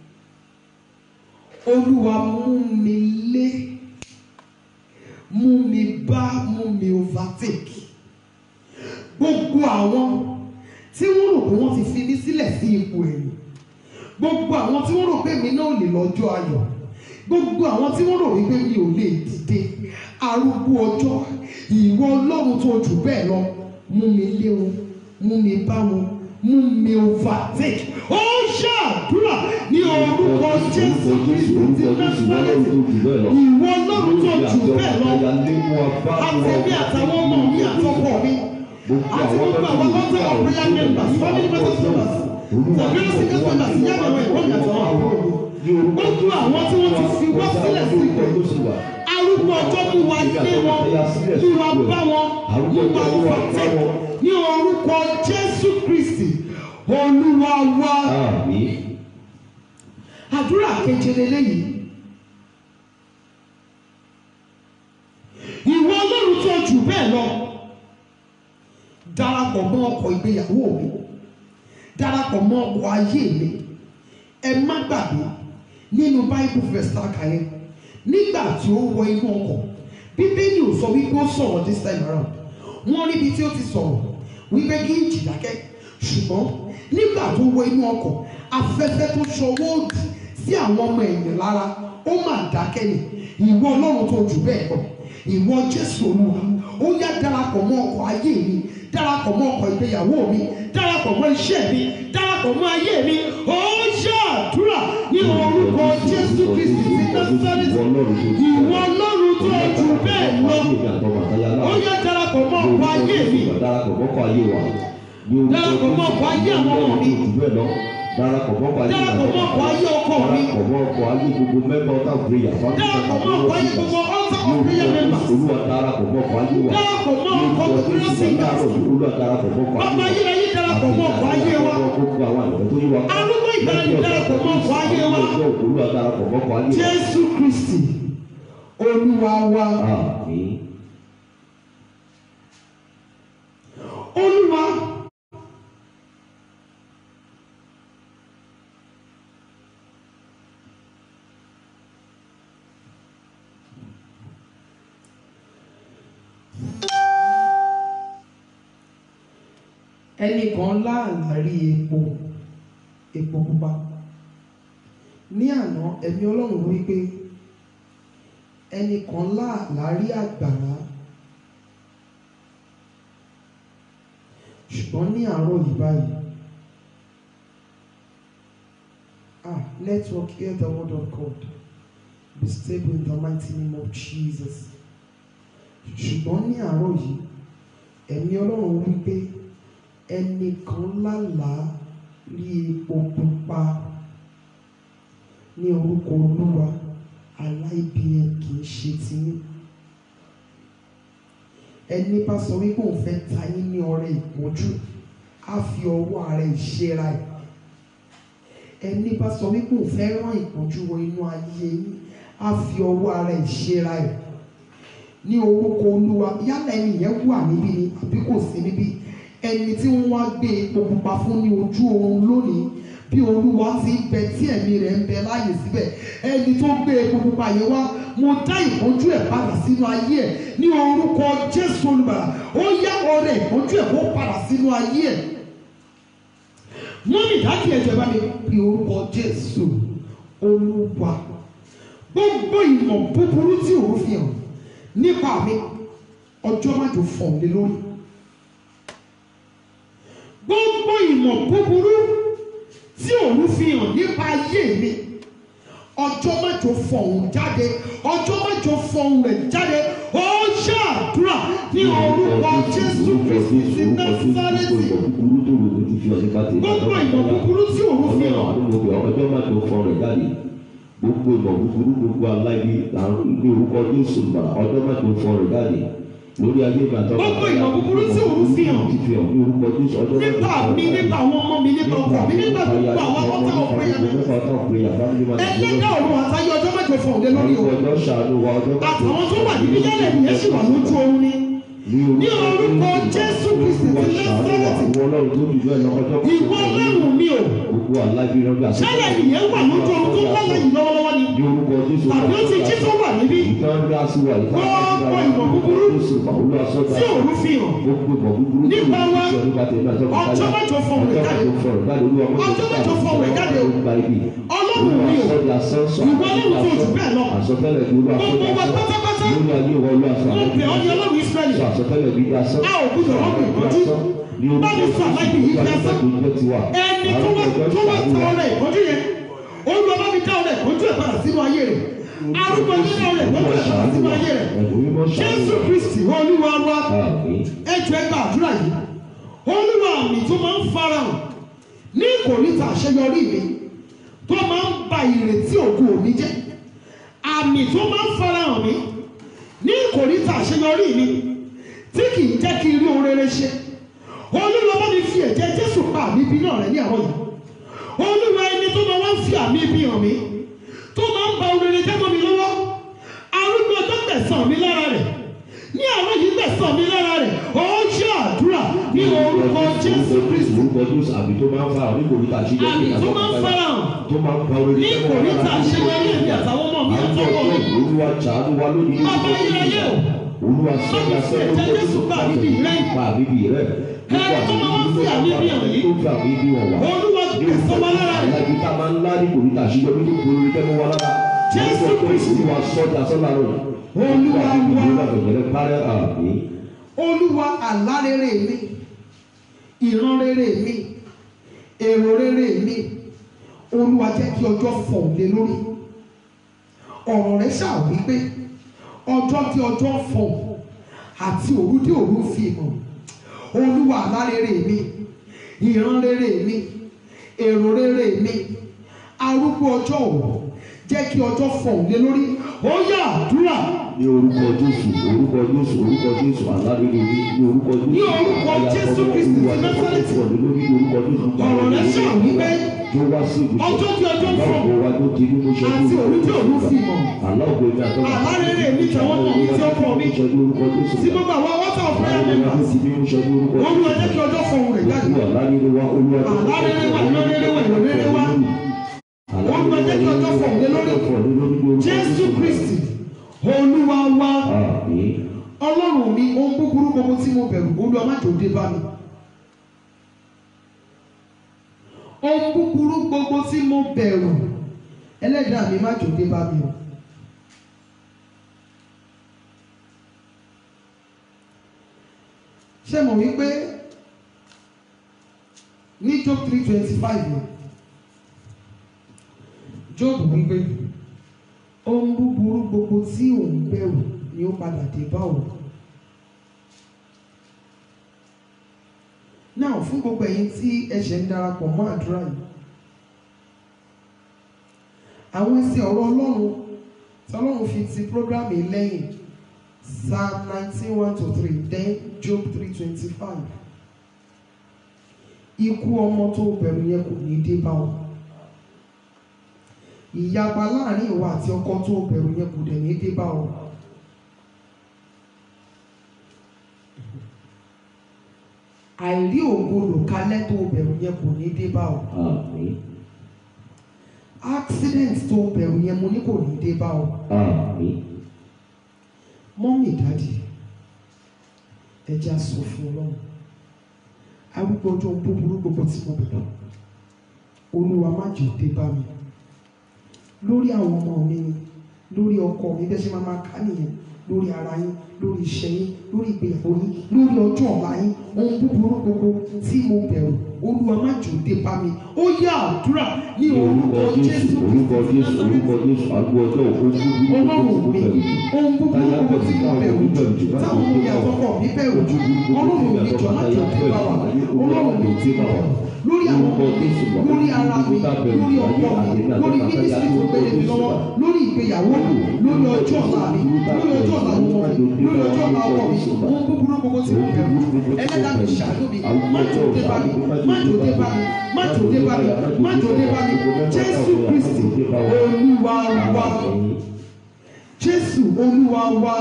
olúwa mú mi lé mú mi bá mú mi overtake gbogbo àwọn tí wọ́n rò pé wọ́n ti fi mí sílẹ̀ sí ipò ẹ̀yìn gbogbo àwọn tí wọ́n rò pé mi náà ò lè lọ́jọ́ ayọ̀ gbogbo àwọn tí wọ́n rò wípé mi ò lè dìde arúgbó ọjọ́ ìwọ ọlọ́run tó jù bẹ́ẹ̀ lọ mú mi lé wọn mú mi bá wọn mú mi overtake ó ṣàdúrà ní orúkọ jésù kristi ti násàrẹ́tì ìwọ ọlọ́run tó jù bẹ́ẹ̀ lọ àtẹ̀mí àtàwọn ọmọ mi àtọkọ mi àti gbogbo àwọn lọ́tẹ̀ of prayer members family members members tàbí ọ̀sìn members yàrá àwọn ẹ̀kọ́ mi àtàwọn àbúrò mi gbogbo àwọn tí wọ́n ti fi wá sílẹ̀ sí ìgbẹ́ arúgbó ọjọ́ mú wa lé wọn mú wa bá wọn mú wa fàtẹ́ ní orúkọ jésù kristi olúwa wa àdúrà keje lélẹ́yìí ìwọ ọlọ́run tó jù bẹ́ẹ̀ lọ darapọ̀ mọ́ ọkọ̀ ìgbéyàwó mi darapọ̀ mọ́ ọkọ̀ ayé mi ẹ má gbàgbé nínú bible verse tá a kà yẹn nígbà tí ó wọ inú ọkọ̀ bíbélì ò sọ wípé ó sọ̀rọ̀ this time around wọ́n ríbi tí ó ti sọ̀rọ̀ wípé kí n jì dákẹ́ ṣùgbọ́n nígbà tó wọ inú ọkọ̀ afẹ́fẹ́ tó ṣọwọ́ òdì sí àwọn ọmọ ẹ̀yìn lára ó mà dákẹ́ ni ìwọ ọlọ́run tó jù bẹ́ẹ̀ lọ ìwọ jésù olúwa ó yá darapọ̀ mọ́ ọkọ̀ ayé mi darapọ̀ mọ́ ọkọ̀ ìgbéyàwó mi darapọ̀ mọ́ iṣẹ́ mi darapọ̀ mọ́ ayé mi ó ṣàdúrà ní orúkọ jésù kristi ti násárẹ́tì ìwọ ọlọ́run tó jù bẹ́ẹ̀ lọ ó yá darapọ̀ mọ́ ọkọ̀ ayé mi darapọ̀ mọ́kọ̀ ayé wa darapọ̀ mọ́ ọkọ̀ ayé àwọn ọmọ mi darapọ̀ mọ́kọ̀ ayé darapọ̀ mọ́ ọkọ̀ ayé ọkọ mi darapọ̀ mọ́kọ̀ ayé gbogbo mẹ́mbà ọ̀tá prayer darapọ̀ mọ́ ọkọ̀ ayé gbogbo altar of prayer members olúwa darapọ̀ mọ́kọ̀ ayé wa darapọ̀ mọ́ ọkọ̀ prayer singers olúwa darapọ̀ mọ́kọ̀ bàbá ayé wa ayérayé darapọ̀ mọ́ ọkọ̀ ayé wa gbogbo àwọn àgbẹ̀ tó yí wa arúgbó ìgbàlè darapọ̀ mọ́ ọkọ̀ ayé wa olúwa darapọ̀ mọ́kọ̀ ayé wa jésù kristi olúwa wa àmín olúwa ẹnìkan láàlá rí epo epo pupa ní àná ẹ̀mí ọlọ́run wí pé ẹnìkan láàlá rí àgbàrá ṣùgbọ́n ní àárọ̀ yìí báyìí ah network hear the word of God be stable in the mighty name of Jesus ṣùgbọ́n ní àárọ̀ yìí ẹ̀mí ọlọ́run wí pé ẹnìkan lálàá rí epo pupa ní orúkọ olúwa aláìbí ẹ kì í ṣe tiyín ẹni bá sọ wípé òun fẹ́ ta yín ní ọrẹ ìpọ́njú á fi ọwọ́ ara ìṣera ẹ̀ ẹni bá sọ wípé òun fẹ́ rán ìpọ́njú wọ inú ayé yín á fi ọwọ́ ara ìṣera ẹ̀ ní orúkọ olúwa yálà ẹni yẹn wà níbí ni àbí kò sí níbí ẹni tí wọ́n wá gbé epo pupa fún ní ojú oorun lónìí bí olúwa ti ń bẹ tí ẹ̀mí rẹ̀ ń bẹ láàyè síbẹ̀ ẹni tó gbé epo pupa yẹn wá mo dá ìpọ́njú ẹ̀ padà sínú ayé ẹ̀ ní orúkọ jésù olùbàrà ó yá ọrẹ ìpọ́njú ẹ̀ kó padà sínú ayé ẹ̀ mọ́mí dájú ẹ̀jẹ̀ bá mi bí orúkọ jésù olúwa gbogbo ìmọ̀ búburú tí òun fi hàn nípa mi ọjọ́ májò fọ̀ lé lórí gbogbo ìmọ̀ búburú tí òun fi hàn nípa ayé mi ọjọ́ mẹ́jọ fọ̀hún jáde ọjọ́ mẹ́jọ fọ̀hún rẹ̀ jáde ó ṣàdúrà ní orúkọ jésù kristi ti násárẹ́tì gbogbo ìmọ̀ búburú tí òun fi hàn ọjọ́ máa tó fọ rẹ̀ jáde gbogbo ìmọ̀ búburú gbogbo aláìní làwọn ní orúkọ jésù gbà ọjọ́ máa tó fọ rẹ̀ jáde lórí ayé mi àtọ́kọ̀ Gbogbo ìmọ̀ búburú tí òun fi hàn. ti fi hàn ní orúkọ jésù ọjọ́ máa tó nípa fọ mi rẹ̀ nípa àwọn ọmọ mi nípa ọkọ mi nípa gbogbo àwọn ọkọ ọ̀pẹ yẹn ẹlẹ́dà ọ̀run àtayé ọjọ́ mẹ́jọ fọ̀hún lé lórí o ọjọ́ ṣàánú wa ọjọ́ máa tó àtàwọn tó wà níbí yálẹ̀ nìyẹn sì wà lójú oorun ni ní orúkọ jésù kristi ti násárẹ́tì ìwọ ọlọ́run tó dùn bẹ́ẹ̀ lọ́kọ́jọ́ ìwọ ọlọ́run mi o gbogbo aláìbírọ́gbà ṣẹlẹ̀ nìyẹn wà lójú oorun tó lọ́lẹ̀ yìí lọ́wọ́lọ́wọ́ ni ní orúkọ jésù tàbí ó ti jí tó wà níbí ìtàn rí aṣíwá ìtàn Gbogbo ìmọ̀ búburú jésù pàwọ́lú aṣọ́gbà tí òun fi hàn gbogbo ìmọ̀ búburú Nípa wa, tí nípa tèmi àti ọkọ̀ ọjọ́ mẹ́jọ fọ̀hún rẹ̀ jáde. ọjọ́ mẹ́jọ fọ̀hún rẹ̀ jáde olúwa Ọjọ́ mẹ́jọ fọ̀hún rẹ̀ jáde o. gba ibi ọlọ́run ọlọ́run mi o sọ́jà sọ́sọ́ ìwọ ọlọ́run tó jù bẹ́ẹ̀ lọ àsọtẹ́lẹ̀ bí olúwa gbogbo wa sọ́jà pátápátá sọ́ lórí ayé ìwọ olúwa sọ́ mo bẹ̀ ọ́ ní ọlọ́run Ísírẹ́lì sọ àsọtẹ́lẹ̀ bí dasọ́ a ò gbúdọ̀ rọ́ọ̀mù ìkọjú bá mi sọ àláìbí yìí dasọ́ ẹni tó wá tó wá ta ọrẹ ìkọjú yẹn olúwa bá mi dá ọrẹ ìkọjú ẹ̀ padà sínú ayé rẹ̀ arúgbó yín dá ọrẹ ìkọjú ẹ̀ padà sínú ayé rẹ̀ jésù kristi olúwa wa ẹjọ ẹgbà àdúrà yìí olúwa mi tó máa ń farahàn ní ìkòríta àṣeyọrí mi tó máa ń ba ìrètí ògo mi jẹ́ àmì tó máa ń farahàn mi ní ìkòríta àṣeyọrí mi tí kì í jẹ́ kí n rí ohun rere ṣe olúwa bá mi fi ẹ̀jẹ̀ jésù pa àmì ibi náà rẹ ní àwọn yìí olúwa ẹni tó máa wá ń fi àmì ibi hàn mí tó máa ń ba ohun rere jẹ́ mọ́ mi lọ́wọ́ arúgbó tó gbẹ̀sán mi lára rẹ̀ ní àwọn yìí gbẹ̀sán mi lára rẹ̀ ó ṣe àdúrà ní orúkọ jésù kristu orúkọ jésù àbí tó máa ń fara ní kòríta àṣeyọrí àmì tó máa ń farahàn tó máa ń fa orí ní kòríta àṣeyọrí èmi àtàwọn ọmọ mi àtọwọ́ mi olúwa ṣàánú wa lónìí ní Bàbá orúkọ ayérayé o. olúwa sọ́jà Bàbá sẹ́yìn ẹ̀jẹ̀ Jésù pa àbíbí rẹ̀. pa àbíbí rẹ̀ Ẹni tó máa ń fi àbíbí hàn yìí. tó fi àbíbí hàn wá olúwa gbẹ̀sán wa lára rẹ̀ alábi tá a máa ń lá ní kòríta àṣeyọrí tó kúrò ní kẹ́mọ́ wa lára Jésù Orúkọ Kristi. olúwa sọ́jà sọ́jà rẹ̀ Olúwa wa. olúwa bẹ̀rẹ̀ parẹ́ àmì olúwa àlá rere mi ìran rere mi èrò rere mi olúwa jẹ́ kí ọjọ́ fọ̀ lé lórí ọ̀rọ̀ rẹ̀ ṣáà wípé ọjọ́ tí ọjọ́ fọ̀ àti òru tí òru fi hàn olúwa àlá rere mi ìran rere mi èrò rere mi arúgbó ọjọ́ òwò jẹ́ kí ọjọ́ fọ̀ lé lórí ó yá àdúrà ní orúkọ jésù orúkọ jésù orúkọ jésù alárèrè ní ní orúkọ jésù Ní orúkọ Jésù Kristi ti Násárẹ́tì. ọ̀rọ̀ lórí ní orúkọ jésù Ọ̀rọ̀ rẹ̀ ṣáà wípé tó wá sí ibùsọ̀ ọjọ́ tí ọjọ́ fọ̀ báwo wa tó di nínú iṣẹ́ àti òru tí òru fi hàn aláwọ̀ èmi àtọ́wọ́ Àlá rere mi tẹ̀wọ́ mọ̀ mí tí ó kọ̀ mí. iṣẹ́ ní orúkọ jésù tí gbogbo àwọn wọ́tà ọ̀fẹ́ aláwọ̀ èmi àti bí iṣẹ́ ní orúkọ olúwa jẹ́ kí ọjọ́ fọ̀ rẹ̀ jáde olúwa alárèrè wa olúwa Àlá rere wa, ìran rere wa, ìran rere wa. Olúwa jẹ́ kí ọjọ́ fọ̀ lé lórí. jésù kristi olúwa wa àmín ọlọ́run mi ohun búburú gbogbo tí mo bẹ̀rù olúwa má jò dé bá mi ohun búburú gbogbo tí mo bẹ̀rù ẹlẹ́dàá mi má jò dé bá mi o ṣé mo wí pé ní job three twenty five yẹn job wí pé ohun búburú gbogbo tí òun bẹ̀rù ni ó padà dé bá òun. náà fún gbogbo ẹ̀yin tí ẹ ṣẹ̀ ń darapọ̀ mọ́ àdúrà yìí àwọn ẹsẹ̀ ọ̀rọ̀ ọlọ́run tí ọlọ́run fi ti prógrámì lẹ́yìn psalm nineteen one to three then job three twenty five ikú ọmọ tó bẹ̀rù yẹn kò ní dé bá wọn ìyapa láàrin ìwà àti ọkọ tó bẹ̀rù yẹn kò dẹ̀ ní dé bá wọn. àìrí ògbólò kalẹ̀ tó bẹ̀rù yẹn kò ní dé bá ọ. àmín accident tó bẹ̀rù yẹn mo ní kò ní dé bá ọ. àmín mọ́mì dádì ẹja sọ fún ọlọ́run arúgbó ọjọ́ búburú gbogbo tí mo bẹ̀rù olúwa má jẹ́ dé bá mi lórí àwọn ọmọ mi ni lórí ọkọ mi bẹ́ẹ̀ ṣe máa máa ká nìyẹn lórí ara yín lórí iṣẹ́ yín lórí ìgbéyàwó yín lórí ọjọ́ ọ̀la yín ohun búburú gbogbo tí mo bẹ̀rù olúwa má jẹ́ dé bá mi ó yá àdúrà ní ní orúkọ orúkọ jésù jésù orúkọ jésù orúkọ jésù àgbo ọjọ́ òkú búburú ọlọ́run mi ohun búburú Táyà gbogbo tí mo bẹ̀rù, bẹ̀rù bẹ̀rù jù báyìí táwọn ọmọ mi àtọkọ mi bẹ̀rù ojú burúkú ọlọ́run mi jọ má jọ dé bá wa ọlọ́run mi ti bá wa lórí àwọn ọmọ mi lórí ara mi lórí ọkọ mi lórí mínísírì tó gbélé mi lọ́wọ́ lórí ìgbéyàwó mi lórí ọjọ́ ọ̀la mi lórí ọjọ́ ọ̀la ọmọ mi lórí ọjọ́ ọ̀la ọkọ mi ohun búburú gbogbo tí mo bẹ̀rù ẹlẹ́dàá mi ṣàánú mi má jò dé bá mi má jò dé bá mi má jò dé bá mi má jò dé bá mi jésù kristi olúwa wa jésù olúwa wa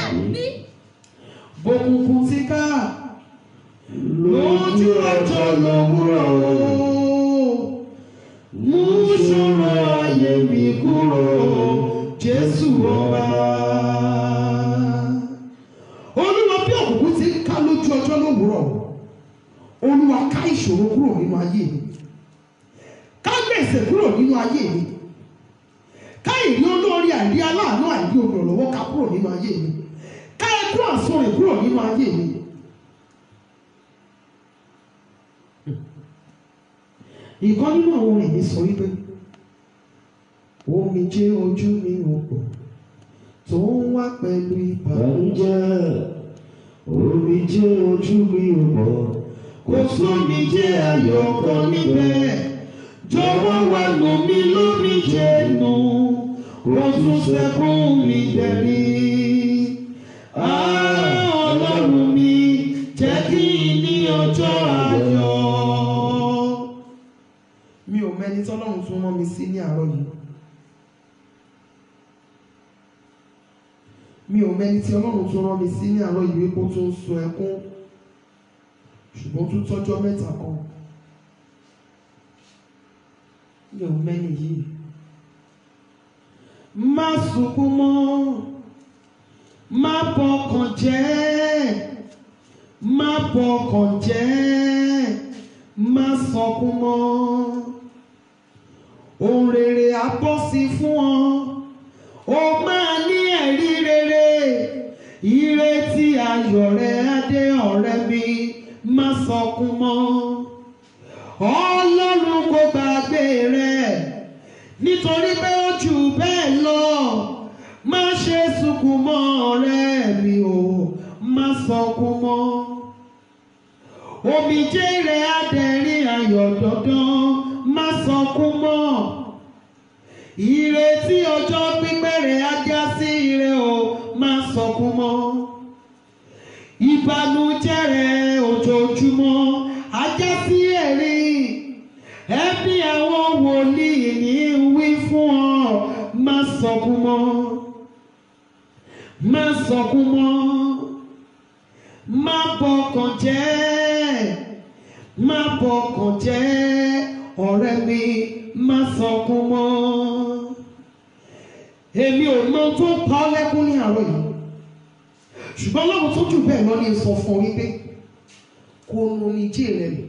bòkùnkùn ti ká lójú ọjọ́ lówùrọ̀ o mú ṣòro ayé mi kúrò jésù ọba. olúwa bí òkùnkùn ti ká lójú ọjọ́ lówùrọ̀ olúwa ká ìṣòro kúrò nínú ayé mi ká gbèsè kúrò nínú ayé mi àìrí aláàánú àìrí olùrànlọ́wọ́ ká kúrò nínú ayé mi ká ẹkún àsunrìn kúrò nínú ayé mi. ìkan nínú àwọn orin mi sọ wípé omijé ojú mi ò pọ̀ tó ń wá pẹ̀lú ìbànújẹ́ omi jẹ́ ojú mi ò mọ̀ kò sómi jẹ́ ayọ̀ kan níbẹ̀ jọ̀wọ́ wá nù mí lómi jẹ́ nù kò tún sẹ́kún mi dẹ̀rí. Ah, Ọlọ́run mi jẹ́ kí n ní ọjọ́ ayọ̀. mi ò mẹ́ni tọ́lọ́run tún rán mi sí ní àárọ̀ yìí. mi ò mẹ́ni tí ọlọ́run tún rán mi sí ní àárọ̀ yìí wípé ó tún ń sun ẹkún ṣùgbọ́n tún tọ́jọ́ mẹ́ta kan mi ò mẹ́ni yìí. má sunkún mọ́ má bọkàn jẹ́ má bọkàn jẹ́ má sọkún mọ́ ohun rere á bọ́ sí fún ọ ó máa ní ẹ̀rí rere ìrètí ayọ̀ rẹ̀ adé ọ̀rẹ́ mi má sọkún mọ́ ọlọ́run kò gbàgbé rẹ̀ nítorí pé ó jù bẹ́ẹ̀ lọ má ṣe sunkún mọ́ ọ̀rẹ́ mi o má sọkún mọ́ omijé rẹ̀ adẹ̀rín ayọ̀ dandan má sọkún mọ́ ìrètí ọjọ́ pípẹ́ rẹ̀ á já sí ire o má sọkún mọ́ ìbànújẹ́ rẹ̀ ojoojúmọ́ á já sí ẹ̀rín ẹbí àwọn wòlíì ní wí fún ọ má sọkún mọ́ má sọkún mọ́ má bọkàn jẹ́ má bọkàn jẹ́ ọ̀rẹ́ mi má sọkún mọ́ èmi ò mọ tó pa ọ́ lẹ́kún ní àárọ̀ yìí ṣùgbọ́n lọ́run tó jù bẹ́ẹ̀ lọ ní sọ fún ọ wípé kó nu omijé rẹ nù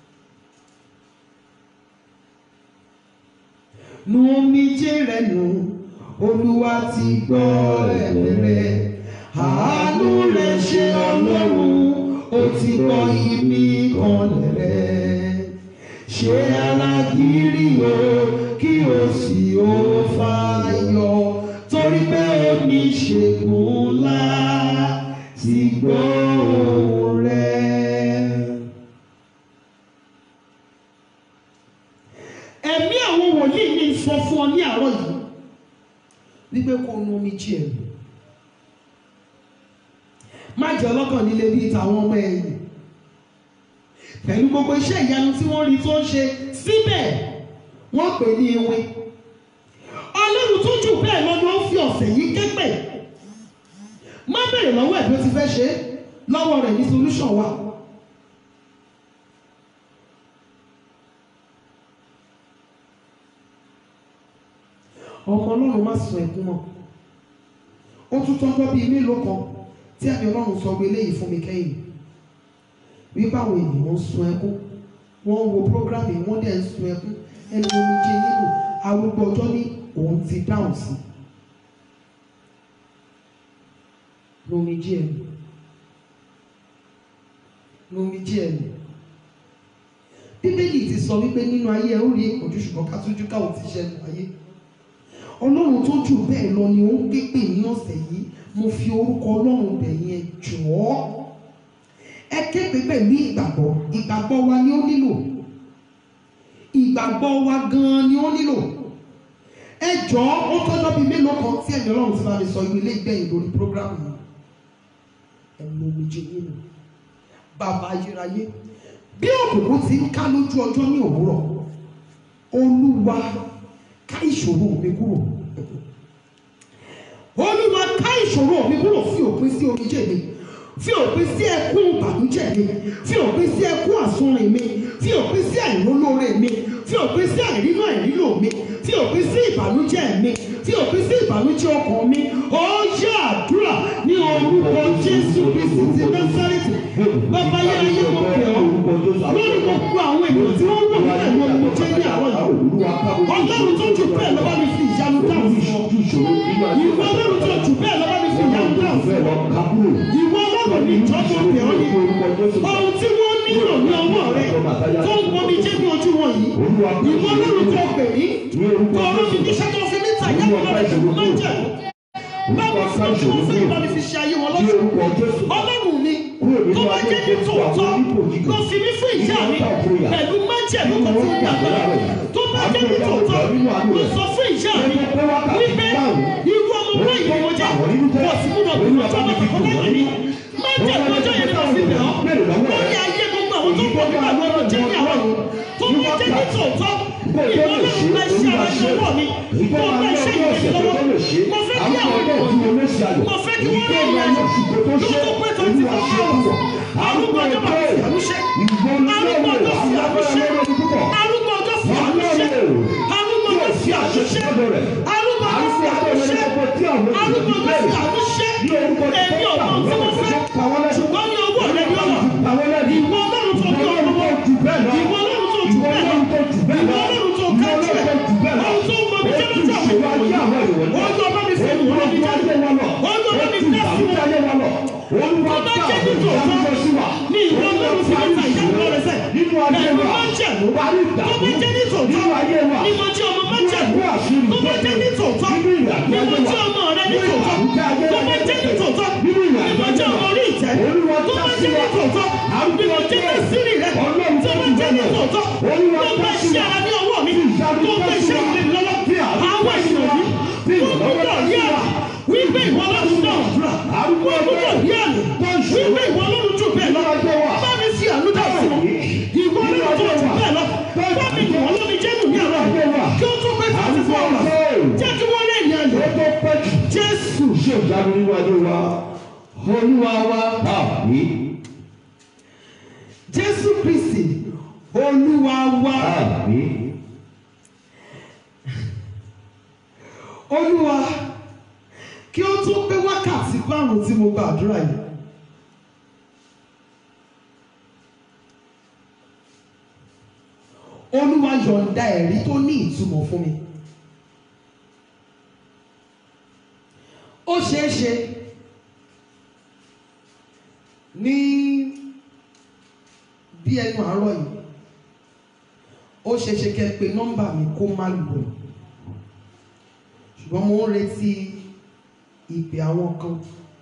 nu omijé rẹ nù olúwa ti gbọ́ ẹ̀bẹ̀ rẹ àánú rẹ ṣe ọlọ́run ó ti gbọ́ ibi kan rẹ ṣe alágírí o kí o sì ó fàyọ torí pé oníṣègùn ńlá ti gbọ́ ohùn rẹ. ẹ̀mí àwọn wòlíì ní sọ fún ọ ní àárọ̀ yìí wípé kó nu omi jí ẹ̀ má jẹ́ ọlọ́kàn líle bíi tàwọn ọmọ ẹ̀yìn pẹ̀lú gbogbo iṣẹ́ ìyanu tí wọ́n rí tó ń ṣe síbẹ̀ wọ́n pè ní ewé ọlọ́run tó jù bẹ́ẹ̀ lọ ni ó fi ọ̀sẹ̀ yìí kẹ́pẹ̀ má bèrè lọ́wọ́ ẹ̀ bí ó ti fẹ́ ṣe é lọ́wọ́ rẹ̀ ní solution wà. ọmọ ọlọ́run má sun ẹkún mọ́ ó tún tọ́jọ́ bíi mélòó kan tí àmì ọlọ́run sọ gbé léyìí fún mi kẹ́yìn wípé àwọn ènìyàn ń sun ẹkún wọ́n ń wo programme yìí wọ́n dẹ̀ ń sun ẹkún ẹni omi jẹ nínú arúgbó ọjọ́ ní òun ti dáhùn sí lomi jí ẹnu lomi jí ẹnu bíbélì ti sọ wípé nínú ayé ẹ ó rí ìpọ́njú ṣùgbọ́n ká tójú káwọn ti ṣẹ́nu ayé ọlọ́run tó jù bẹ́ẹ̀ lọ ni ó ń ké pè ní ọ̀sẹ̀ yìí mo fi orúkọ ọlọ́run bẹ̀ yẹn jọ̀ọ́ ẹ ké pè pẹ̀lú ìgbàgbọ́ ìgbàgbọ́ wa ni ó nílò ìgbàgbọ́ wa gan-an ni ó nílò ẹ jọ̀ọ́ ó tọ́jọ́ bíi mélòó kan tí ẹ̀mí ọlọ́run ti bá mi sọ ìwé ilé ìgbẹ̀yìn lórí prógrámù yìí ẹ mú omi jẹ nínú bàbá ayérayé bí òkùnkùn ti ń ká lójú ọjọ́ ní òwúrọ̀ olúwa ká ìṣòro mi kúrò olúwa ká ìṣòro mi kúrò fi òpin sí omijé mi fi òpin sí ẹkún ìbànújẹ́ mi fi òpin sí ẹkún àsunrin mi fi òpin sí àìrólóore mi fi òpin sí àìrínú àìrílò mi fi òpin sí ìbànújẹ́ mi fi òpin sí ìbànújẹ́ ọkàn mi ó yá àdúrà ní orúkọ jésù kristi ti násárẹ́tì bàbá yáyé mo pè ọ́ lórí gbogbo àwọn ènìyàn tí wọ́n wọ̀ nílẹ̀ ló ń jẹ́ ní àwọn yìí ọlọ́run tó jù bẹ́ẹ̀ lọ́wọ́ mi fi ìyanu dáhùn fún ọ ìwọ ọlọ́run tó jù bẹ́ẹ̀ lọ́wọ́ mi fi ìyanu dáhùn fún ọ. Kábúrò. ìwọ ọlọ́run ní ìjọba òkè ọ́ ní ohun tí wọ́n nílò ní ọwọ́ rẹ tó ń gbomi jẹ́ ní ojú wọn yìí ìwọ ọlọ́run tó pè mí tó ọ̀rọ̀ mi níṣẹ́ tó fi mí tà yá lọ́rẹ̀ tó máa ń jẹ̀ báwo fún ọjọ́ wọn fẹ́ bá mi fi ṣe ayé wọn Ní lọ́sùn orúkọ Jésù. ọlọ́run mi tó bá jẹ́ ní tòótọ́ lọ fi mí fún ìyá mi pẹ̀lú májẹ̀mú kan tí ń gbàgbọ́ tó bá jẹ́ ní tòótọ́ lọ sọ fún ìyá mi wípé irú ọmọ báyìí ni mo jẹ́ kò sí múnà bí mo jọ́ lọ́kọ̀ kọ́ lẹ́yìn mi májẹ̀mú ọjọ́ yẹn lọ sí bẹ̀ ọ́ lórí ayé gbogbo àwọn tó ń bọ̀ nígbà lọ́wọ́ jẹ́ ní àwọn tó bá jẹ́ ní tòótọ́ ìwọ lọ́run bá iṣẹ́ ara ṣe wọ̀ mi tó bá iṣẹ́ ìgbésí lọ́wọ́ mo fẹ́ kí àwọn ènìyàn mo fẹ́ kí wọ́n rí ìrìnàjò ló tó pé tó ti fọ́ ọ̀rọ̀ arúgbó ọjọ́ bá fi àmúṣe arúgbó ọjọ́ fi àmúṣe arúgbó ọjọ́ fi àmúṣe arúgbó ọjọ́ fi àmúṣe arúgbó ọjọ́ fi àmúṣe arúgbó ọjọ́ fi àmúṣe èmi ò mọ tí mo fẹ́ ṣùgbọ́n ní owó rẹ ní ọ̀nà ìwọ ọlọ́run tó bí ọ̀rọ̀ wọn ìwọ ọlọ́run tó jù bẹ́ẹ̀ lọ ìwọ ọlọ́run tó kájú ẹ̀ ohun tó ń mọ mi jẹ́ lọ́jọ́ àwọn ìwọ̀n ohun tó bá mi fi ìwọ̀n mi jẹ́ ohun tó bá mi fi ẹ̀sìn wọn tó bá jẹ́ ní tòótọ́ ní ìwọ ọlọ́run fi mẹ́ta ìyá rẹ̀ sẹ́ pẹ̀lú májẹ̀mú tó bá jẹ́ ní tòótọ́ ní mo jẹ́ ọmọ májẹ̀mú tó bá jẹ́ ní tòótọ́ ní mo jẹ́ ọmọ rẹ ní tòótọ́ tó bá jẹ́ ní tòótọ́ ní mo jẹ́ ọmọ orí ìtẹ́ tó bá jẹ́ ní tòótọ́ ní mo jẹ́ ní sírì rẹ tó bá jẹ́ ní tòótọ́ tó bá ṣe ara ní ọwọ́ mi tó bá ṣe ìrìn lọ́wọ́ àwọn ènìyàn yìí tó gbọ́dọ̀ rí àrà wípé ìwọ lọ́dún náà dúrà wọ́n gbọ́dọ̀ rí àrà wípé ìwọ lọ́dún jù bẹ́ẹ̀ lọ bá mi sí àánú dà fún ọ ìwọ lọ́dún tó jù bẹ́ẹ̀ lọ bá mi dùn wọ́n lómi jẹ́nu ní àrà kí ó tó pé twenty four hours jẹ́ kí wọ́n lè ní ayọ̀ jésù Ṣé ìjánu nínú adé wa? Olúwa wa àmì. jésù kristi olúwa wa Àmì. olúwa kí ó tó pé wákàtí márùn tí mo gba àdúrà yìí olúwa yọ̀ǹda ẹ̀rí tó ní ìtumọ̀ fún mi ó ṣeé ṣe ní bí ẹnu àárọ̀ yìí ó ṣeé ṣe kẹ́ ẹ pé nọ́mbà mi kó má lò ṣùgbọ́n mo ń retí ìpè àwọn kan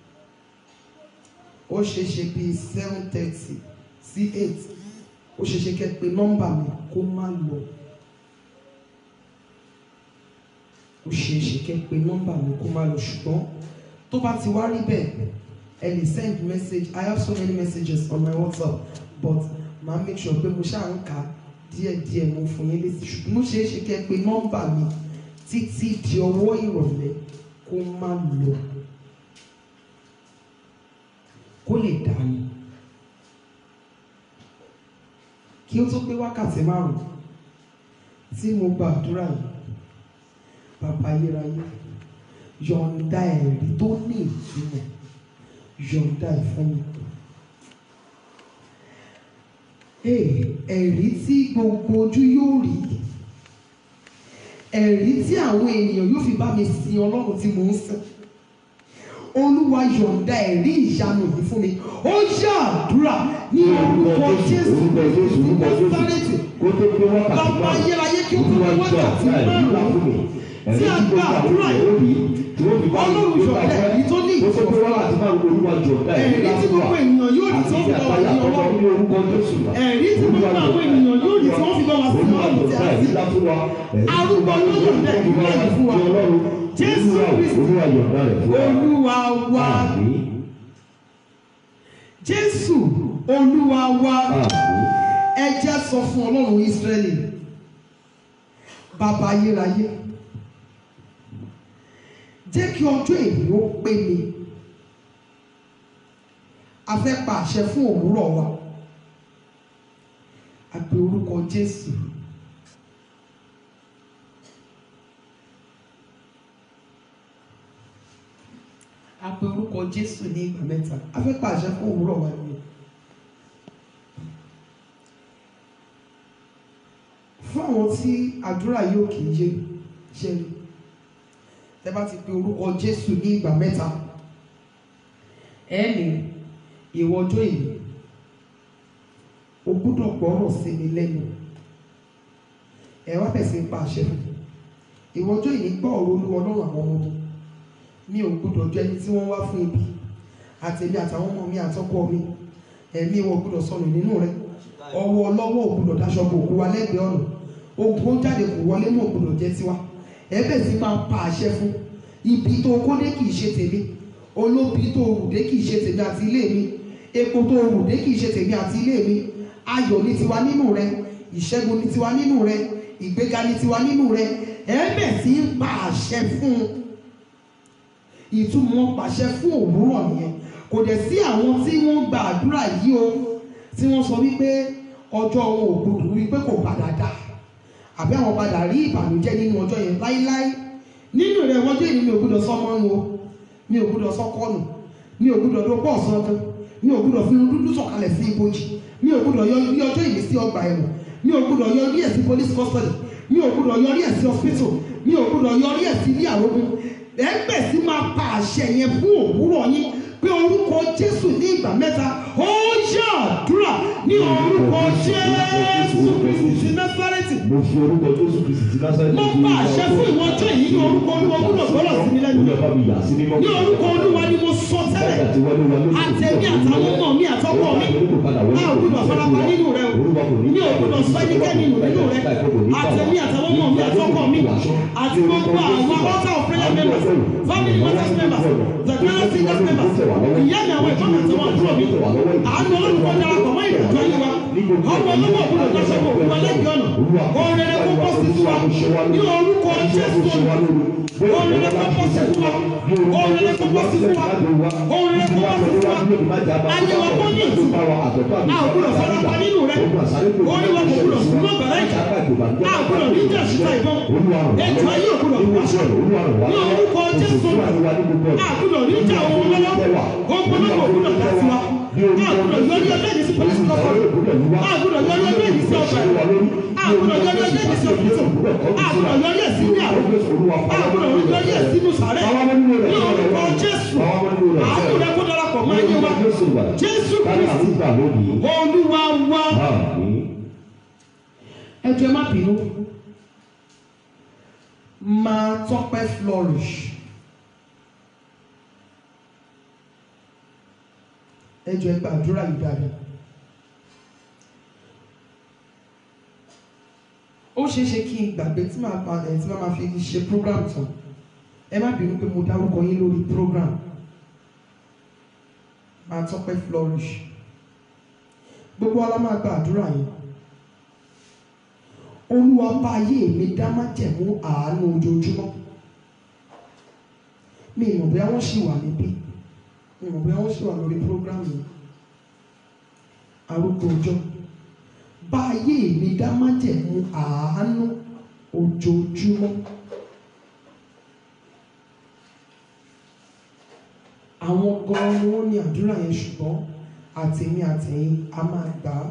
ó ṣeé ṣe bíi seven thirty sí eight ó ṣeé ṣe kẹ́ ẹ pé nọ́mbà mi kó má lọ ó ṣeé ṣe kẹ́ ẹ pé nọ́mbà mi kó má lọ ṣùgbọ́n tó bá ti wá rí bẹ́ẹ̀ ẹ lè send message I have so many messages on my WhatsApp but màá make sure pé mo ṣáà ń kà á díẹ̀díẹ̀ mo fún yín létí ṣùgbọ́n ó ṣeé ṣe kẹ́ ẹ pé nọ́mbà mi títí di ọwọ́ ìrọ̀lẹ́ kó má lọ kó lè dání kí ó tó pé wákàtí márùn tí mo gba àdúrà yìí bàbá ayérayé yọ̀ǹda ẹ̀rí tó ní ìtumọ̀ yọ̀ǹda ẹ̀ fún mi. Ee, ẹ̀rí tí gbogbo ojú yóò rí ẹ̀rí tí àwọn ènìyàn yóò fi bá mi sin ọlọ́run tí mò ń sìn olúwa yọ̀ǹda ẹ̀rí ìyanu yìí fún mi ó yá àdúrà ní orúkọ jésù orúkọ Jésù, orúkọ Jésù. násárẹ́tì Kó tó pé wákàtí bàbá márùn-ún. ayérayé kí ó tó pé Olúwa jọ wákàtí àdúrà yìí wá fún mi. márùn-ún Ẹ̀rí tí a tí gba gbogbo àwọn àdúrà ènìyàn ó rí, tí wọ́n fi bá mi Ọlọ́run gbé jọ̀ọ́ bàbá. ẹ̀rí tó ní Kó tó pé wákàtí márùn-ún, Olúwa jọ ọ̀dá ẹ̀rí tí gbogbo ènìyàn yóò rí tí Àti wọ́n fi bá wa àtàyà sí àkọ́kọ́ ọlọ́run ní orúkọ Jésù. ẹ̀rí tí gbogbo àwọn ènìyàn yóò rí tí wọ́n fi bá wa sí Olúwa ọlọ́run tí jọ̀ọ́ a ẹ̀rí sì ńlá fún wa. Ẹ̀rí tí Arúgbó gbogbo àwọn yóò ènìyàn dẹ̀ fi bá wa ìlú sí fún wa. Ọlọ́run. Jésù Olúwa- Kristi. Olúwa yọ̀ǹda rẹ̀ fún wa. olúwa wa Àmín. jésù olúwa wa Àmín. ẹ jẹ́ sọ fún ọlọ́run ísírẹ́lì bàbá ayérayé jẹ́ kí ọjọ́ èyí ó pé mi a fẹ́ pa àṣẹ fún òwúrọ̀ wa a pe orúkọ jésù a pe orúkọ jésù ní ìgbà mẹ́ta a fẹ́ pa àṣẹ fún òwúrọ̀ wa nìyẹn. fún àwọn tí àdúrà yóò kì í yé ṣe rí tẹ́ bá ti pe orúkọ jésù ní ìgbà mẹ́ta ẹ ní ìwọ ọjọ́ yìí o gbúdọ̀ gbọ́rọ̀ sí mi lẹ́nu ẹ wá bẹ̀ sí pa àṣẹ fún ìwọ ọjọ́ yìí gbọ́ ọ̀rọ̀ olúwa ọlọ́run àwọn ọmọ mi mi ò gbúdọ̀ jẹ́ ẹni tí wọ́n wá fún ibi àtẹ̀mí àtàwọn ọmọ mi àtọ́kọ mi ẹ̀mí wọn ò gbúdọ̀ sọnù nínú rẹ ọwọ́ ọlọ́wọ́ ò gbúdọ̀ daṣọ bò kú wa lẹ́gbẹ̀ẹ́ ọ̀nà ogun jáde kò wọlé mọ́ ò gbúdọ̀ jẹ́ tiwa ẹ bẹ̀ sí máa pa àṣẹ fún ibi tó kó dé kì í ṣe tèmi olóbi tó rù dé kì í ṣe tèmi àti ilé mi epo tó rù dé kì í ṣe tèmi àti ilé mi ayọ̀ ní tiwa nínú rẹ ìṣẹ́gun ní tiwa nínú rẹ ìgbéga ní tiwa nínú rẹ ẹ bẹ̀ sí ń pa àṣẹ fún un ìtumọ̀ pàṣẹ fún òwúrọ̀ nìyẹn kò dẹ̀ sí àwọn tí wọ́n gba àdúrà yìí o tí wọ́n sọ wípé ọjọ́ wọn ò gbọdọ̀ wípé kò padà dà àbí àwọn padà rí ìbànújẹ́ nínú ọjọ́ yẹn láíláí nínú rẹ̀ wọ́n jẹ́ èyí mi ò gbọdọ̀ sọmọ nù o mi ò gbọdọ̀ sọkọ nù mi ò gbọdọ̀ dọ́pọ̀ ọ̀sán kan mi ò gbọdọ̀ fi irun dúdú sọ̀kalẹ̀ sí ibojì mi ò gbọdọ̀ yọ ní ọjọ́ ìní sí ọgbà ẹ̀wọ̀n mi ò gbọdọ̀ yọ ní ẹ̀sìn police custody mi ò gbọdọ̀ yọ ní ẹ̀sìn hospital mi ò gbọdọ̀ yọ ní ẹ̀sìn ilé àrògùn ẹgbẹ́ sí máa pa àṣẹ yẹn fún òwúrọ̀ yín pé orúkọ Jésù ní ìgbà mẹ́ta ó yá àdúrà ní orúkọ Jésù Kristi Násárẹ́tì mo fi orúkọ jésù kristi ti lásán mo pa àṣẹ fún ìwọ ọjọ́ yìí ní orúkọ Olúwa gbọ́dọ̀ gbọ́dọ̀ sí mi lẹ́nu olùyọ̀bá mi yà sí mímọ́ ní orúkọ Olúwa ni mo sọ tẹ́lẹ̀ àtẹ̀mí àtàwọn ọmọ mi àtọkọ mi a ò gbúdọ̀ farapa nínú rẹ o mi ò gbúdọ̀ sọ ẹnikẹ́ni nù nínú rẹ àtẹ̀mí àtàwọn ọmọ mi àtọkọ mi àti gbogbo àwọn altar of prayer members family matters members the prayer singers members ìyá mi àwọn ìfọ̀nà àti wọn àbúrò mi àánú olùkọ́ darapọ̀ mọ́ ìrìnàjò ayé wa ọmọ ọlọ́wọ́ òbúdọ̀ dáṣọ́ kò wọ́n lẹ́gbẹ̀ẹ́ ọ̀nà òrèrè kó bọ́ sí tiwa ní orúkọ Jésù òrèrè kó bọ́ sí tiwa òrèrè kó bọ́ sí tiwa òrèrè kó bọ́ sí tiwa ayé wa kó ní ìtumọ̀ a ò gbúdọ̀ farapa nínú rẹ orí wa kò gbúdọ̀ sún mọ́ bàrá ìjà a ò gbúdọ̀ ní ìjà síta ìbọn ètò ayé ò gbúdọ̀ wá sọ ní orúkọ Jésù a gbúdọ̀ ní ìjà òun lọ́wọ́ ogun náà kò gbúdọ̀ dá sí wa a gbúdọ̀ yọrí ọjọ́ ìdí sí police custody a gbúdọ̀ yọrí ọjọ́ ìdí sí ọgbà ẹ̀wọ̀n a gbúdọ̀ yọrí ọjọ́ ìdí sí òkútó a gbúdọ̀ yọrí ẹ̀ sí ní àrùn a gbúdọ̀ yọrí ẹ̀ sínú sàrẹ́ ní orúkọ Jésù àánú rẹ kó darapọ̀ mọ́ ẹ̀yẹ wa Jésù Kristi Olúwa wa ẹ jọ̀ọ́ ẹ má bínú máa tọ́pẹ́ flourish. ẹ jọ̀ọ́ ẹ gbàdúrà yìí dáadáa. ó ṣeé ṣe kí n gbàgbé tí màá pa ẹ̀ tí màá máa fi ṣe program tán ẹ má bínú pé mo dárúkọ yín lórí program máa tọ́pẹ́ flourish gbogbo wa la máa gba àdúrà yìí olúwa bá ayé mi dá májẹ̀mú àánú ojoojúmọ́ mi ìmọ̀ bóyá wọ́n ṣì wà níbí mi ìmọ̀ bóyá wọ́n ṣì wà lórí program yìí arúgbó ọjọ́ bá ayé mi dá májẹ̀mú àánú ojoojúmọ́ àwọn gan ni wọ́n ní àdúrà yẹn ṣùgbọ́n àtẹ̀mí àtẹ̀yìn a máa gbà á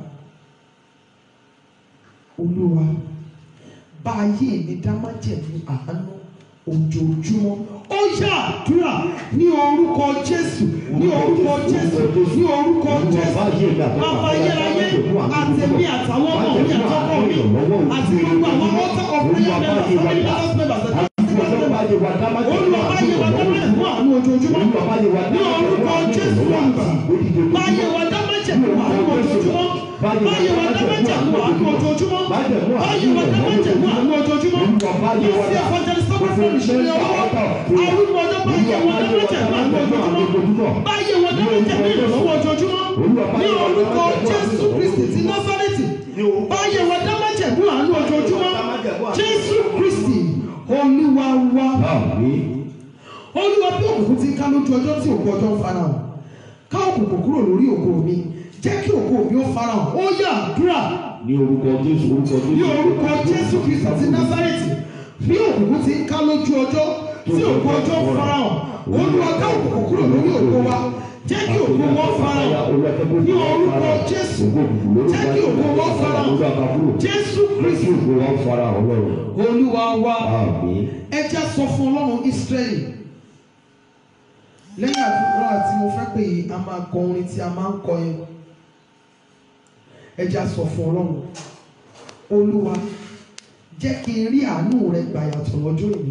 olúwa bá ayé mi dá májẹ̀mú àánú ojoojúmọ́ ó yá àdúrà ní orúkọ jésù ní orúkọ jésù ní orúkọ jésù bàbá ayérayé àtẹ̀mí àtàwọn ọmọ mi àtọkọ mi àti gbogbo àwọn ọ̀tá ọ̀pẹ̀yẹ mẹ́ta family members members olúwa bá yẹ wá dámájẹ̀mú àánú ojoojúmọ́ ní orúkọ jésù olùgbà bá yẹ wá dámájẹ̀mú àánú ojoojúmọ́ báyìí wà dámájẹ̀mú àánú ojoojúmọ́ báyìí wà dámájẹ̀mú àánú ojoojúmọ́ yóò fi evangelist sọ́kọ̀ fún ìṣẹ̀lẹ̀ ọwọ́ àwọn ọjọ́ báyìí wà dámájẹ̀mú àánú ojoojúmọ́ báyìí wà dámájẹ̀mú ìrànlọ́wọ́ ojoojúmọ́ ní orúkọ Jésù Kristi ti Násárẹ́tì báyìí wà dámájẹ̀mú àánú ojoojúmọ́ Jésù Kristi Olúwa wa Olúwa bí òkùnkùn ti ká lójú ọjọ́ tí òkú ọjọ́ ń farahàn ká òkùnkùn kúrò lórí ògo mi jẹ́ kí ògo mi ó farahàn ó yá àdúrà ní orúkọ jésù orúkọ jésù ní orúkọ Jésù Kristi ti Násárẹ́tì bí òkùnkùn ti ń ká lójú ọjọ́ tí ògo ọjọ́ farahàn olúwa ká òkùnkùn kúrò lórí ògo wa jẹ́ kí ògo wọn farahàn ní orúkọ jésù jẹ́ kí ògo wọn farahàn jésù kristu olúwa wa ẹ já sọ fún ọlọ́run israẹli lẹ́yìn àdúrà tí mo fẹ́ pè yìí a máa kọ orin tí a máa ń kọ yẹn ẹ já sọ fún ọlọ́run olúwa jẹ́ kí n rí àánú rẹ gbà yàtọ̀ lọ́jọ́ ìní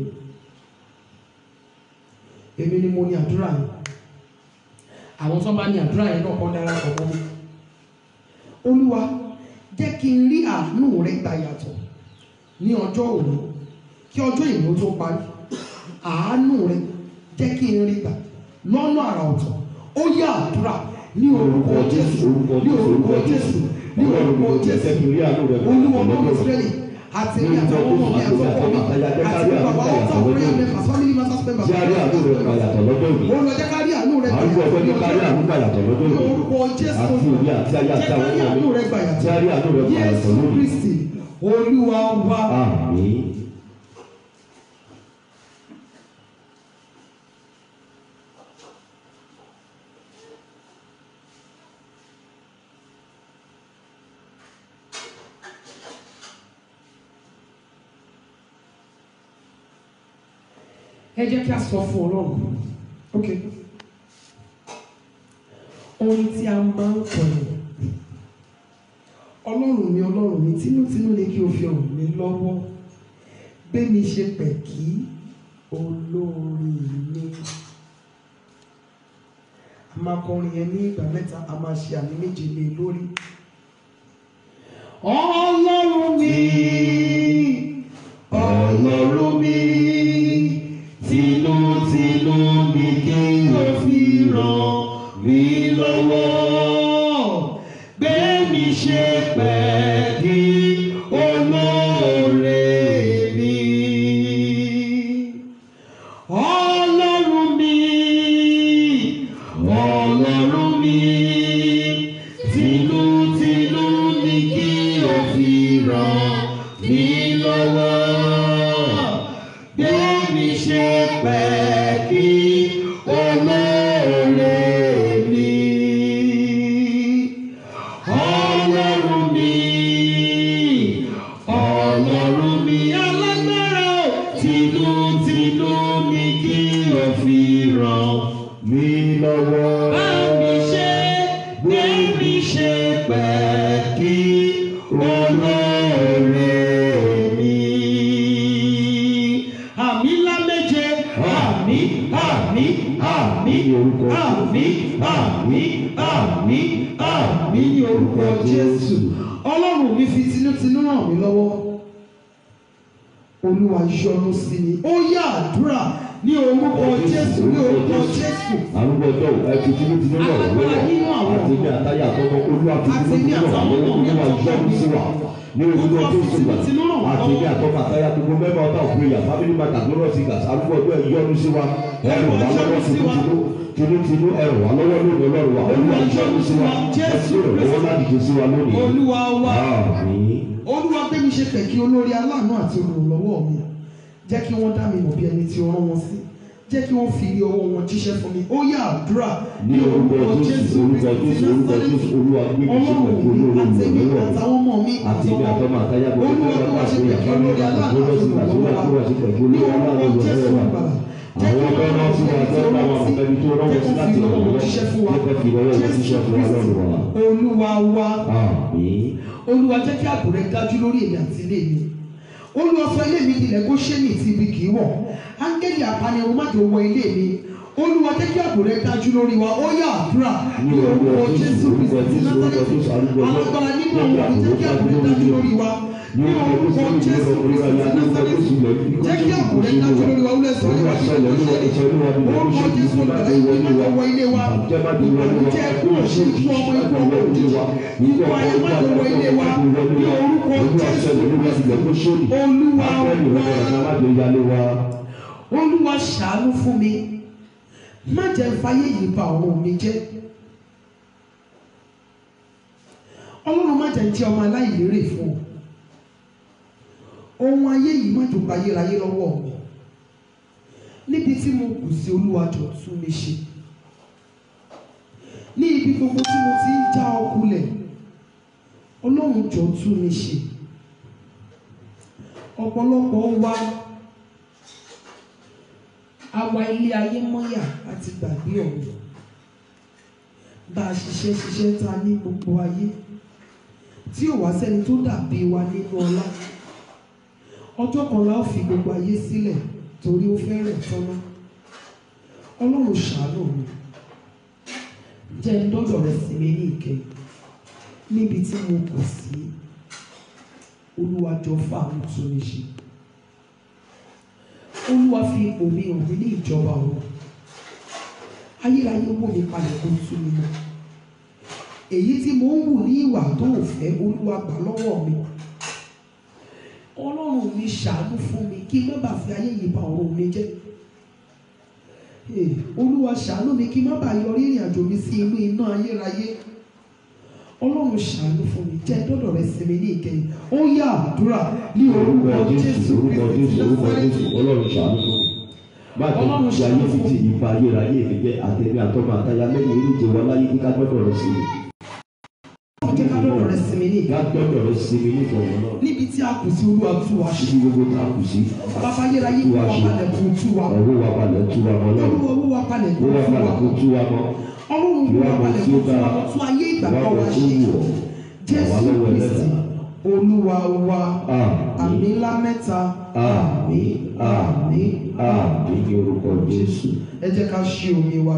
èmi ni mo ní àdúrà yẹn àwọn tó bá ní àdúrà yẹn náà kọ́ dára kọ̀ mọ́ mi olúwa jẹ́ kí n rí àánú rẹ gbà yàtọ̀ ní ọjọ́ òní kí ọjọ́ ìní ó tó parí àánú rẹ jẹ́ kí n rí gbà lọ́nà àrà ọ̀tọ̀ ó yá àdúrà ní orúkọ jésù ní orúkọ jésù ní orúkọ jésù olúwa ọmọ ìsírẹ́lì àti ní àtàwọn ọmọ mi àtọkọ mi àti ní bàbá ọ̀tá prayer members family matters members olùwà jẹ́ ká rí àánú rẹ gbà yàtọ̀ ní ọjọ́ ní orúkọ jésù jẹ́ ká rí àánú rẹ gbà yàtọ̀ jésù kristi olúwa wa. Àmín. ẹ jẹ́ kí a sọ fún ọlọ́run ok ohun tí a máa ń kọ yẹn ọlọ́run mi ọlọ́run mi tinútinú ni kí o fi ràn mí lọ́wọ́ gbé mi ṣe pẹ̀kí olórí mi a máa kọrin yẹn ní ìgbà mẹ́ta a máa ṣe àmì méje lé lórí ọlọ́run mi ọlọ́run mi tinútinú mi kí o fi ràn mí lọ́wọ́ gbé mi ṣe pẹ̀kí olóore mi. Ọlọ́run mi, ọlọ́run mi, tinútinú ni kí o fi ràn mí lọ́wọ́. Gbé mi ṣe pẹ̀kí olóore mi. Ọlọ́run mi, ọlọ́run mi alágbára o, tinútinú ni kí o fi ràn mí lọ́wọ́. bá mi ṣe, gbé mi ṣe pẹ̀kí olóore mi. Àmì ńlá méje, àmì, àmì, àmì, Ní orúkọ àmì, àmì, àmì, àmì ní orúkọ Jésù. Ọlọ́run mi fi tinútinú ràn mí lọ́wọ́. Olúwa yọ́nú sí mi. Ó yá àdúrà ní orúkọ Jésù ní orúkọ Jésù. Arúgbó ọjọ́ ẹ̀kú tinútinú náà Alágbára nínú àwọn àti ní àtàyà àtọ́kọ́ olúwa tinútinú náà lọ́wọ́ olúwa yọ́nú sí wa ní orúkọ Jésù gbà àti ní àtọ́kọ́ àtàyà gbogbo mẹ́fà ọ̀tá òkúrẹ́yà family matter glorious singers arúgbó ọjọ́ yọ́nú sí wa ẹ̀rù wà lọ́wọ́ tinútinú tinútinú ẹ̀rù wà lọ́wọ́ lónìí ọlọ́run wa olúwa yọ́nú sí wa ẹ̀sìn ìrànlọ́wọ́ láti jẹ sí wa lónìí. Olúwa wa. Àmín. Olúwa gbé mi ṣe pẹ̀kí olórí aláàánú àti olùrànlọ́wọ́ mi. Jẹ́ kí wọ́n dá mi mọ̀ bí ẹni tí ó rán wọn sí. Jẹ́ kí wọ́n fi ọwọ́ wọn jíṣẹ́ fún mi. Ó yá àdúrà ní orúkọ jésù orúkọ jésù orúkọ jésù olúwa gbé mi ṣe Ọlọ́run pẹ̀lú mi olórí àtẹ̀mí ìrànlọ́wọ́ àtàwọn ọmọ mi àti ní àtọ́mọ àtayá gbogbo Olúwa tó gbé bá wa ṣe ṣe pẹ̀kí àfáàní olórí aláàánú àgbọ̀rọ̀ àti sí àtúwà olùrànlọ́wọ́ àtúwà sí pẹ̀lú ní olórí orúkọ aláàánú Jésù ìrànlọ́wọ́ gbàlà. Jẹ́ àwọn kí ọgbẹ́ náà sí wa tó bá wọn àbẹ̀bí tó rán wọn sí láti ràn wọ́n jíṣẹ́ fún wa. jẹ́ kẹ́ fi lọ́wọ́ wọn ṣiṣẹ́ fún wa lọ́rùn wa. Olúwa wa. àmín Olúwa jẹ́ kí ààbò rẹ dájú lórí èmi àti ilé mi. Olúwa sọ ilé mi dilẹ̀ kó ṣé ní ti ibi kì í wọ̀. Áńgẹ́lì apanirun má jò wọ ilé mi. Olúwa jẹ́ kí ààbò rẹ dájú lórí wa. Ó yá àdúrà ní orúkọ Jésù Kristi Násárẹ́tì. Alágbára nínú àwọn òbí jẹ́ kí ààbò rẹ dájú lórí wa. Ní orúkọ Jésù Kristi Násárẹ́tì. Jẹ́ kí ààbò rẹ dájú lórí wa. Olúwa sọ ilé wa ní orúkọ Jésù ìgbàlá ìwé má jò wọ ilé wa. Ìbànújẹ́ ikú òṣì ikú ọmọ ikú ọmọ òjì wa. Ikú ayé má jò wọ ilé wa. Ní orúkọ Jésù Kristi. Olúwa wa. Olúwa ṣàánú fún mi má jẹ́ fáyé yìí bà ọ̀run mi jẹ́ Ọlọ́run má jẹ́ jẹ́ ọmọ aláìlérè fún ọ ohun ayé yìí má jò bá ayérayé lọ́wọ́ mi níbi tí mo kù sí olúwa jọ tún mi ṣe ní ibi gbogbo tí mo ti ń já ọkulẹ̀ ọlọ́run jọ tún mi ṣe ọ̀pọ̀lọpọ̀ wa àwa ilé ayé mọ́yà àti gbàgbé ọ̀run bá a ṣiṣẹ́ ṣiṣẹ́ ta ní gbogbo ayé tí ò wá sẹ́ni tó dàbí wa nínú ọlá ọjọ́ kan la ó fi gbogbo ayé sílẹ̀ torí ó fẹ́rẹ̀ tọ́ná ọlọ́run ṣàánú mi jẹ́ ń dọ́dọ̀ rẹ sí mi ní ìkẹyìn níbi tí mo kù sí olúwa jọ fáàmù tún mi ṣe olúwa fi ipò mi hàn mí ní ìjọba ọ̀run ayérayé wò mí palẹ̀ kó tú mi mọ́ èyí tí mo ń wù ní ìwà tó ò fẹ́ olúwa gbà lọ́wọ́ mi ọlọ́run mi ṣàánú fún mi kí n má bàa fi ayé yìí bà ọ̀run mi jẹ́ Ee, olúwa ṣàánú mi kí n má bàa yọrí ìrìn àjò mi sí inú iná ayérayé ọlọ́run ṣàánú fún mi jẹ́ dọ́dọ̀ rẹ sí mi ní ìkẹyìn ó yá àdúrà ní orúkọ jésù orúkọ kristi jésù orúkọ Násárẹ́tì. jésù ọlọ́run ṣàánú fún mi. má jẹ́ Ọlọ́run kí ayé ṣàánú fi fún ti mi. ìfà ayérayé mi jẹ́ àtẹ̀mí àtọ́mọ àtayá lẹ́yìn oríje wa láyé kíká gbọ́dọ̀ rẹ sí mi. jẹ́ ká dọ́dọ̀ rẹ sí mi ní ká ìkẹyìn gbọ́dọ̀ rẹ sí mi nítorí náà. níbi tí a kù sí olúwa tú wa ṣe ibi gbogbo tá a kù sí. bàbá ayérayé kó wa palẹ̀ kó tú wa ọwọ́ wa balẹ̀ tú wa mọ́ náà. olúwa owó wa palẹ̀ kó owó wa tú wa balẹ̀ kó tú wa mọ́. ọlọ́run kó wa palẹ̀ kó tú wa kó tún ayé ìgbàgbọ́ wa ṣe jésù kristi olúwa wa àmì ńlá mẹ́ta àmì àmì àmì ní orúkọ jésù. ẹ jẹ́ ká ṣí omi wa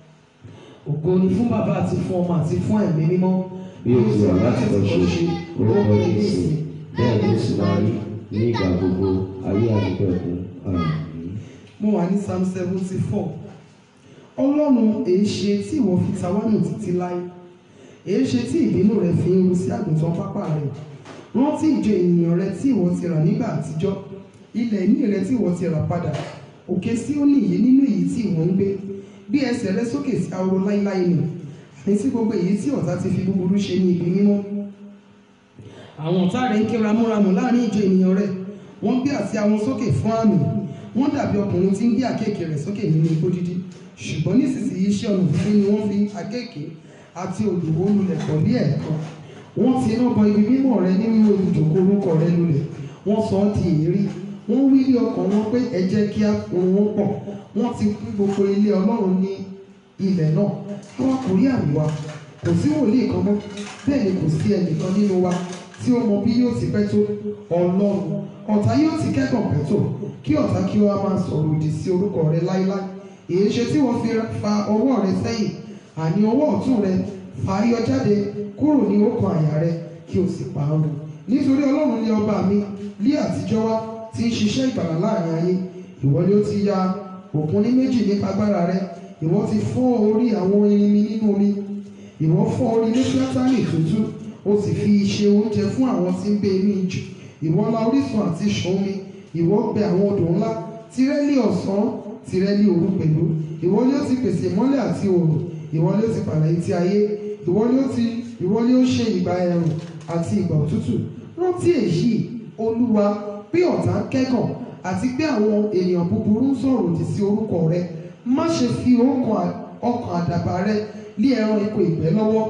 ògo ni fún bàbá àti fún ọmọ àti fún ẹ̀mí mímọ́ bí o ti wà láti lọ ṣe orúkọ ní jésù ìsìn bẹ́ẹ̀ ló sì máa rí ní ìgbà gbogbo ayé àdúgbẹ̀kún àmì. mo wà ní psalm seventy four ọlọ́run èé ṣe tí ìwọ fi ta wá nù títí láé èé ṣe tí ìbínú rẹ fi ń ru sí àgùntàn pápá rẹ rántí ìjọ ènìyàn rẹ tí ìwọ ti rà nígbà àtijọ́ ilẹ̀ ìní rẹ tí ìwọ ti rà padà òkè sí ó nìyí nínú èyí tí ìwọ ń gbé bí ẹsẹ̀ rẹ sókè sí ahoro láíláí nù àní sí gbogbo èyí tí ọ̀tá ti fi búburú ṣe ní ibi mímọ́ àwọn ọ̀tá rẹ̀ ń ké ramúramù láàrin ìjọ ènìyàn rẹ̀ wọ́n gbé àsíá wọn sókè fún àmì wọ́n dàbí ọkùnrin tí ń gbé àkéèké rẹ̀ sókè nínú igbó dídí ṣùgbọ́n nísinsìnyí iṣẹ́ ọnà fún ni wọ́n fi àkéèké àti òdòwó lulẹ̀ pọ̀ ní ẹ̀ẹ̀kan wọ́n ti iná bọ ibi mímọ́ rẹ nínú olùjòkó orúkọ rẹ lulẹ̀ wọ́n sọ ọ́ di èérí wọ́n wí ní ọkàn wọn pé ẹ jẹ́ kí á kún wọn pọ̀ wọ́n ti kún gbogbo ilé ọlọ́run ní ilẹ̀ náà àwa kò rí àmì wa kò sí wòlíì kan mọ́ bẹ́ẹ̀ ni kò sí ẹnìkan nínú wa tí ó mọ bí yóò ti pẹ́ tó ọlọ́run ọ̀tá yóò ti kẹ́kọ̀ọ́ pẹ́ tó kí ọ̀tá kí ó wá máa sọ̀rọ̀ òdì sí orúkọ rẹ láíláí èyí ṣe tí wọ́n fi fa ọwọ́ rẹ sẹ́yìn àní ọwọ́ ọ̀tún rẹ fà á yọ jáde kúrò ní ọkàn àyà rẹ kí o sì pa á run nítorí ọlọ́run ni ọba mi lí àtijọ́ wá ti ń ṣiṣẹ́ ìgbàlà láàrin ayé ìwọ ni ó ti ya òkun ní méjì nípa agbára rẹ ìwọ ti fọ́ orí àwọn irinmi nínú omi ìwọ fọ́ orí lẹ́fíátánì tútù ó sì fi ṣe oúnjẹ fún àwọn tí ń gbé inú ijù ìwọ la orísun àti ìṣàn omi ìwọ gbẹ àwọn odò ńlá tirẹ́lì ọ̀sán tirẹ́lì òru pẹ̀lú ìwọ ni ó ti pèsè ìmọ́lẹ̀ àti òòrùn ìwọ ni ó ti pàlà etí ayé ìwọ ni ó ti ìwọ ni ó ṣe ìgbà ẹ̀rùn àti ìgbà òtútù rántí èyí olúwa pé ọ̀tá ń kẹ́gàn àti pé àwọn ènìyàn búburú ń sọ̀rọ̀ òdì sí orúkọ rẹ má ṣe fi ọkàn ọkàn àdàbà rẹ lé ẹran iko ìgbẹ́ lọ́wọ́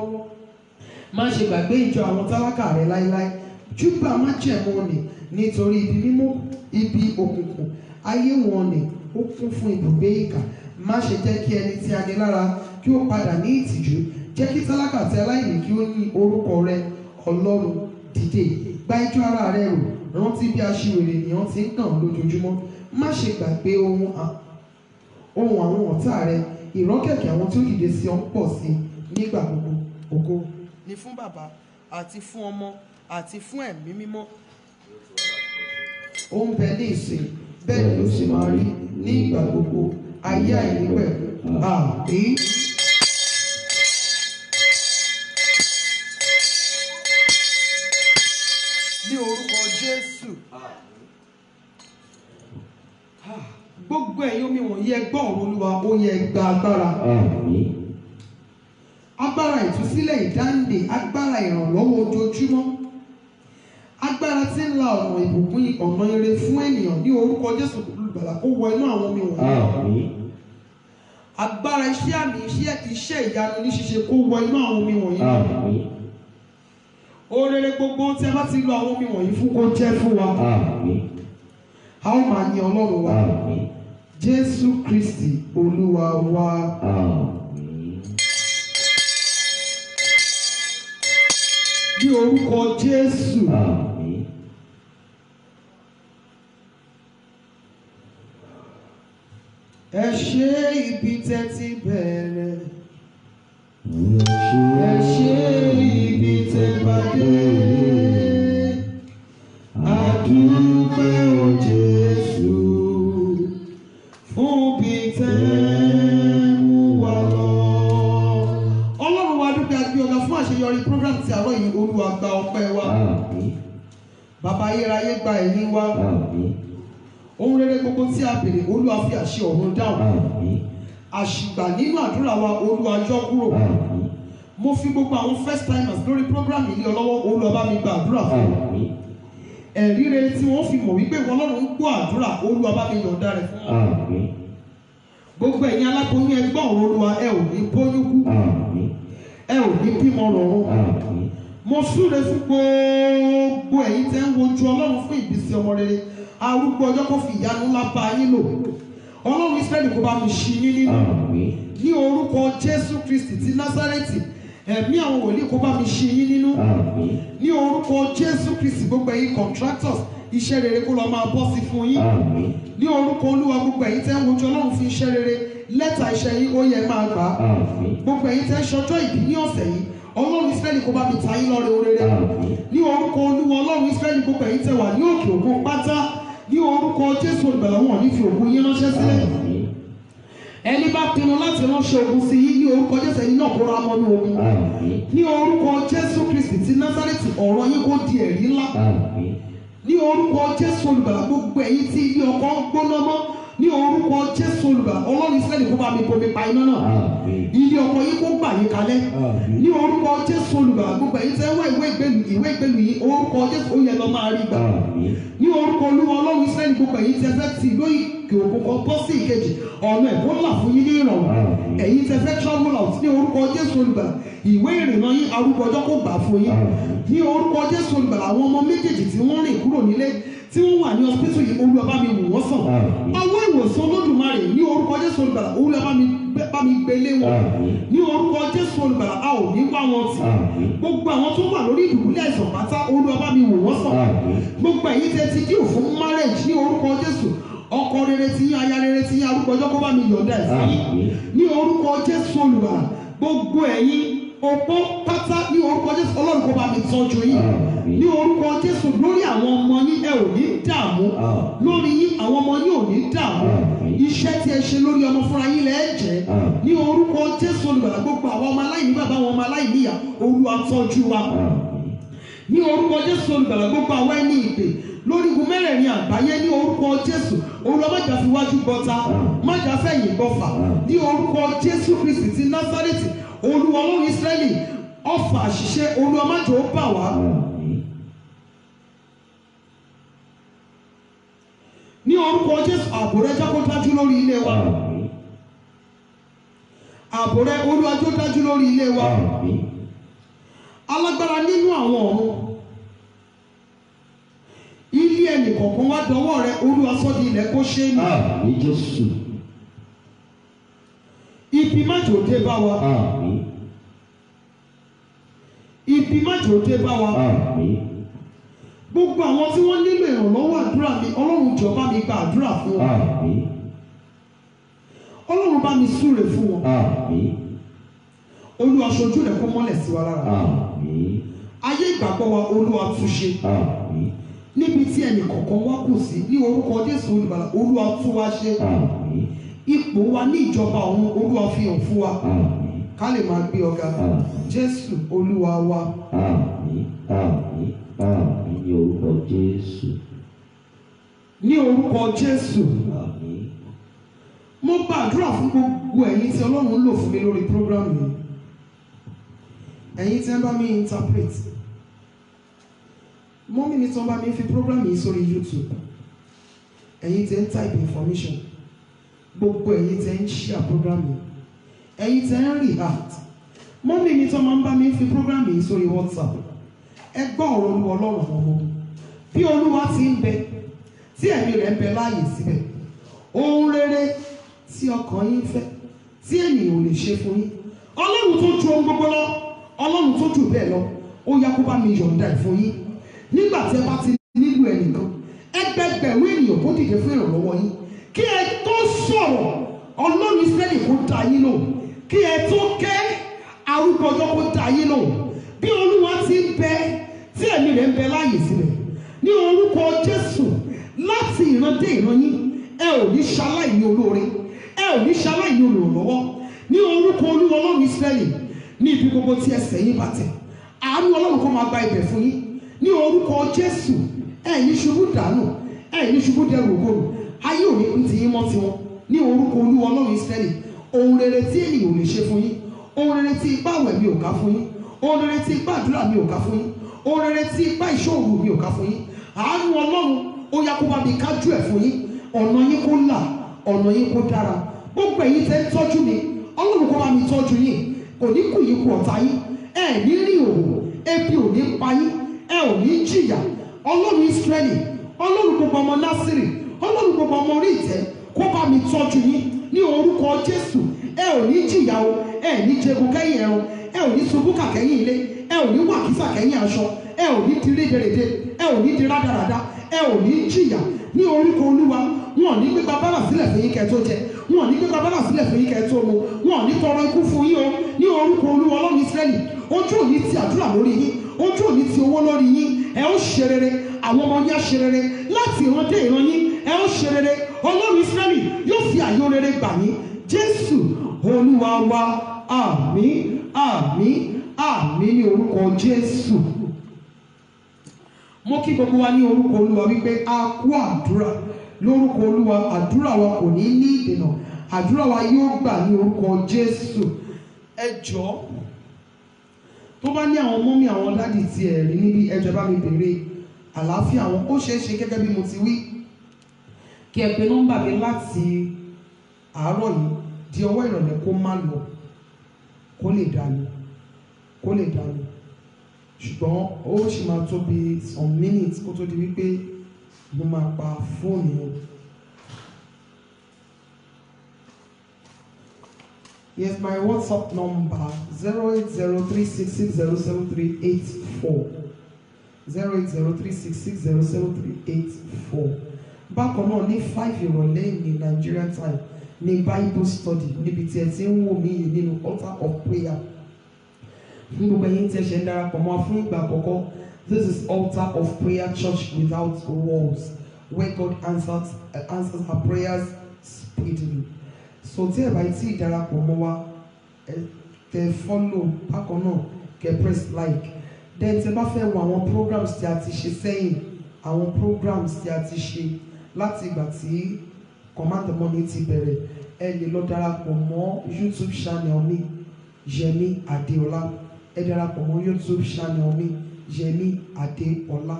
má ṣe gbàgbé ìjọ àwọn tálákà rẹ láéláé júbà má jẹ̀mú ni nítorí ibi mímọ́ ibi òkùnkùn ayé wọn ni ó kún fún ibùgbé ìkà má ṣe jẹ́ kí ẹni tí a ní lára kí ó padà ní ìtìjú jẹ́ kí tálákà àti aláìní kí ó ní orúkọ rẹ ọlọ́run dìde gba ẹjọ́ ara rẹ rò rántí bí aṣiwèrè ènìyàn ti ń kàn lójoojúmọ́ má ṣe gbàgbé ohun à- ohun àwọn ọ̀tá rẹ ìrọ́kẹ̀kẹ̀ àwọn tí ó dìde sí ọ ń pọ̀ sí nígbà gbogbo ògo. ni fún bàbá àti fún ọmọ àti fún ẹ̀mí mímọ́ ó ń bẹ ní ìsìn bẹ́ẹ̀ ló sì máa rí ní ìgbà gbogbo ayé àìníwẹ̀ àmín. ní orúkọ jésù gbogbo ẹ̀yin omi wọ̀nyí ẹ gbọ́ ọ̀rọ̀ olúwa ó yẹ gba agbára àmì. agbára ìtúsílẹ̀ ìdáǹdè agbára ìrànlọ́wọ́ ojoojúmọ́ agbára tí ń la ọ̀nà ìbùkún ọ̀nà ire fún ènìyàn ní orúkọ jésù olùgbàlà kó wọ inú àwọn omi wọ̀nyí Àmín. agbára iṣẹ́ àmì iṣẹ́ iṣẹ́ ìyanu ní ṣíṣe kó wọ inú àwọn omi wọ̀nyí Àmín. orere gbogbo tí a bá ti lo àwọn omi wọ̀nyí fún kó jẹ́ fún wa Àmín. a ó máa yin ọlọ́run wa Àmín. jésù kristi olúwa wa Àmín. ní orúkọ jésù Àmín. ẹ ṣe ibi tẹ́ ti bẹ̀rẹ̀ ẹ ṣe ibi tẹ́ bá dé àdúpẹ́ o jésù fún bí tẹ́ mú wa lọ. ọlọ́run wa dúpẹ́ àti ọ̀gá fún àṣeyọrí program ti àárọ̀ yìí olúwa gba ọpẹ́ wa Àmín. bàbá ayérayé gba ẹ̀yìn wa Àmín. ohun rere gbogbo tí a béèrè olúwa fi àṣẹ ọ̀run dáhùn Àmín. àṣìgbà nínú àdúrà wa olúwa yọ kúrò Àmín. mo fi gbogbo àwọn first timers lórí program yìí lé ọ lọ́wọ́ olúwa bá mi gba àdúrà fún wọn Àmín. ẹ̀rí rere tí wọ́n fi mọ̀ wípé ìwọ ọlọ́run ń gbọ́ àdúrà olúwa bá mi yọ̀ǹda rẹ̀ fún wọn Àmín. gbogbo ẹ̀yin aláboyún ẹgbọ́n ọ̀rọ̀ olúwa ẹ ò ní bóyún kú Àmín. ẹ ò ní bímọ rọrùn Àmín. mo súre fún gbogbo ẹ̀yin tẹ́ ń wojú ọlọ́run fún ìbísí ọmọ rere arúgbó ọjọ́ kó fi ìyanu ńlá bá yín lò ọlọ́run israẹli kó bá mi ṣí yín nínú Àmín. ní orúkọ jésù kristi ti násárẹ́tì ẹ̀mí àwọn wòlíì kó bá mi ṣí yín nínú Àmín. ní orúkọ jésù kristi gbogbo ẹ̀yin contractors iṣẹ́ rere kó lọ máa bọ́ sí fún yín Àmín. ní orúkọ olúwa gbogbo ẹ̀yin tẹ́ ń wojú ọlọ́run fún iṣẹ́ rere lẹ́tà iṣẹ́ yín ó yẹ máa gbà á Àmín. gbogbo ẹ̀yin tẹ́ ń ṣọjọ́ ìbí ní ọ̀sẹ̀ yìí ọlọ́run israẹli kó bá mi ta yín lọ́rẹ orere Àmín. ní orúkọ olúwa ọlọ́run israẹli gbogbo ẹ̀yin tẹ́ wà ní òkè òkun pátá ní orúkọ jésù olùgbàlà wọn ní fi òkun yín ránṣẹ́ sílẹ̀ Àmín. ẹni bá pinnu láti ránṣẹ́ ogun sí yín ní orúkọ jésù ẹni náà kó ra mọ́ ní ogun Àmín. ní orúkọ jésù kristi ti násárẹ́tì ọ̀rọ̀ yín kó di ẹ̀rí ńlá Àmín. ní orúkọ jésù olùgbàlà gbogbo ẹ̀yin tí ilé ọkọ ń gbóná mọ́ ní orúkọ jésù olùgbàlà ọlọ́run israẹli kó bá mi bomi pa iná náà Àmín. ilé ọkọ yín kó gbà yín kalẹ̀ Àmín. ní orúkọ jésù olùgbàlà gbogbo ẹ̀yin tẹ́ wá ìwé ìgbélu ìwé ìgbélu yìí orúkọ jésù ó yẹ lọ máa rí gbà Àmín. ní orúkọ olúwa ọlọ́run israẹli gbogbo ẹ̀yin tẹ́ fẹ́ ti ìlú ìkè òkun kan bọ́ sí ìkejì ọ̀nà ẹ̀kọ́ là fún yín ní ìrọ̀rùn Àmín. ẹ̀yin tẹ́ fẹ́ travel out ní orúkọ jésù olùgbàlà ìwé ìrìnnà yín arúgbó ọjọ́ kó gbà fún yín Àmín. ní orúkọ jésù olùgbàlà àwọn ọmọ méjèèjì tí wọ́n rìn kúrò nílé tí wọ́n wà ní hospital yìí olúwa bá mi wò wọ́n sàn Àmín. ọwọ́ ìwòsàn olódùmarè ní orúkọ jésù olùgbàlà olúwa bá mi gbé- bá mi gbélé wọn Àmín. ní orúkọ jésù olùgbàlà a ò ní wá wọn tì Àmín. gbogbo àwọn tó wà lórí ìdùbúlẹ̀ àìsàn pátá olúwa bá mi wò wọ́n sàn Àmín. gbogbo ẹ̀yin tẹ́ ti díò fún marriage ní orúkọ jésù ọkọ rere tí yín aya rere tí yín arúgbó ọjọ́ kó bá mi yọ̀ǹda ẹ̀ sí yín Àmín. ní orúkọ jésù olùgbàlà gbogbo ẹ̀yin opó pátá ní orúkọ jésù ọlọ́run kó bá mi tọ́jú yín Àmín. ní orúkọ jésù lórí àwọn ọmọ yín ẹ ò ní dààmú Àmín. lórí yín àwọn ọmọ yín ò ní dààmú Àmín. iṣẹ́ tí ẹ ṣe lórí ọmọ fúnra yín lẹ́ jẹ́ Àmín. ní orúkọ jésù olùgbàlà gbogbo àwọn ọmọ aláìní bàbá àwọn ọmọ aláìní ìyá olúwa tọ́jú wa Àmín. ní orúkọ jésù olùgbàlà gbogbo àwọn ẹni ìpè lórí igun mẹ́rẹ̀ẹ̀rin àgbáyé ní orúkọ jésù olúwa má jà fi wájú gbọ́ta má jà fẹ̀yìn gbọ́fà ní orúkọ jésù kristi ti násárẹ́tì olúwa ọlọ́run ísírẹ́lì ọfà àṣìṣe olúwa má jò ó bà wá Àmín. ní orúkọ jésù ààbò rẹ jẹ́ kó dájú lórí ilé wa Àmín. ààbò rẹ olúwa jẹ́ ó dájú lórí ilé wa Àmín. alágbára nínú àwọn ọ̀run ilé ẹnì kọ̀ọ̀kan wá dọwọ́ rẹ olúwa sọ́ di ilẹ̀ kó ṣe é ní Àmín Jésù. ibi má jò dé bá wa Àmín. ibi má jò dé bá wa Àmín. gbogbo àwọn tí wọ́n nílò ìrànlọ́wọ́ àdúrà mi ọlọ́run jọ̀ọ́ bá mi gba àdúrà fún wọn Àmín. ọlọ́run bá mi súre fún wọn Àmín. olúwa ṣojú rẹ̀ kó mọ́lẹ̀ sí wa lára Àmín. ayé ìgbàgbọ́ wa olúwa túnṣe Àmín. níbi tí ẹnì kọ̀ọ̀kan wá kù sí ní orúkọ jésù olùbàlà olúwa tún wá ṣe Àmín. ipò wa ní ìjọba ọ̀run olúwa fi hàn fún wa Àmín. ká lè máa gbé ọ̀gá Àmín. jésù olúwa wa Àmín. Àmín. Àmín ní orúkọ Jésù. ní orúkọ jésù Àmín. mo gbàdúrà fún gbogbo ẹ̀yin tí ọlọ́run ń lò fún mi lórí program yìí ẹ̀yin tí ẹ bá mi interpret mọ́mí mi tí wọ́n bá mi fi program yìí sórí youtube ẹ̀yin tẹ́ ń type information gbogbo ẹ̀yin tẹ́ ń share program yìí ẹ̀yin tẹ́ ń react mọ́mí mi tó máa ń bá mi fi program yìí sórí whatsapp ẹ gbọ́ ọ̀rọ̀ olúwa ọlọ́run àwọn ọmọ bí olúwa ti ń bẹ tí ẹ̀mí rẹ̀ ń bẹ láàyè síbẹ̀ ohun rere tí ọkàn yín fẹ́ tí ènìyàn ò lè ṣe fún yín ọlọ́run tó ju ohun gbogbo lọ ọlọ́run tó jù bẹ́ẹ̀ lọ ó yá kó bá mi yọ̀ǹda ẹ̀ fún yín nígbà tí ẹ bá ti nílò ẹnìkan ẹgbẹgbẹ̀rún ènìyàn kó dìde fún ìrànlọ́wọ́ yín kí ẹ tó sọ̀rọ̀ ọlọ́run ìsírẹ́lì kó dá yín lò kí ẹ tó kẹ́ arúgbó ọjọ́ kó dá yín lò bí olúwa ti ń bẹ tí ẹ̀mí rẹ̀ ń bẹ láàyè sílẹ̀ ní orúkọ jésù láti ìran dé ìran yín ẹ ò ní ṣaláì ní olóore ẹ ò ní ṣaláì ní olùrànlọ́wọ́ ní orúkọ olúwa ọlọ́run ìsírẹ́lì ní ibi gbogbo tí ẹsẹ̀ yín bá tẹ̀ àánú ọlọ́run kó máa gba ibẹ̀ fún yín ní orúkọ jésù ẹ ní ṣubú dànù ẹ ní ṣubú dẹrù ògòrò ayé ò ní pín ti yín mọ́ tiwọn ní orúkọ olúwa ọlọ́run ìsírẹ́lì ohun rere tí ènìyàn ò lè ṣe fún yín ohun rere tí ipá àwẹ̀ mi ò ká fún yín ohun rere tí ipá àdúrà mi ò ká fún yín ohun rere tí ipá ìṣòro mi ò ká fún yín àánú ọlọ́run ó yá kó bá mi kájú ẹ̀ fún yín ọ̀nà yín kó là ọ̀nà yín kó dára gbogbo ẹ̀yin tẹ́ ń tọ́jú mi ọlọ́run kó bá mi tọ́jú yín kò ní kù yín kù ọ̀tá yín ẹ ní rí òwò ebi ò ní pa yín ẹ ò ní jìyà ọlọ́run ìsírẹ́lì ọlọ́run gbogbo ọmọ násìrì ọlọ́run gbogbo ọmọ orí ìtẹ́ kó bá mi tọ́jú yín ní orúkọ jésù ẹ ò ní jìyà o ẹ ní jẹgun kẹ́yìn ẹran ẹ ò ní ṣubú kàkẹ́yìn ilé ẹ ò ní wàkísà kẹ́yìn aṣọ ẹ ò ní di rédèrèdè ẹ ò ní di rádaràda ẹ ò ní jìyà ní orúkọ olúwa wọn ò ní gbégbá bábà sílẹ̀ fún yín kẹ́ tó jẹ wọn ò ní gbégbá bábà sílẹ̀ fún yín kẹ́ tó mu wọn ò ní tọrọ ikú fún yín o ní orúkọ olúwa ọlọ́run ìsírẹ́lì ojú ò ní ti àdúrà lórí yín ojú ò ní ti owó lórí yín ẹ ó ṣe rere àwọn ọmọ yín á ṣe rere láti ìran dé ìran yín ẹ ó ṣe rere ọlọ́run ìsírẹ́lì yóò fi àyè rere gbà yín jésù olúwa wa àmín àmín àmín ní orúkọ jésù mo kí gbogbo wa ní orúkọ olúwa wípé a kú àdúrà lórúkọ olúwa àdúrà wa kò ní ní ìdènà àdúrà wa yóò gbà ní orúkọ jésù ẹ jọ̀ọ́ tó bá ní àwọn mọ́mí àwọn dádì tí ẹ̀ rí níbi ẹjọ́ bá mi bèrè àlàáfíà wọn ó ṣeé ṣe gẹ́gẹ́ bí mo ti wí kí ẹ pe nọ́mbà mi láti àárọ̀ yìí di ọwọ́ ìrọ̀lẹ́ kó má lọ kó lè dànù kó lè dànù ṣùgbọ́n ó sì máa tó bí some minutes kó tó di wípé mo máa pa fóònù yẹn. Yes, my WhatsApp number zero eight zero three six six zero seven three eight four zero eight zero three six six zero seven three eight four. Bákan náà ní five ìrọ̀lẹ́ ní Nigerian time ní Bible study níbi tí ẹ ti ń wò mí yìí nínú altar of prayer. Fún gbogbo ẹ̀yin tí ẹ ṣe ń darapọ̀ mọ́ fún ìgbà àkọ́kọ́ this is altar of prayer church without walls where God answers, uh, answers our prayers speedily so tí ẹ bá tí ì darapọ̀ mọ́ wa ẹ tẹ follow bákan náà kẹ press like then tẹ bá fẹ́ wo àwọn programs tí a ti ṣe sẹ́yìn àwọn programs tí a ti ṣe láti ìgbà tí command the money ti bẹ̀rẹ̀ ẹ lè lọ darapọ̀ mọ́ youtube channel mi Yẹmí Adéọlá ẹ darapọ̀ mọ́ youtube channel mi Yẹmí Adéọlá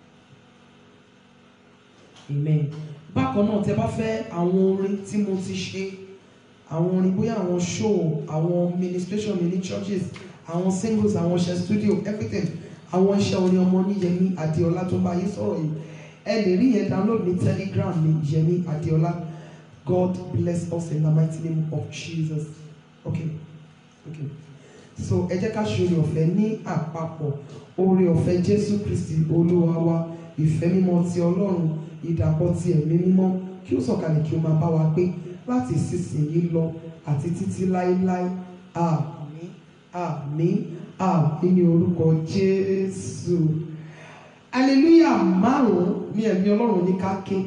amen bákan náà tẹ bá fẹ́ àwọn orin tí mo ti ṣe àwọn orin bóyá àwọn show àwọn ministration mi ní churches àwọn singles àwọn iṣẹ́ studio everything àwọn iṣẹ́ orin ọmọ ní Yẹmí Adéọlá tó bá yín sọ̀rọ̀ yìí ẹ lè rí yẹn download ní telegram ní Yẹmí Adéọlá God bless us in the mighty name of Jesus okay okay so ẹ jẹ́ ká ṣe oore ọ̀fẹ́ ní àpapọ̀ oore ọ̀fẹ́ Jésù Kristi Olúwa wa ìfẹ́ mímọ́ ti Ọlọ́run ìdàpọ̀ ti ẹ̀mí mímọ́ kí ó sọ̀kalẹ̀ kí ó máa bá wa gbé láti ìsinsìnyí lọ àti títí láéláé àmín àmín àmín ní orúkọ Jésù hallelujah márùn-ún ní ẹ̀mí Ọlọ́run ní ká ké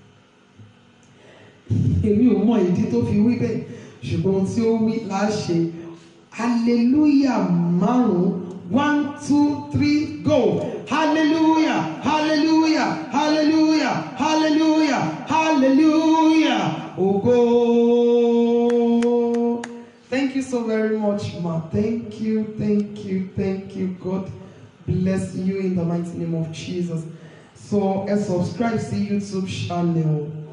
èmi ò mọ ìdí tó fi wí bẹ́ẹ̀ ṣùgbọ́n ohun tí ó wí là á ṣe hallelujah márùn-ún one two three go hallelujah hallelujah hallelujah hallelujah hallelujah ògo. Thank you so very much, ma. Thank you, thank you, thank you. God bless you in the mighty name of Jesus. So, ẹ subscribe sí YouTube channel.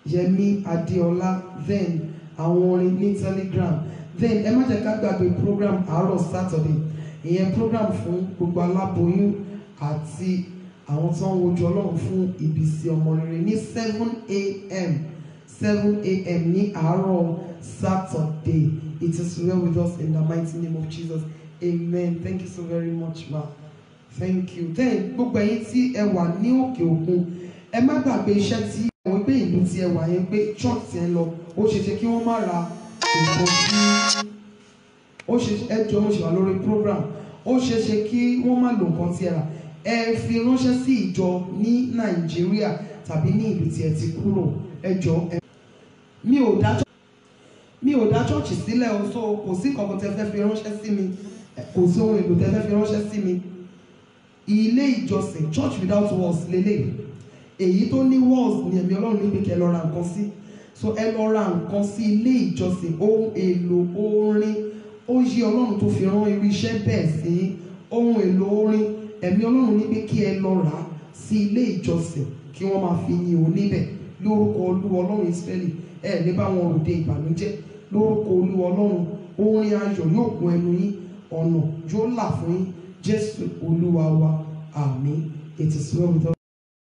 yẹmi adéọlá then àwọn orin ní telegram then ẹ má jẹ́ ká gbàgbé program àárọ̀ saturday ìyẹn program fún gbogbo aláboyún àti àwọn tó ń wojú ọlọ́run fún ìbísí ọmọ rere ní seven a.m. seven a.m. ní àárọ̀ saturday it is well with us in the mighty name of jesus amen thank you so very much ma thank you then gbogbo ẹ̀yin tí ẹ wà ní òkè òkun ẹ má gbàgbé iṣẹ́ tí àwọn pé ìlú tí ẹ wà yẹn pé church tí ẹ lọ ó ṣe ṣe kí wọ́n má ra nǹkan tí ó ṣe ẹjọ́ mo ṣe wà lórí program ó ṣe ṣe kí wọ́n má lo nǹkan tí ẹ rà ẹ fi ránṣẹ́ sí ìjọ ní nàìjíríà tàbí ní ìlú tí ẹ ti kúrò ẹjọ́ ẹ. mi ò dá mi ò dá church sílẹ̀ o so kò sí kankan tẹ fẹ́ fi ránṣẹ́ sí mi kò sí ohun èlò tẹ fẹ́ fi ránṣẹ́ sí mi ilé ìjọsìn church without walls lélẹ̀ èyí tó ní walls ni ẹ̀mí ọlọ́run níbi kẹ́ ẹ lọ ra nǹkan sí so ẹ lọ ra nǹkan sí ilé ìjọsìn ohun èlò orin ó yí ọlọ́run tó fi rán irú iṣẹ́ bẹ́ẹ̀ sí ohun èlò orin ẹ̀mí ọlọ́run ní pé kí ẹ lọ rà á sí ilé ìjọsìn kí wọ́n máa fi yin òun níbẹ̀ lórúkọ olúwa ọlọ́run ìsírẹ́lì ẹ ní bá wọn ròde ìbànújẹ́ lórúkọ olúwa ọlọ́run orin ayọ̀ yóò kún ẹnu yín ọ̀nà yóò là fún yín jésù olúwa wa àmín it is well with us.